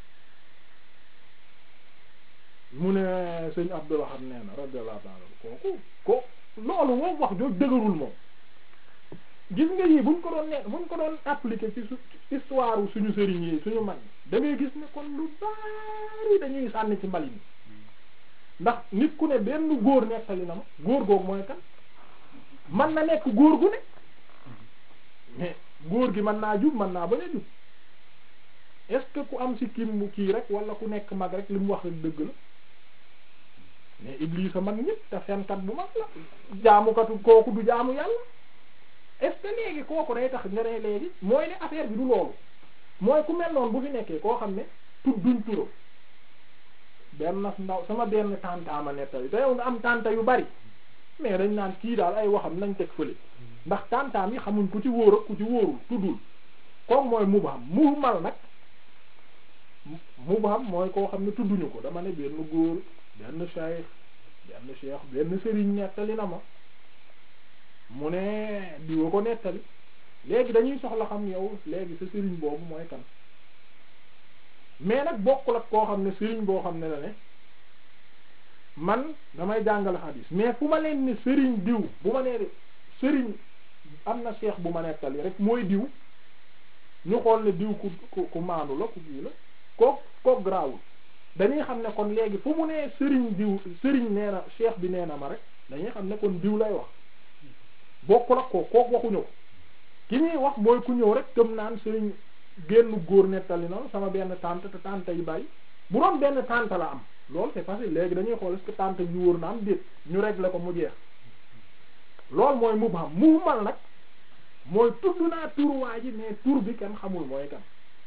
mu ne sëñ Abdul Wahab nee na radiyallahu ta'ala kooku ko loolu moom wax jooj dëgërul moom gis nga yii buñ ko doon ne buñ ko doon appliquer ci su histoire suñu sëriñ yi suñu mag da ngay gis ne kon lu bari dañuy sànni ci mbalin ndax nit ku ne benn góor nettali na ma góor googu mooy kan man na nekk góor gu ne mais góor gi mën naa jub mën naa bañ a jub est-ce que ku am si kim mu kii rek wala ku nekk mag rek li mu wax rek dëgg la mais Iblis a mag ñëpp te fenkat bu mag la jaamukatu kooku du jaamu yàlla est-ce que léegi kooku day tax nga ne léegi mooy ne affaire bi du loolu mooy ku mel noonu bu fi nekkee koo xam ne tudduñ turo benn ndaw sama benn tàntaama nettali te yow nga am tànta yu bari mais dañ naan kii daal ay waxam nañ teg fële ndax tàntaam yi xamuñ ku ci wóor ak ku ci wóorul tuddul kooku mooy mubham muhmal nag mubham mooy koo xam ne tudduñu ko dama ne benn góor benn cheikh benn cheikh benn sëriñ nettali na ma mu ne diwa ko nettali léegi dañuy soxla xam yow léegi sa sëriñ boobu mooy kan mais nag bokkul ak koo xam ne sëriñ boo xam ne la ne man damay jàngale xadiis mais fu ma leen ne sëriñ diw bu ma nee sëriñ am na cheikh bu ma nettali rek mooy diw ñu xool ne diw ku ku ku maandu la ku kii la kook kook grawul dañuy xam ne kon léegi fu mu nee sëriñ diw sëriñ nee na cheikh bi nee na ma rek dañuy xam ne kon diw lay wax bokkul ak ko kook waxuñu ko ki ñuy wax mooy ku ñëw rek gëm naan sëriñ génn góor nettali na sama benn tante te tante yi bàyyi bu doon benn tante la am loolu c'est facile léegi dañuy xool est-ce que tante ji wóor na am déet ñu régler ko mu jeex loolu mooy mubham muhmal nag mooy tudd naa tur waa ji mais tur bi kenn xamul mooy kan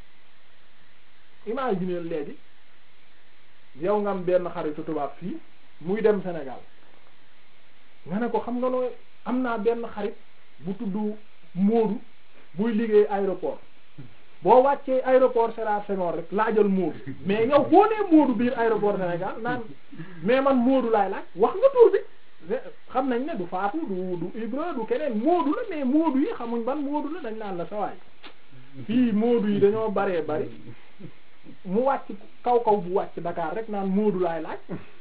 imagine léegi yow nga am benn xaritu tubaab fii muy dem Sénégal nga ne ko xam nga nooy am naa benn xarit bu tudd Moodu buy liggéey aéroport boo wàccee aéroport Sédar Senghor rek laajal Moodu mais yow boo nee Moodu biir aéroport Sénégal naan mais man Moodu laay laaj wax nga tur bi xam nañ ne du Faatu du du Ibra du keneen Moodu la mais Moodu yi xamuñ ban Moodu la dañ naan la sawaay fii Moodu yi dañoo baree bari mu wàcc kaw kaw bu wàcc Dakar rek naan Moodu laay laaj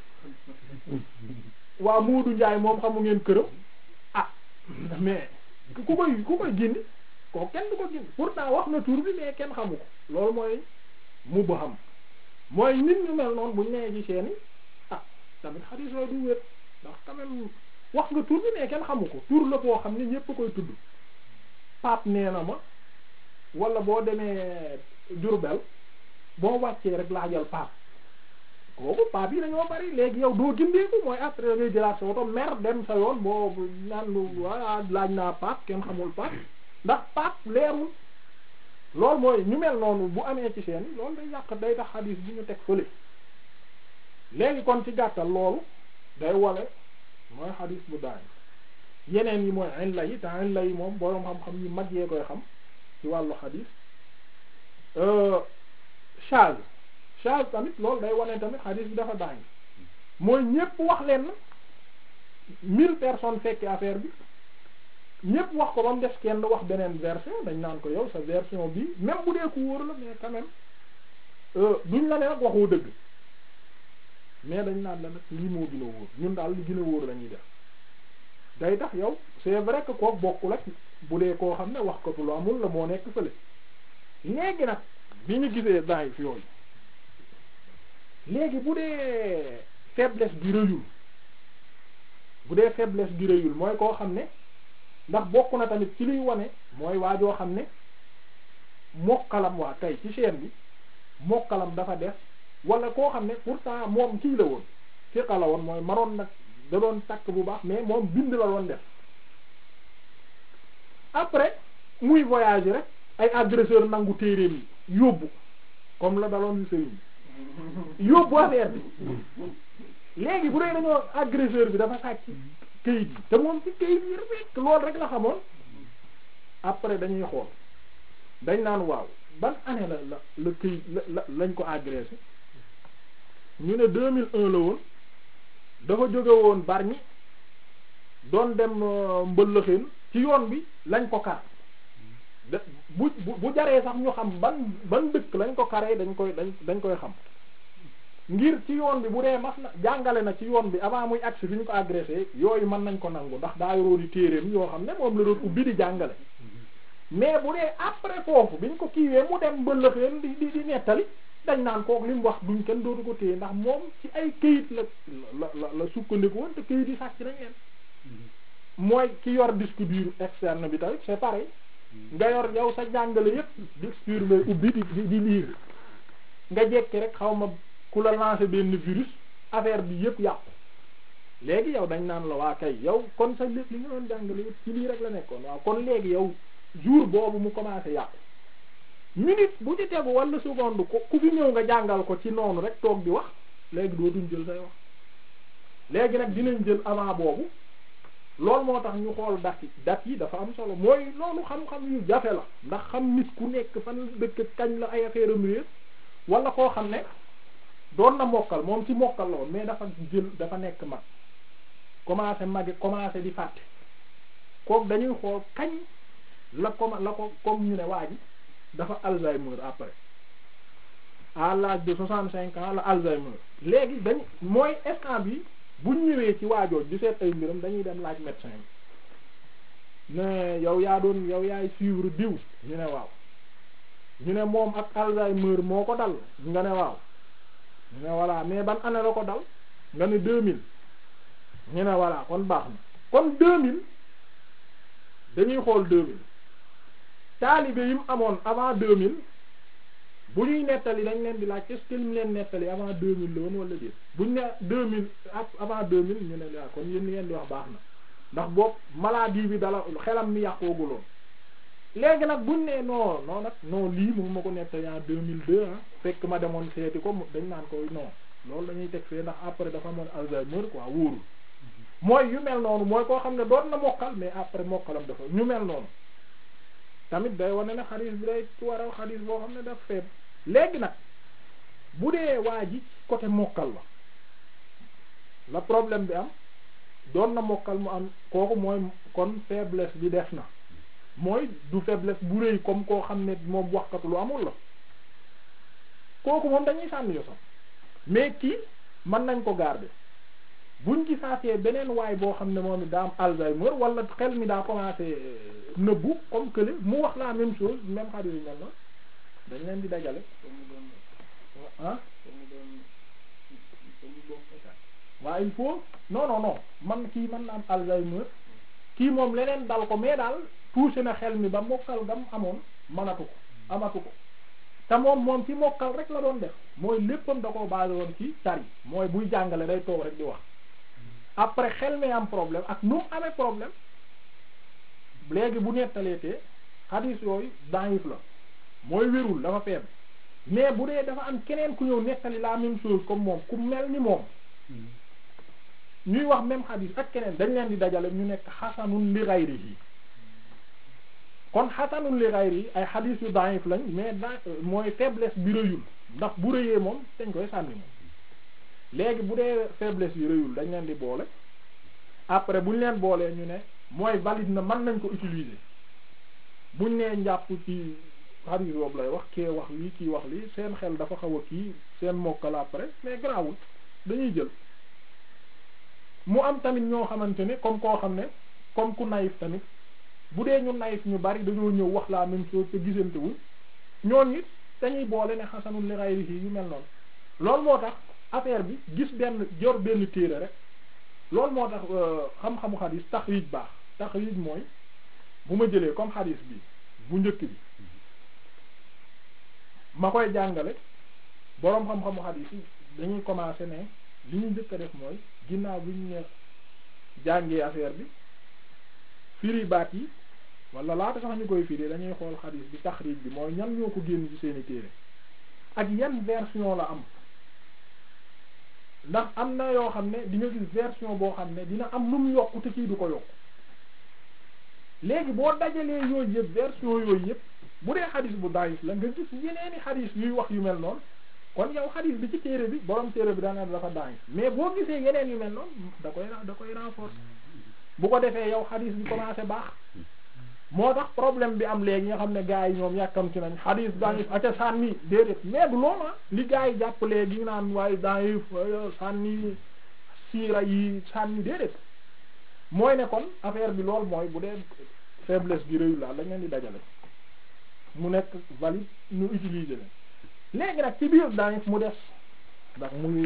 waa Moodu Njaay moom xamu ngeen këram ah mais ku koy ku koy gindi ko kenn du ko gindi pourtant wax na tur bi mais kenn xamu ko loolu mooy mu ba xam mooy nit ñu mel noonu buñ nee ci seeni ah tamit xarit soo du wér ndax quand même wax nga tur bi mais kenn xamu ko tur la boo xam ne ñépp a koy tudd paap nee na ma wala boo demee Diourbel boo wàccee rek laajal paap kooku paap yi dañoo bari léegi yow doo gindeeku mooy après ngay jëlaat sa oto mer dem sa yoon boo naan waa laaj naa paap kenn xamul paap ndax paap leerul loolu mooy ñu mel noonu bu amee ci seen loolu day yàq day tax xadiis bi ñu teg fële léegi kon ci gàttal loolu day wale mooy xadiis bu daay yeneen yi mooy illa yi te illa yi moom boroom xam-xam yu mag yee koy xam ci wàllu xadiis chage chage tamit loolu day wane tamit xadiis bi dafa daay mooy ñépp wax leen na mille personnes fekke affaire bi ñépp wax ko ba mu des kenn wax beneen version dañ naan ko yow sa version bi même bu dee ku wóor la mais quand même duñ la ne nag waxoo dëgg mais dañ naan la nag lii moo gën a wóor ñun daal li gën a wóor la ñuy def day tax yow c'est vrai que koo bokkul ak bu dee koo xam ne wax ko lu amul la moo nekk fële léegi nag bi ñu gisee daay fi yooyu léegi bu dee faiblesse bi rëyul bu dee faiblesse bi rëyul mooy koo xam ne ndax bokk na tamit ci liy wane mooy waajoo xam ne mokkalam waa tey ci chaîne bi mokkalam dafa def wala koo xam ne pourtant moom kii la woon fiqa la woon mooy maroon nag da doon takk bu baax mais moom bind la doon def après muy voyage rek ay agresseur nangu téereem yi yóbbu comme la daloon yu sëriñ bi yóbbu affaire bi léegi bu dee dañoo agresseur bi dafa sàcc këyit yi te moom ci këyit yi rek loolu rek la xamoon après dañuy xool dañ naan waaw ban année la la la këyit la lañ ko agressé ñu ne 2001 la woon dafa jóge woon Bargny doon dem mbëllëxeen ci yoon bi lañ ko kar da bu bu jaree sax ñu xam ban ban dëkk lañ ko karee dañ koy dañ dañ koy xam ngir ci yoon bi bu dee mas na jàngale na ci yoon bi avant muy agsi fi ñu ko agressé yooyu mën nañ ko nangu ndax daa yoroon téereem yoo xam ne moom la doon ubbi di jàngale mais bu dee après foofu biñ ko kiiwee mu dem mbëllëxeen di di di nettali dañ naan kook li mu wax duñ kenn dootu ko téye ndax moom ci ay këyit la la la la sukkandiku woon te këyit yi sàcc nañ leen mooy ki yor disque dur externe bi tamit c'est pareil nga yor yow sa jàngale yépp disque dur ngay ubbi di di di lire nga jekki rek xaw ma ku la lancer benn virus affaire bi yépp yàqu léegi yow dañ naan la waa kay yow kon sa lépp li nga doon jàngale yépp ci lii rek la nekkoon waaw kon léegi yow jour boobu mu commencé yàqu minute bu ci tegu wala seconde ko ku fi ñëw nga jàngal ko ci noonu rek toog di wax léegi dootuñ jël say wax léegi nag dinañ jël avant boobu loolu moo tax ñu xool dat yi dat yi dafa am solo mooy loolu xam-xam yu jafe la ndax xam nit ku nekk fan dëkk kañ la ay affaire am réer wala koo xam ne doon na mokkal moom ci mokkal la woon mais dafa jël dafa nekk mag commencé magi commencé di fàtte kooku dañuy xool kañ la comme la ko comme ñu ne waa ji dafa Alzheimer après à l'âge de soixante cinq ans la Alzheimer léegi dañ mooy instant bi buñ ñëwee ci waajooj di seet ay mbiram dañuy dem laaj médecin bi ne yow yaa doon yow yaay suivre diw ñu ne waaw ñu ne moom ak Alzheimer moo ko dal nga ne waaw ñu ne voilà mais ban année la ko dal nga ne deux mille ñu ne voilà kon baax na kon deux mille dañuy xool deux mille taalibe yi mu amoon avant deux mille bu ñuy nettali dañ leen di laaj est-ce que ñu leen nettali avant deux mille la woon wala déet buñ ne deux mille avant deux mille ñu ne la kon yéen li ngeen di wax baax na ndax boobu maladie bi dala xelam mi yàqooguloon léegi nag buñ ne non non nag non lii mu ma ko nettali en deux mille deux ah fekk ma demoon seeti ko dañ naan ko non loolu dañuy teg fee ndax après dafa amoon Alzheimer quoi wóorul mooy yu mel noonu mooy koo xam ne doon na mokkal mais après mokkalam dafa ñu mel noonu tamit day wane ne xadis bi day waral xadis boo xam ne daf feeb léegi nag bu dee waa ji côté mokkal la la problème bi am doon na mokkal mu am kooku mooy kon faiblesse bi def na mooy du faiblesse bu rëy comme koo xam ne moom waxkat lu amul la kooku moom dañuy sànni yosam mais kii mën nañ ko garder buñ ci saatee beneen waay boo xam ne moom daa am Alzheimer wala xel mi daa commencé nëbbu comme que mu wax la même chose même xarit yu mel na dañ leen di dajale ah waaw il faut non non non man kii man na am Alzheimer kii moom leneen dal ko mais daal touché na xel mi ba mokkal gam amoon manatu ko amatu ko te moom moom ci mokkal rek la doon def mooy léppam da koo basé woon ci tari mooy buy jàngale day toog rek di wax après xel mi am problème ak nu mu amee problème léegi bu nettaleetee xadis yooyu daif la mooy wérul dafa faible mais bu dee dafa am keneen ku ñëw nettali la même chose comme moom ku mel ni moom ñuy wax même xadis ak keneen dañ leen di dajale ñu nekk xasanun li ghayrihi kon xasanun li ghayrihi ay xadis yu daif lañ mais da mooy faiblesse bi rëyul ndax bu rëyee moom dañ koy sànni moom léegi bu dee faiblesse yi rëyul dañ leen di boole après bu ñu leen boolee ñu ne mooy valide na mën nañ ko utiliser buñ nee njàpp ci xarit boobu lay wax kee wax lii kii wax lii seen xel dafa xaw a kii seen mokkal après mais grawul dañuy jël mu am tamit ñoo xamante ne comme koo xam ne comme ku naïf tamit bu dee ñu naïf ñu bari dañoo ñëw wax la même chose te gisante wuñ ñooñu it dañuy boole ne xasanul li ghayrihi yu mel noonu loolu moo tax affaire bi gis benn jor benn téere rek loolu moo tax xam-xamu xadis taxriij baax taxriij mooy bu ma jëlee comme xadis bi bu njëkk bi ma koy jàngale boroom xam-xamu xadiis yi dañuy commencer ne li ñu njëkk a def mooy ginnaaw bi ñu ne jàngee affaire bi firi baat yi wala laata sax ñu koy firi dañuy xool xadiis bi taxriij bi mooy ñan ñoo ko génn ci seeni téere ak yan version la am ndax am na yoo xam ne di nga gis version boo xam ne dina am lu mu yokk te kii du ko yokk léegi boo dajalee yooyu yëpp version yooyu yëpp bu dee xadis bu daif la nga gis yeneeni xadis yuy wax yu mel noonu kon yow xadis bi ci téere bi borom téere bi daanaka dafa daif mais boo gisee yeneen yu mel noonu da koy da koy renforcer bu ko defee yow xadis bi commencé baax moo tax problème bi am léegi nga xam ne gars yi ñoom yàkkamti nañ xadis daif aca sànni déedéet mais du loolu ah li gars yi jàpp léegi ñu naan waaye daif sànni siira yi sànni déedéet mooy ne kon affaire bi lool mooy bu dee faiblesse bi réyu la lañ leen di dajale mu nekk valide ñu utiliser leen léegi nag ci biir daif mu des ndax muy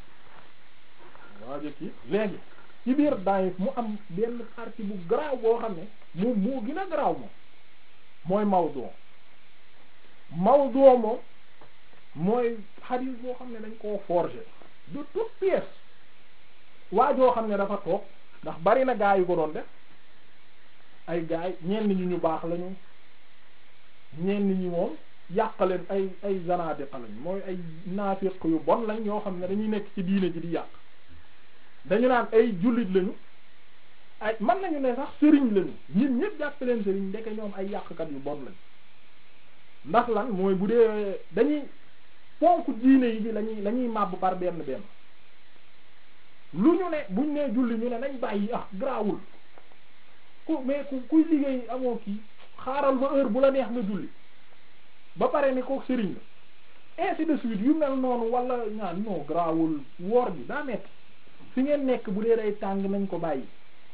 waa jëkki léegi ci biir daif mu am benn partie bu garaaw boo xam ne moom moo gën a garaaw moom mooy mawdu mawdu moom mooy hadith boo xam ne dañ koo forger de toute pièce waa joo xam ne dafa toog ndax bari na gaa yu ko doon def ay gaay ñenn ñi ñu baax lañu ñenn ñi moom yàqaleen ay ay zanadiqa lañ mooy ay naafiq yu bon lañ yoo xam ne dañuy nekk ci diine ji di yàq dañu naan ay jullit lañu ay mën nañu ne sax sëriñ lañu ñun ñëpp jàpp leen sëriñ ndeke ñoom ay yàqkat yu bon lañ ndax lan mooy bu dee dañuy ponk diine yi bi lañuy lañuy màbb par benn benn lu ñu ne buñ nee julli ñu ne nañ bàyyi ah grawul ku mais ku kuy liggéey amoo kii xaaral ba heure bu la neex nga julli ba pare ni ko sëriñ la ainsi de suite yu mel noonu wala ñaan non grawul woor bi daa metti fi ngeen nekk bu dee day tàng nañ ko bàyyi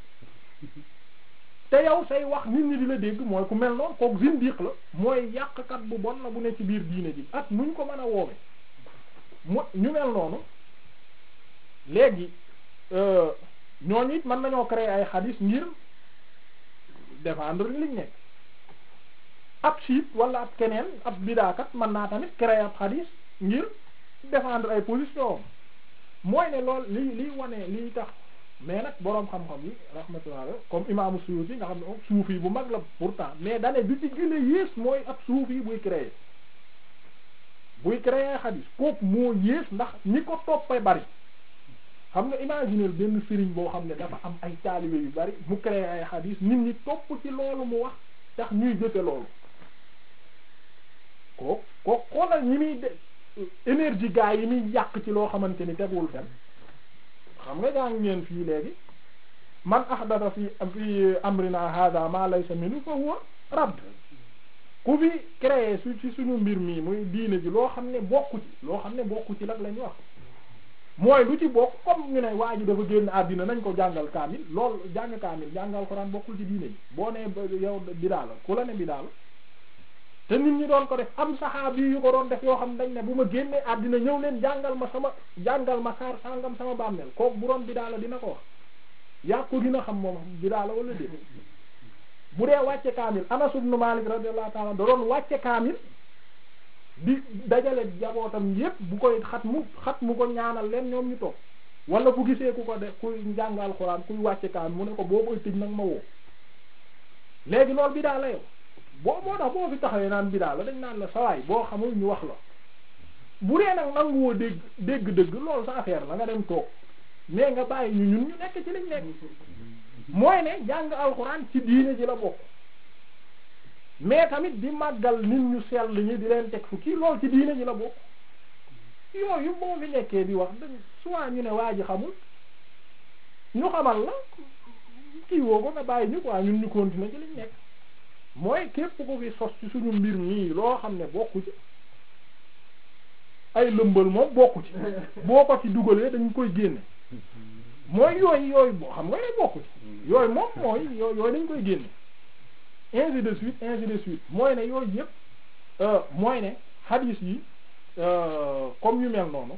te yow say wax nit ñi di la dégg mooy ku mel noonu kook zindiq la mooy yàqkat bu bon la bu ne ci biir diine ji ak nuñ ko mën a woowe mu ñu mel noonu léegi ñooñu it mën nañoo créer ay xadis ngir défendre liñ nekk ab siit wala ab keneen ab bidaakat mën naa tamit créer ab xadis ngir défendre ay position mooy ne lool li liy wane liy tax mais nag boroom xam-xam yi rahmatullah comme imaamu Suyuti nga xam ne suufi bu mag la pourtant mais dane bi ci gën a yées mooy ab suufi buy créer buy créer xadis kooku moo yées ndax ñi ko toppee bari xam nga imaginer benn sëriñ boo xam ne dafa am ay taalibe yu bari mu créer ay xadis nit ñi topp ci loolu mu wax tax ñuy jëfe loolu ko ko xoolal ñi muy de énergie gaa yi muy yàq ci loo xamante ni tegul fen xam nga jàng ngeen fii léegi man ahdatha fi fi amrina hada ma laysa minhu fa huwa radd ku fi créé su ci suñu mbir mii muy diine ji loo xam ne bokku ci loo xam ne bokku ci lag lañu wax mooy lu ci bokk comme ñu ne waa ji dafa génn àddina nañ ko jàngal kaamil lool jàng kaamil jàngal Alxuraan bokkul ci diine ji boo nee yow bidaa la ku la ne bidaa la te nit ñi doon ko def am saxaab yi yu ko doon def yoo xam dañ ne bu ma génnee àddina ñëw leen jàngal ma sama jàngal ma saar sàngam sama bàmmeel kooku bu doon bidaa la dina ko wax yaa ko dina xam moom bidaa la wala déet bu dee wàcce kaamil Anas ibn Malik radiyallahu ta'ala da doon wàcce kaamil di dajale jabootam yépp bu koy xat mu xat mu ko ñaanal leen ñoom ñu toog wala bu gisee ku ko def kuy njàng alxuraan kuy wàcce kaamil mu ne ko boo koy tëj nag ma woo léegi loolu bidaa la yow boo moo tax boo fi taxawee naan bidaa la dañ naan la sawaay boo xamul ñu wax la bu dee nag nanguwoo dégg dégg dëgg loolu sa affaire la nga dem toog mais nga bàyyi ñu ñun ñu nekk ci liñ nekk mooy ne jàng alxuraan ci diine ji la bokk mais tamit di màggal nit ñu sell ñi di leen teg fu kii loolu ci diine ji la bokk yooyu moo fi nekkee di wax dañ soit ñu ne waa ji xamul ñu xamal la kii woo ko nga bàyyi ñu quoi ñun ñu continuer ci liñ nekk mooy képp ko fi sos ci suñu mbir mii loo xam ne bokku ci ay lëmbal moom bokku ci boo ko ci dugalee dañ koy génne mooy yooyu yooyu boo xam nga yooyu bokku ci yooyu moom mooy yooyu yooyu dañ koy génne ainsi de suite ainsi de suite mooy ne yooyu yëpp mooy ne hadith yi comme yu mel noonu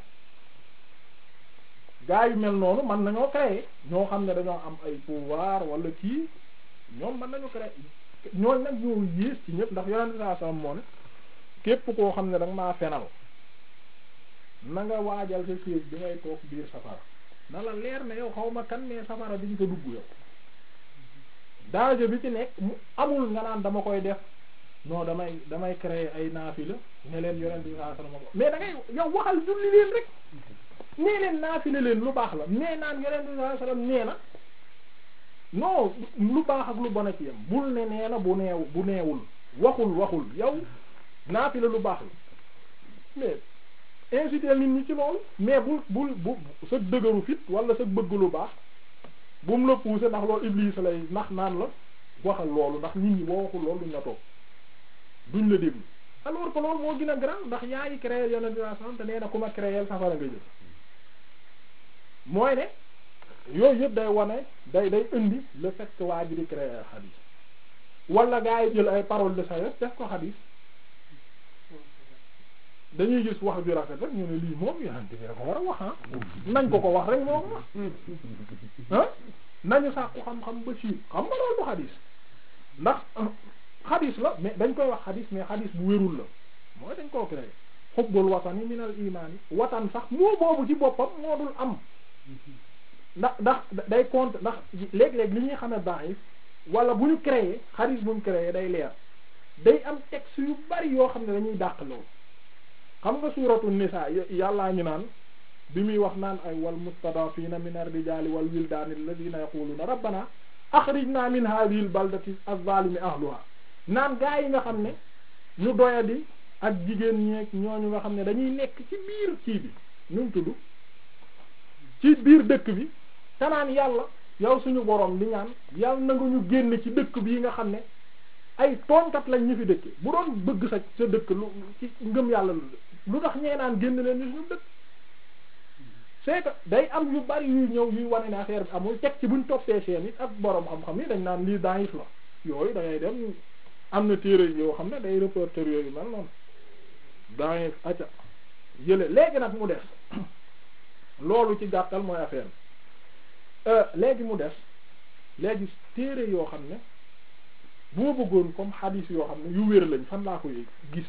gaa yu mel noonu mën nañoo créer ñoo xam ne dañoo am ay pouvoir wala kii ñoom mën nañu créer ñooñ nag ñoo yées ci ñëpp ndax yonente saa sallam moo ne képp koo xam ne danga maa fenal na nga waajal sa siège bi ngay toog biir safara na la leer ne yow xaw ma kan mais safara bi ñu ko dugg yow danger bi ci nekk mu amul nga naan dama koy def non damay damay créer ay naafila ne leen yonent bi sallallahu alayhi wasallam mais da ngay yow waxal julli leen rek nee leen naafila leen lu baax la mais naan yonent bi sallallahu alayhi wasallam nee na non lu baax ak lu bon a ci yam bul ne nee na bu neew bu neewul waxul waxul yow naafila lu baax la mais inciter nit ñi ci loolu mais bul bul bu sa dëgëru fit wala sa bëgg lu baax bu mu la pousser ndax loolu Iblis lay ndax naan la waxal loolu ndax nit ñi boo waxul loolu duñ la toog duñ la déglu alors que loolu moo gën a grand ndax yaa ngi créer yonent bi sallallahu alayhi wasallam te nee na ku ma créer safara nga jël mooy ne yooyu yëpp day wane day day indi le fait que waa ji di créer xadiis wala gaa yi jël ay paroles de sagesse def ko xadiis dañuy gis wax ju rafet rek ñu ne lii moom yonent bi ko war a wax ah nañ ko ko wax rek moom ah nañu sàkku xam-xam ba ci xam nga loolu du xadiis ndax xadiis la mais dañ koy wax xadiis mais xadiis bu wérul la mooy dañ koo créé xubbul watani minal imaani watan sax moo boobu ci boppam moo dul am ndax ndax day compte ndax léeg-léeg li ñuy xame da'if wala bu ñu créé xadiis bu ñu créé day leer day am texte yu bari yoo xam ne dañuy dàq loolu xam nga suuratu nisaa yàllaa ñu naan bi muy wax naan ay wal mustadafina min ar-rijaali wal wildaani alladhina yaquluna rabbana akhrijna min hadhihi al-baldati az-zalimi ahluha naan gaa yi nga xam ne ñu doyadi ak jigéen ñeeg ñooñu nga xam ne dañuy nekk ci biir kii bi ñu mu tudd ci biir dëkk bi te naan yàlla yow suñu borom di ñaan yàlla na nga ñu génn ci dëkk bii nga xam ne ay tooñkat lañ ñu fi dëkke bu doon bëgg sa sa dëkk lu ci ngëm yàlla lu tax ñee naan génn leen ñu suñu dëkk c'est que day am yu bari yuy ñëw yuy wane ne affaire bi amul teg ci buñ toppee seen it ak borom xam-xam yi dañ naan lii daif la yooyu da ngay dem am na téere yoo xam ne day reporter yooyu mel noonu daif acca yële léegi nag mu des loolu ci gàttal mooy affaire bi léegi mu des léegi téere yoo xam ne boo bëggoon comme hadith yoo xam ne yu wér lañ fan laa koy gise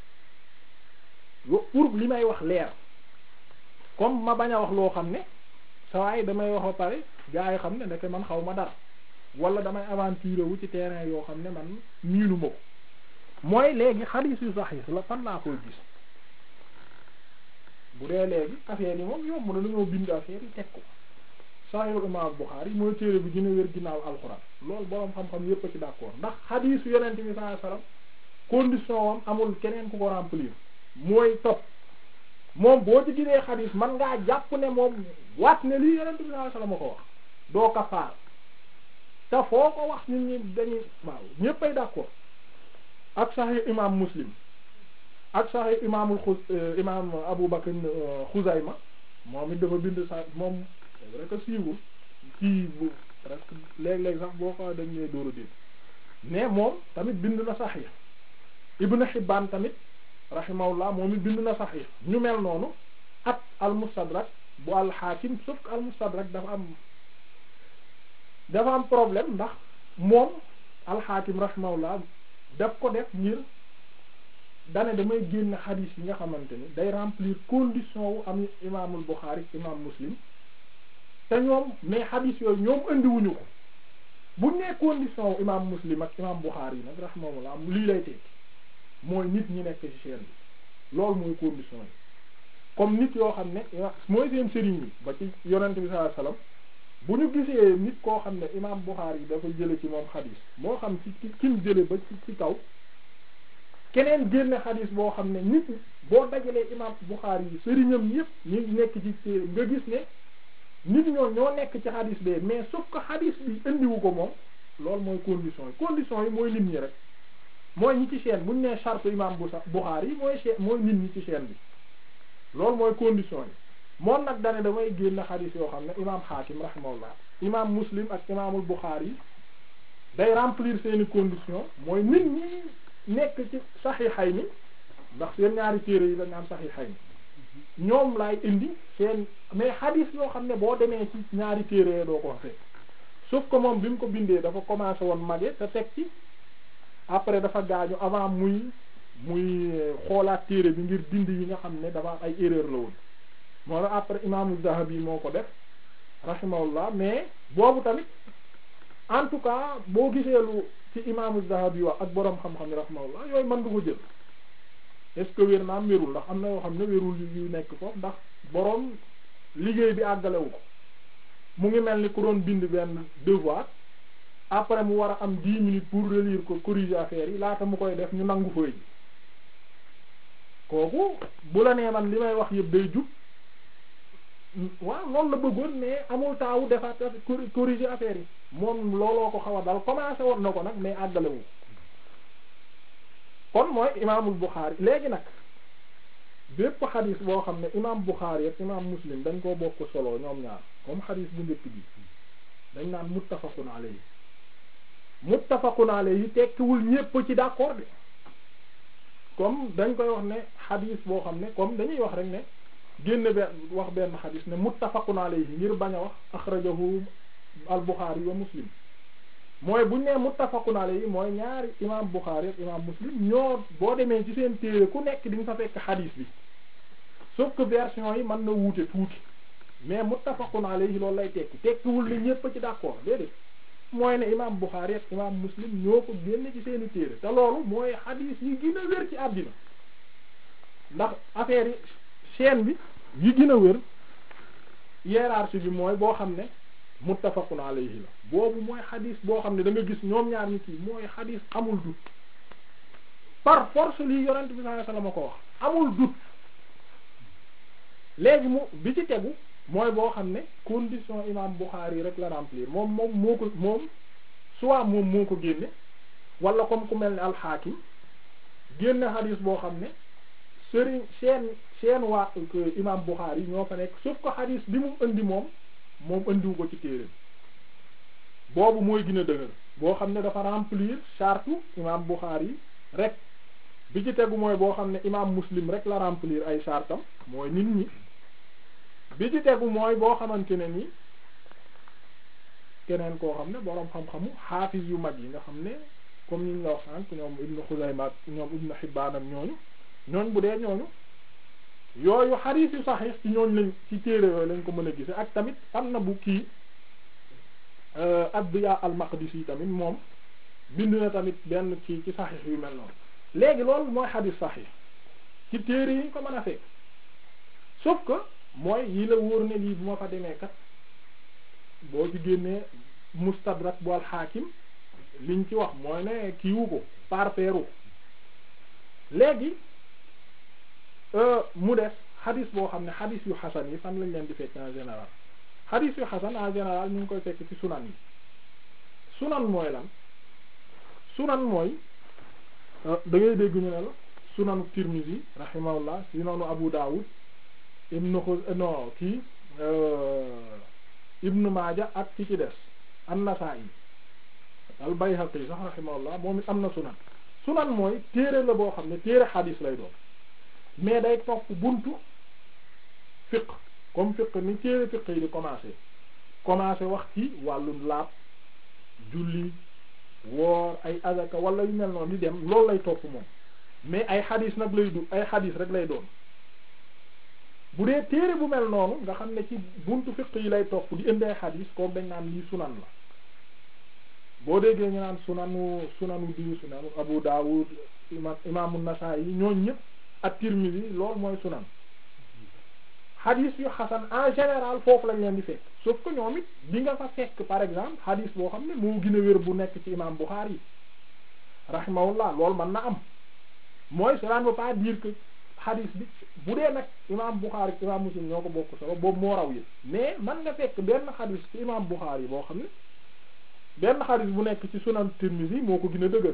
pour li may wax leer comme ma bañ a wax loo xam ne sawaay damay wax ba pare gaa yi xam ne ndeke man xaw ma dara wala damay aventure wu ci terrain yoo xam ne man miinu ma ko mooy léegi hadith yu sahih la fan laa koy gis bu dee léegi affaire yi moom yomb na dañoo bind affaire yi teg ko Sahih Imam Bukhari mooy téere bi gën a wér ginnaaw alxuraan loolu boroom xam-xam yépp a ci d'accord ndax hadith yonent bi sallallahu alayhi wasallam condition am amul keneen ku ko remplir mooy topp moom boo ci ginee hadith man ngaa jàpp ne moom waat ne lii yonent bi sallallahu alayhi wasallam a ko wax doo kafaar te foo ko wax nit ñi dañuy waaw ñépp ay d'accord ak Sahih Imam Muslim ak Sahih Imamul xus Imam Abu Bakr Xuzayma moom it dafa bind sa moom c'est vrai que siiwul kii bu presque léeg-léeg sax boo ko dañ lay dóor a dégg mais moom tamit bind na Sahih Ibn Hibban tamit rahimahullah moom it bind na Sahih ñu mel noonu ak al-Mustadrak bu al-Hakim sauf que al-Mustadrak dafa am dafa am problème ndax moom al-Hakim rahimahullah daf ko def ngir dane damay génn xadiis yi nga xamante ni day remplir condition wu am imaamul Bukhari imam Muslim te ñoom mais xadiis yooyu ñoom indiwuñu ko bu nee condition wu imam Muslim ak imam Bukhari yi nag rahimahullah lii lay tekki mooy nit ñi nekk ci chaîne bi loolu mooy condition yi comme nit yoo xam ne mooy seen sëriñ yi ba ci yonent bi sallallahu alayhi wasallam bu ñu gisee nit koo xam ne imam Bukhari yi dafa jële ci moom xadiis moo xam ci ci kim jële ba ci ci kaw keneen génne xadis boo xam ne nit boo dajalee imam Bukhari yi sëriñam yëpp ñu nekk ci téere nga gis ne nit ñoo ñoo nekk ci xadis bee mais sauf que xadis bi indiwu ko moom loolu mooy condition yi condition yi mooy nit ñi rek mooy ñi ci chaîne bu ñu nee charte imam Bukhari yi mooy chaîne mooy nit ñi ci chaîne bi loolu mooy condition yi moom nag dane damay génne xadis yoo xam ne imam Hakim rahimahullah imam Muslim ak imamul Bukhari yi day remplir seeni condition mooy nit ñi nekk ci saxiixay ni ndax seen ñaari téere yi lañ am saxiixay ni ñoom laay indi seen mais xadiis yoo xam ne boo demee ci ñaari téere doo ko fekk sauf que moom bi mu ko bindee dafa commencé woon mage te teg ci après dafa gaañu avant muy muy xoolaat téere bi ngir dindi yi nga xam ne dafa am ay erreur la woon moo tax après imaamu Zahabi moo ko def rahimahullah mais boobu tamit en tout cas boo gisee lu ci imaamu Zahabi wax ak boroom xam-xam yi rahimahullah yooyu mën nga ko jël est-ce que wér naam wérul ndax am na yoo xam ne wérul yu nekk foofu ndax boroom liggéey bi àggalewu ko mu ngi mel ni ku doon bind benn devoir après mu war a am dix minutes pour relire ko corriger affaire yi laata mu koy def ñu nangu fooy ji kooku bu la nee man li may wax yëpp day jub waaw loolu la bëggoon mais amul taawu defaat corriger affaire yi moom looloo ko xaw a dal commencé woon na ko nag mais àggalewu kon mooy imaamul Buxaari léegi nag bépp xadis boo xam ne imaam Buxaari ak imaam Muslim dañ koo bokk solo ñoom ñaar comme xadis bu njëkk bi dañ naan muttafaqun alayhi muttafaqun alayhi tekkiwul ñépp ci d'accord de comme dañ koy wax ne xadis boo xam ne comme dañuy wax rek ne génn benn wax benn xadis ne muttafaqun alayhi ngir bañ a wax axrajahu al Buxaari wa Muslim mooy buñ nee muttafaqun alayhi mooy ñaari imaam Buxaari ak imaam Muslim ñoo boo demee ci seen téere ku nekk di nga fa fekk xadis bi sauf que version yi mën na wuute tuuti mais muttafaqun alayhi loolu lay tekki tekkiwul ni ñépp ci d'accord déedéet mooy ne imaam Buxaari ak imaam Muslim ñoo ko génne ci seeni téere te loolu mooy xadis yi gën a wér ci àddina ndax affaire yi chaîne bi yi gën a wér hiérarchie bi mooy boo xam ne muttafaqun alayhi la boobu mooy xadis boo xam ne da nga gis ñoom ñaar ñi kii mooy xadis amul dut par force lii yonent bi sallallahu alayhi wasallam ko wax amul dut léegi mu bi ci tegu mooy boo xam ne condition imam Bukhari rek la remplir moom moom moo ko moom soit moom moo ko génne wala comme ku mel ne alxaakim génne xadis boo xam ne sëriñ seen seen waa imam Bukhari ñoo fa nekk sauf ko xadis bi mu indi moom moom indiwu ko ci téere boobu mooy gën a dëgër boo xam ne dafa remplir charte imam Bukhari rek bi ci tegu mooy boo xam ne imam Muslim rek la remplir ay chartam mooy nit ñi bi ci tegu mooy boo xamante ne ni keneen koo xam ne boroom xam-xamu xaafis yu mag yi nga xam ne comme ñu la wax sànq ñoom Ibn Xuzayma ak ñoom Ibn Hibbaan ak ñooñu ñooñ bu dee ñooñu yooyu xadiis yu saxiix ci ñooñ lañ ci téere yooyu lañ ko mën a gise ak tamit am na bu kii Addiya al-Maqdisi tamit moom bind na tamit benn kii ci saxiix yu mel noonu léegi loolu mooy xadiis saxiix ci téere yi ñu ko mën a fekk sauf que mooy yi la wóor ne lii bu ma fa demee kat boo ci génnee mustadrak bu al-Hakim liñ ci wax mooy ne kiiwu ko parpeeru léegi mu des xadis boo xam ne xadis yu xasan yi fan lañ leen di fekk en général xadis yu xasan en général ñu ngi koy fekk ci sunan yi sunan mooy lan sunan mooy da ngay dégg ñu ne la sunanu Tirmizi rahimahullah sunanu Abu Dawud ibnu xuz non kii ibnu Maaja ak ki ci des an-Nasaa'i al Bayhaqi sax rahimahullah moom it am na sunan sunan mooy téere la boo xam ne téere xadis lay doon mais day topp buntu fiq comme fiq ni téere fiq yi di commencer commencer wax ci wàllu laab julli woor ay azaka wala yu mel noonu di dem loolu lay topp moom mais ay xadis nag lay du ay xadis rek lay doon bu dee téere bu mel noonu nga xam ne ci buntu fiq yi lay topp di indi ay xadis kooku dañ naan lii sunan la boo déggee ñu naan sunanu sunanu diw sunanu Abu Dawud imam imaamu Nasaa'i yi ñooñ ñëpp ak Tirmidhi loolu mooy sunan xadis yu xasan en général foofu lañ leen di fekk sauf que ñoom it di nga fa fekk par exemple xadis boo xam ne moo gën a wér bu nekk ci imam Bukhari rahimahullah loolu mën na am mooy cela ne veut pas dire que xadis bi bu dee nag imam Bukhari imam Muslim ñoo ko bokk solo boobu moo raw yi mais man nga fekk benn xadis ci imam Bukhari boo xam ne benn xadis bu nekk ci sunan Tirmidhi moo ko gën a dëgër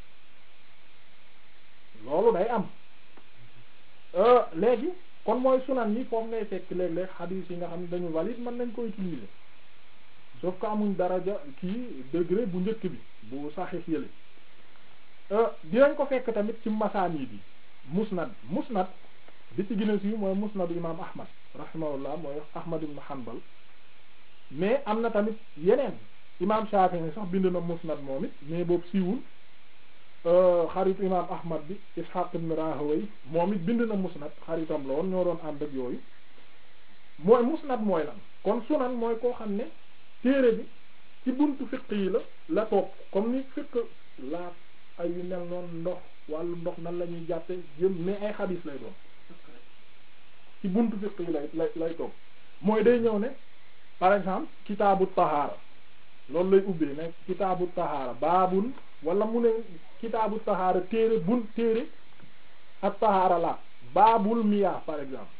loolu day am léegi kon mooy sunan yi foofu ngay fekk léeg-léeg xadis yi nga xam ne dañu valide mën nañ ko utiliser sauf que amuñ daraja kii degré bu njëkk bi bu saxiix yële dinañ ko fekk tamit ci masaani bi musnad musnad bi ci gën a siiw mooy musnadu imam ahmad rahimahullah mooy ahmad ibn hanbal mais am na tamit yeneen imam Shafi'i sax bind na musnad moom it mais boobu siiwul xaritu imam ahmad bi ishaq ibn rahaway moom it bind na musnad xaritam la woon ñoo doon ànd ak yooyu mooy musnad mooy lan kon sunan mooy koo xam ne téere bi ci buntu fiq yi la la topp comme ni fiq laat ay yu mel noonu ndox wàllu ndox nan la ñuy jàppe jëm mais ay xadis lay doon ci buntu fiq yi lay lay lay topp mooy day ñëw ne par exemple kitaabu tahaara loolu lay ubbee ne kitaabu tahaara baabun wala mu ne kitaabu tahaara téere bun téere ak tahaara la baabul miyaa par exemple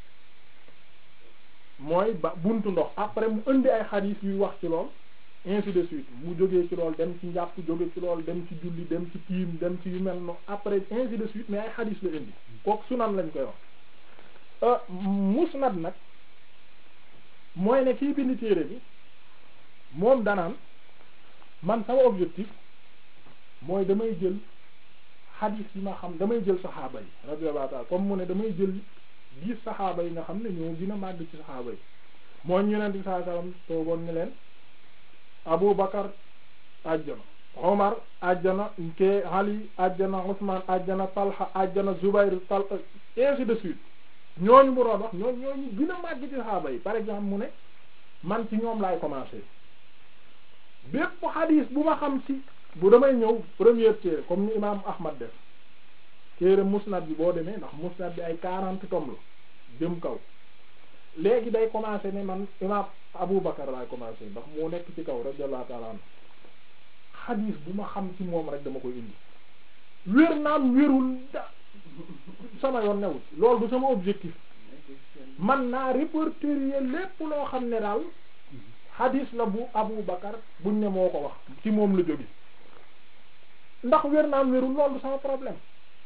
mooy ba buntu ndox après mu indi ay xadiis yuy wax ci lool ainsi de suite mu jógee ci lool dem ci njàpp jóge ci lool dem ci julli dem ci tiim dem ci yu mel noonu après ainsi de suite mais ay xadiis la indi kooku sunan lañ koy wax musnad nag mooy ne kii bind téere bi moom danaan man sama objectif mooy damay jël xadiis yi ma xam damay jël saxaaba yi radiyallahu ta'ala comme mu ne damay jël dix saxaaba yi nga xam ne ñoo gën a màgg ci saxaaba yi mooy ñu yonent bi sallallahu alayhi wasallam toogoon ni leen Abu Bakar ajjana Omar ajjana ke Ali ajjana Usman ajjana Talha ajjana Zubayr Tal ainsi de suite ñooñu mu doon wax ñooñu ñooñu gën a màgg ci saxaaba yi par exemple mu ne man ci ñoom laay commencer bépp xadiis bu ma xam ci bu damay ñëw première téere comme ni imaam Ahmad def téere musnad bi boo demee ndax musnad bi ay quarante tomes la jëm kaw léegi day commencer ne man imaam Abu Bakar laay commencer ndax moo nekk ci kaw radiyallahu ta'ala anhu xadiis bu ma xam ci moom rek dama koy indi wér naam wérul da sama yoon newul loolu du sama objectif man naa répertorier lépp loo xam ne daal xadiis la bu Abu Bakar buñ ne moo ko wax ci moom la jóge ndax wér naam wérul loolu du sama problème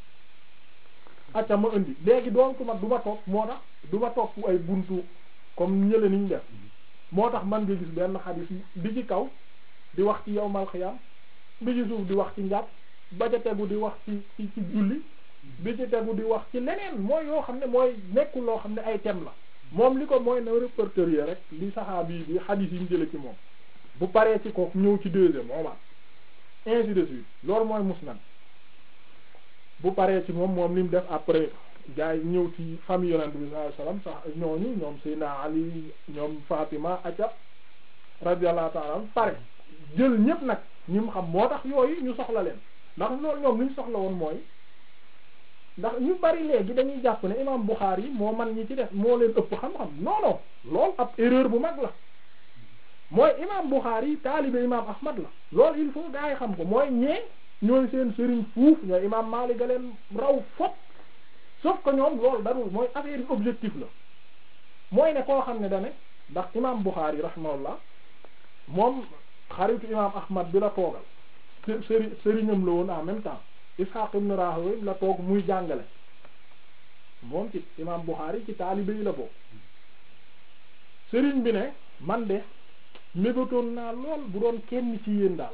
acca ma indi léegi donc ma du ma topp moo tax du ma topp ay buntu comme ñële niñ def moo tax man nga gis benn xadis bi ci kaw di wax ci yawmal xiyam bi ci suuf di wax ci njàpp ba ca tegu di wax ci ci ci julli bi ci tegu di wax ci leneen mooy yoo xam ne mooy nekkul loo xam ne ay thème la moom li ko mooy na répertorier rek li saxaabi bi xadis yi ñu jële ci moom bu paree ci kooku ñëw ci deuxième moomaat ainsi de suite loolu mooy musnad bu paree ci moom moom li mu def après gars yi ñëw ci famille yonent bi sallallahu alayhi wasallam sax ñooñu ñoom Seydina Ali ñoom Fatima aca radiyallahu ta'ala pare jël ñépp nag ñi mu xam moo tax yooyu ñu soxla leen ndax loolu ñoom li ñu soxla woon mooy ndax ñu bari léegi dañuy jàpp ne imam Bukhari moo man ñi ci def moo leen ëpp xam-xam non non loolu ab erreur bu mag la mooy imam Bukhari taalibe imam Ahmad la loolu il faut gars yi xam ko mooy ñee ñooy seen sëriñ fuuf ñooy imam Malik ga leen raw fop sauf que ñoom loolu darul mooy affaire yi objectif la mooy ne koo xam ne dane ndax imam Bukhari rahimahullah moom xaritu imam Ahmad bi la toogal sëri sëriñam la woon en même temps Ishaq ibn Rahawayh la toog muy jàngale moom ci imam Bukhari ci taalibe yi la bokk sëriñ bi ne man de mébatoon naa lool bu doon kenn ci yéen daal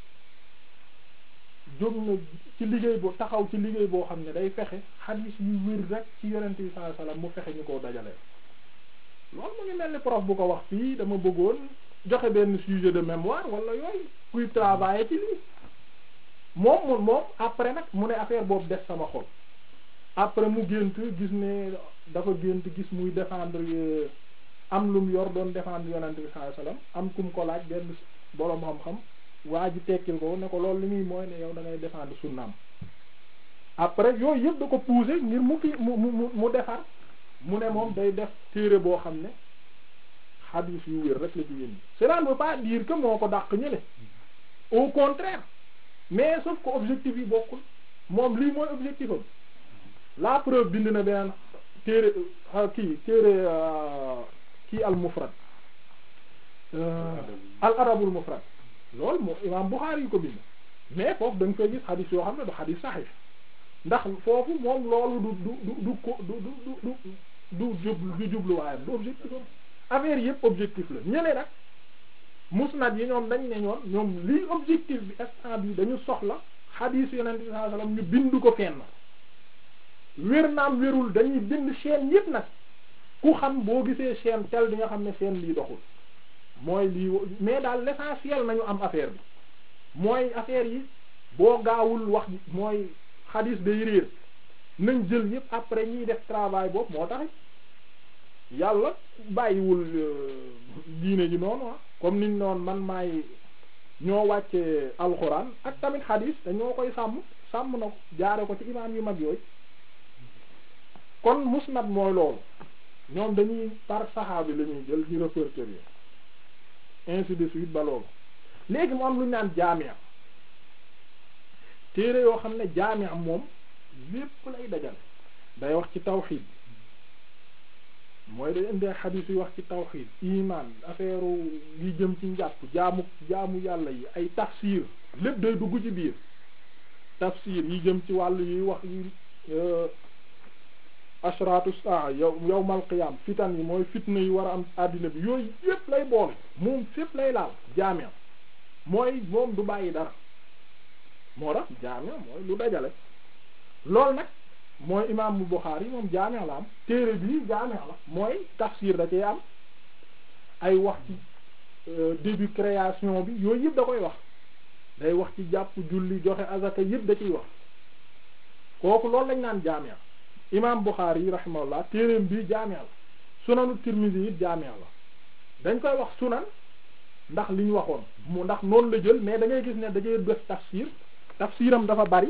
jóg na ci liggéey boo taxaw ci liggéey boo xam ne day fexe xadiis yu wér rek ci yonent bi sallallahu alayhi wasallam mu fexe ñu koo dajalee loolu mu ngi mel ni prof bu ko wax fii dama bëggoon joxe benn sujet de mémoire wala yooyu kuy travailler ci lii moom mu moom après nag mu ne affaire boobu des sama xol après mu gént gis ne dafa gént gis muy défendre am lum yor doon défendre yonent bi sallallahu alayhi wasallam am kum ko laaj benn boroom xam-xam waa ji tekkil ko ne ko loolu li muy mooy ne yow da ngay défendre sunnaam après yooyu yëpp da ko pousser ngir mu fi mu mu mu defar mu ne moom day def téere boo xam ne xadiis yu wér rek la ci yéen cela ne veut pas dire que moo ko dàq ñële au contraire mais sauf que objectif yi bokkul moom lii mooy objectif am la preuve bind na beneen téere kii téere kii al mufrad al arabul mufrad loolu moo imaam Buxaari yi ko bind mais foofu da nga koy gis xadis yoo xam ne du xadis saxiix ndax foofu moom loolu du du du du ko du du du du jublu du jubluwaayam du objectif am affaire yëpp objectif la ñële nag musnad yi ñoom dañ ne ñoon ñoom lii objectif bi instant bi dañu soxla xadis yonent bi sallallahu alayhi wasallam ñu bind ko fenn wér naam wérul dañuy bind chaîne yëpp nag ku xam boo gisee chaîne tel di nga xam ne chaîne lii doxul mooy lii mais daal l'essentiel nañu am affaire bi mooy affaire yi boo gaawul wax mooy xadis day réer nañ jël yépp après ñiy def travail boobu moo tax yàlla bàyyiwul diine ji noonu ah comme niñ noonu man maay ñoo wàcce alxuraan ak tamit xadis te ñoo koy sàmm sàmm na ko jaare ko ci imaam yu mag yooyu kon musnad mooy loolu ñoom dañuy par saxaabi la ñuy jël di répertorier ainsi de suite ba loolu léegi mu am lu ñu naan jaamia téere yoo xam ne jaamia moom lépp lay dajal day wax ci tawxiid mooy day indi xadiis yu wax ci tawxiid iman affaire yi jëm ci njàpp jaamu jaamu yàlla yi ay tafsir lépp day dugg ci biir tafsir yi jëm ci wàllu yi wax yi ashratu saa yow yawmal qiyam fitan yi mooy fitna yi war a am àddina bi yooyu yépp lay boole moom fépp lay laal jaamia mooy moom du bàyyi dara moo tax jaamia mooy lu dajale loolu nag mooy imaam bu Buxaari yi moom jaamia la am téere bii jaamia la mooy tafsir da cee am ay wax ci début création bi yooyu yëpp da koy wax day wax ci jàpp julli joxe azaka yëpp da ciy wax kooku loolu lañ naan jaamia imaam Buxaari yi rahimahullah téereem bii jaamia la sunanu Tirmidhi yi jaamia la dañ koy wax sunan ndax li ñu waxoon mu ndax noonu la jël mais da ngay gis ne dajee def tafsir tafsiram dafa bari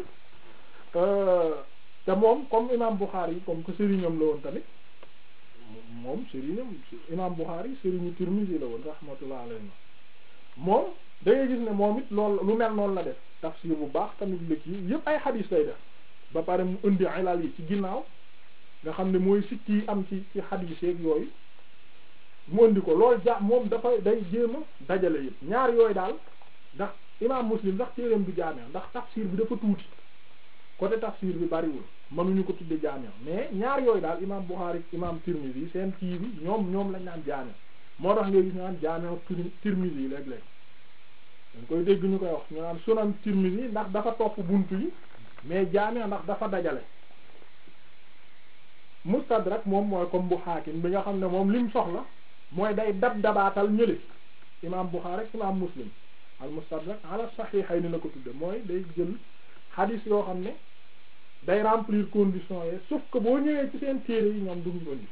te moom comme imam Bukhari yi comme que sëriñam la woon tamit moom sëriñam imam Bukhari sëriñu Tirmidhi la woon rahmatullah alayhi moom da ngay gis ne moom it loolu lu mel noonu la def tafsir bu baax tamit lëkk yi yëpp ay xadiis lay def ba pare mu indi ilal yi ci ginnaaw nga xam ne mooy sikki yi am ci ci xadiis yeeg yooyu mu indi ko loolu ja moom dafa day jéem a dajale yëpp ñaar yooyu daal ndax imam Muslim ndax téereem bi jaamee ndax tafsir bi dafa tuuti côté tafsir bi bariwul mënuñu ko tudde jaamia mais ñaar yooyu daal imam Bukhari imam Tirmidhi seen kii bi ñoom ñoom lañ naan jaamia moo tax nga gis ñu naan jaamia Tirmidhi yi léeg-léeg dañ koy dégg ñu koy wax ñu naan sunan Tirmidhi ndax dafa topp buntu yi mais jaamia ndax dafa dajale mustadrak moom mooy comme bu Hakim bi nga xam ne moom lim soxla mooy day dab dabaatal ñële imam Bukhari ak imam Muslim al mustadrak ala sahihayn la ko tudde mooy day jël xadis yoo xam ne day remplir conditions yi sauf que boo ñëwee ci seen téere yi ñoom duñu indi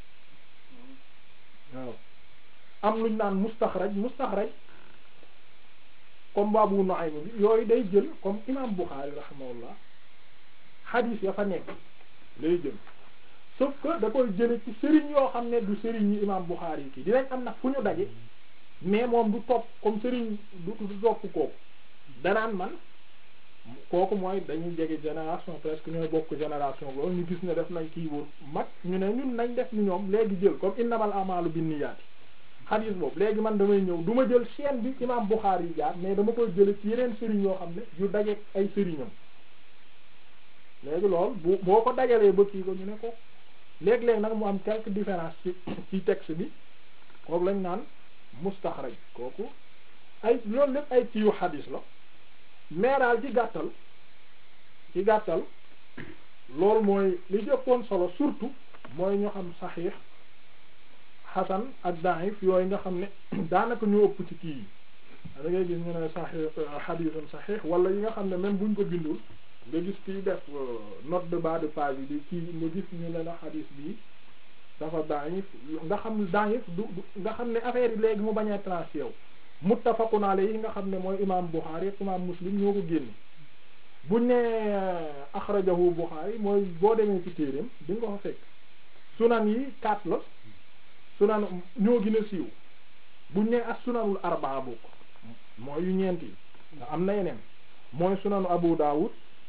waaw am luñ naan mustaxraj mustaxraj comme Abu Nu'aym bi yooyu day jël comme imam Bukhari rahimahullah xadis ya fa nekk lay jël sauf que da koy jële ci sëriñ yoo xam ne du sëriñ yi imam Bukhari yi kii dinañ am nag fu ñu daje mais moom du topp comme sëriñ du du topp kooku danaan man kooku mooy dañuy jege génération presque ñooy bokk génération loolu ñu gis ne def nañ kii wóor mag ñu ne ñun nañ def ni ñoom léegi jël comme innamal a'malu binniyaati xadiis boobu léegi man damay ñëw du ma jël chaîne bi imam Bukhari yi jaar mais dama koy jële ci yeneen sëriñ yoo xam ne yu daje ay sëriñam léegi loolu bu boo ko dajalee ba kii ko ñu ne ko léeg-léeg nag mu am quelques différences ci ci texte bi kooku lañ naan mustaxraj kooku ay loolu lépp ay kiiwu xadiis la mais daal ci gàttal ci gàttal loolu mooy li jëppoon solo surtout mooy ñu xam saxiix xasan ak daif yooyu nga xam ne daanaka ñu ëpp ci kii yi da ngay gis ñu ne saxiix xadiisun saxiix wala yi nga xam ne même buñ ko bindul nga gis kiy def note de bas de page yi di kii nga gis ñu ne la xadiis bi dafa daif nga xam daif du nga xam ne affaire yi léegi mu bañ a tranché yow muttafaqun alayhi nga xam ne mooy imam Bukhari ak imam Muslim ñoo ko génne buñ ne axrajahu Bukhari mooy boo demee ci téereem di nga ko fa fekk sunan yi quatre la sunan ñoo gën a siiw buñ ne as sunanul arbaa bokk mooy yu ñeent yi nga am na yeneen mooy sunanu Abu Dawud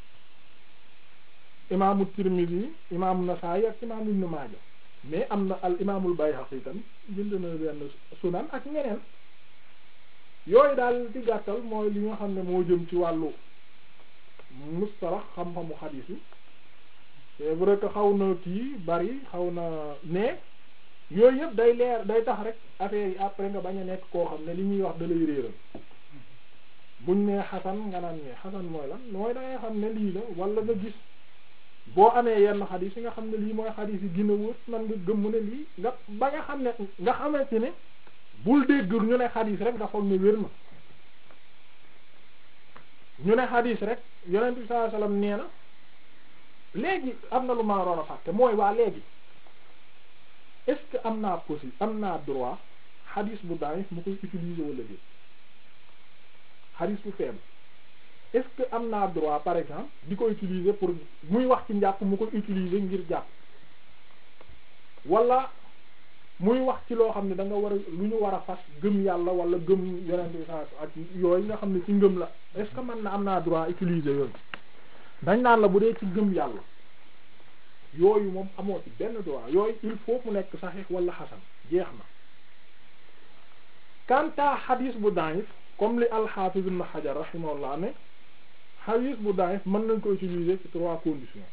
imaamu Tirmidhi imaamu Nasaa'i ak imaamu Ibn Maaja mais am na al imaamul Bayhaqi tamit bind na benn sunan ak ñeneen yooyu daal di gàttal mooy li nga xam ne moo jëm ci wàllu mustalax xam-xamu xadiis yi c'est vrai que xaw na kii bari xaw na mais yooyu yëpp day leer day tax rek affaire yi après nga bañ a nekk koo xam ne li ñuy wax da lay réeral buñ nee xasan nga naan ne xasan mooy lan mooy da ngay xam ne lii la wala nga gis boo amee yenn xadiis yi nga xam ne lii mooy xadiis yi gën a wër man nga gëmm ne lii nga ba nga xam ne nga xamante ne bul dégg ñu ne xadiis rek nga foog ne wér na ñu ne xadiis rek yonent bi sallallahu alayhi wasallam nee na léegi am na lu ma waroon a fàtte mooy waa léegi est-ce que am naa possible am naa droit xadiis bu daif mu koy utiliser wala déet xadiis bu faible est-ce que am naa droit par exemple di ko utiliser pour muy wax ci njàpp mu koy utiliser ngir jàpp wala muy wax ci loo xam ne da nga war a lu ñu war a fas gëm yàlla wala gëm yonent bi saa ak yooyu nga xam ne ci ngëm la est-ce que man na am naa droit utiliser yooyu dañ naan la bu dee ci gëm yàlla yooyu moom amoo ci benn droit yooyu il faut mu nekk saxiix wala xasan jeex na kanta xadiis bu daif comme li al-Hafiz ibn Hajar rahimahullah ne xadiis bu daif mën nañ ko utiliser ci trois conditions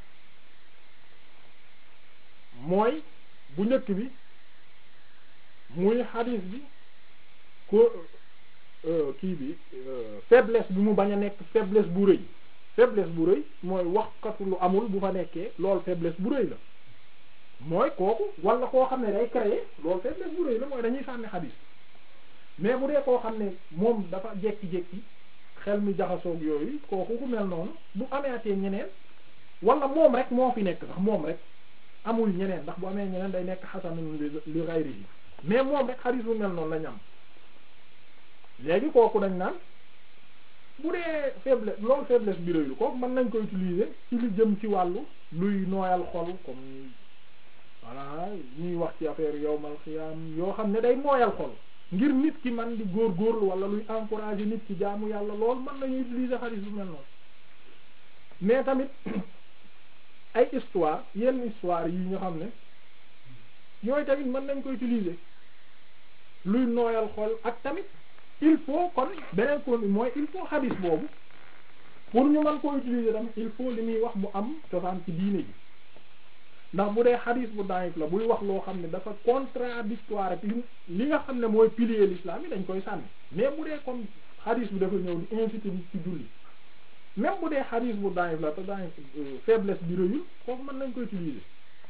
mooy bu njëkk bi muy xadiis bi ko kii bi faiblesse bi mu bañ a nekk faiblesse bu rëy faiblesse bu rëy mooy waxkatu lu amul bu fa nekkee loolu faiblesse bu rëy la mooy kooku wala koo xam ne day créer loolu faiblesse bu rëy la mooy dañuy sànni xadiis mais bu dee koo xam ne moom dafa jekki-jekki xel mi jaxasoog yooyu kooku ku mel noonu bu ameetee ñeneen wala moom rek moo fi nekk sax moom rek amul ñeneen ndax bu amee ñeneen day nekk xasanun li ghayrihi mais moom rek xadiis bu mel noonu la ñam léegi kooku dañ naan bu dee faiblesse loolu faiblesse bi rëylu kooku mën nañ ko utiliser ci li jëm ci wàllu luy nooyal xol comme voilà ñuy wax ci affaire yowmal xiyaam yoo xam ne day nooyal xol ngir nit ki man di góorgóorlu wala luy encourager nit ci jaamu yàlla loolu mën nañu utiliser xadiis bu mel noonu mais tamit ay histoire yenn histoire yi nga xam ne yooyu tamit mën nañ ko utiliser luy nooyal xol ak tamit il faut kon beneen kon mooy il faut xadis boobu pour ñu mën koo utiliser tamit il faut li muy wax mu am cosaan ci diine ji ndax bu dee xadis bu daif la buy wax loo xam ne dafa contradictoire ak li li nga xam ne mooy pilier l'islam yi dañ koy sànni mais bu dee comme xadis bi dafa ñëw di inciter nit ci julli même bu dee xadis bu daif la te daif faiblesse bi rëyul foofu mën nañ ko utiliser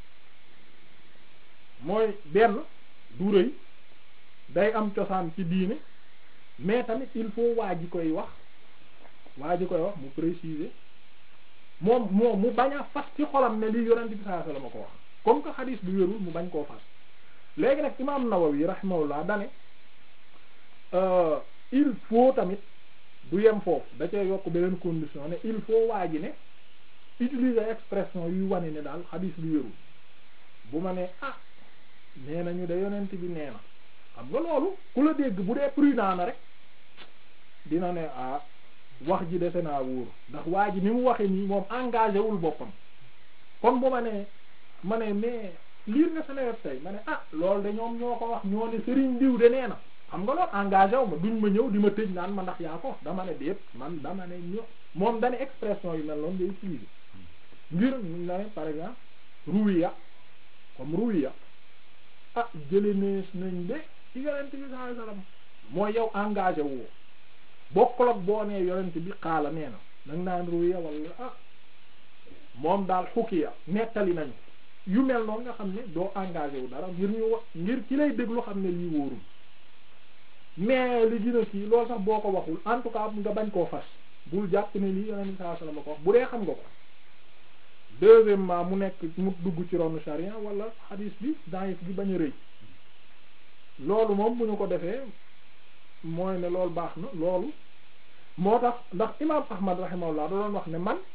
mooy benn du rëy day am cosaan ci diine mais tamit il faut waa ji koy wax waa ji koy wax mu préciser moom moom mu bañ a fas ci xolam ne lii yonent bi sallallahu alayhi wasallam ko wax comme que xadis bi wérul mu bañ koo fas léegi nag imam Nawawi rahimahullah dane il faut tamit du yem foofu da cee yokk beneen condition ne il faut waa ji ne utiliser expression yuy wane ne daal xadis bi wérul bu ma ne ah nee nañu de yonent bi nee na xam nga loolu ku la dégg bu dee prudent na rek dina ne ah wax ji dese naa wóor ndax waa ji ni mu waxe nii moom engagé wul boppam kon bu ma ne ma ne mais liir nga sa nawet tey ma ne ah loolu de ñoom ñoo ko wax ñoo ne Serigne diw de nee na xam nga loolu engagé wu ma duñ ma ñëw di ma tëj naan ma ndax yaa ko dama ne déet man dama ne ño moom dane expression yu mel noonu ngay utiliser ngir na ne par exemple ruwiya comme ruwiya ah jële nees nañ de ci yonent bi sallallahu alayhi wasallam mooy yow engagé woo bokkul ak boo nee yonent bi xaala nee na nag naan ruya wala ah moom daal xukiya nettali nañu yu mel noonu nga xam ne doo engagé wu dara ngir ñu wax ngir ci lay déglu xam ne lii wóorul mais li gën a kii loolu sax boo ko waxul en tout cas nga bañ koo fas bul jàpp ne lii yonent bi sallallahu alayhi wasallam ko wax bu dee xam nga ko deuxièmement mu nekk mu dugg ci ronu charia wala hadis bi daif bi bañ a rëy loolu moom bu ñu ko defee mooy ne loolu baax na loolu moo tax ndax imaam Ahmad rahimahullah da doon wax ne man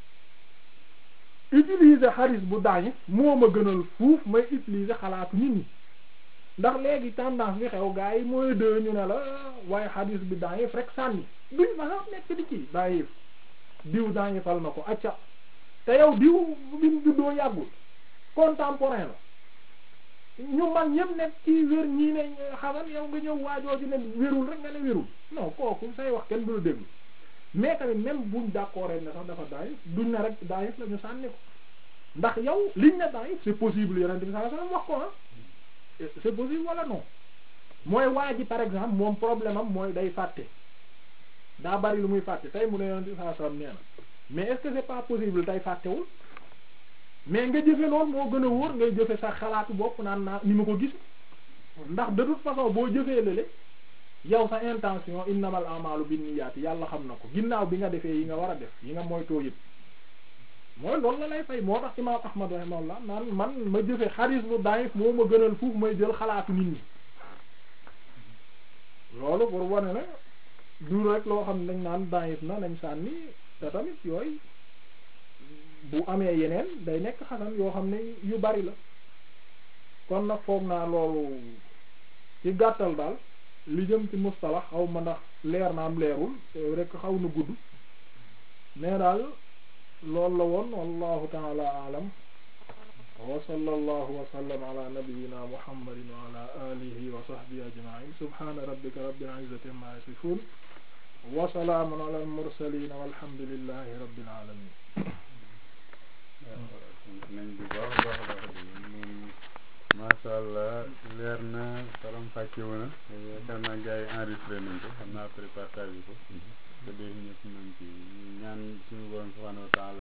utiliser xaris bu daif moo ma gënal fuuf may utiliser xalaatu nit ñi ndax léegi tendance bi xew gaa yi mooy de ñu ne la waaye xaris bi daif rek sànni duñ ma sax nekk di ci daif diw daifal na ko acca te yow diw bi mu juddoo yàggul contemporain la ñu man ñëpp nekk ci wér ñii ne xamal yow nga ñëw waajooju ne wérul rek nga ne wérul non kooku say wax kenn du la déglu mais tamit même buñ d'accord ne sax dafa daayif duñ ne rek daayif la ñu sànni ko ndax yow liñ ne daayif c'est possible yonent bi sallallahu alayhi wasallam wax ko ah c'est possible wala non mooy waa ji par exemple moom problème am mooy day fàtte daa bari lu muy fàtte tey mu ne yonent bi sallallahu alayhi wasallam nee na mais est-ce que c'est pas possible tey fàttewul mais nga jëfe loolu moo gën a wóor ngay jëfe sa xalaatu bopp naan naa ni ma ko gis ndax de toute façon boo jëfee lële yow sa intention innamal a'malu binniyaati yàlla xam na ko ginnaaw bi nga defee yi nga war a def yi nga moytoo yëpp mooy loolu la lay fay moo tax imaam ahmad rahimahullah naan man ma jëfe xaris bu daif moo ma gënal fuuf may jël xalaatu nit ñi loolu pour wane ne du rek loo xam ne dañ naan daif na nañ sànni te tamit yooyu bu amee yeneen day nekk xasan yoo xam ne yu bari la kon nag foog naa loolu ci gàttal daal li jëm ci mustalax xaw ma ndax leer na am leerul rek xaw na gudd mais daal loolu la woon wallahu taala alam wa sallallahu wa sallam ala nabiyyina muhammadin wa ala alihi wa sahbihi ajma'in subhana rabbika rabbil izzati amma yasifun wa salaamun ala al mursalin walhamdulillahi rabbil alamin nañ bu baax a baax a baax moom masha allah leer na salam fàccewu na yaakaar naa gars yi enregistré nañ ko xam naa après partage ko te dee ñëpp nañ ci ñaan suñu borom subhanahu wa ta'ala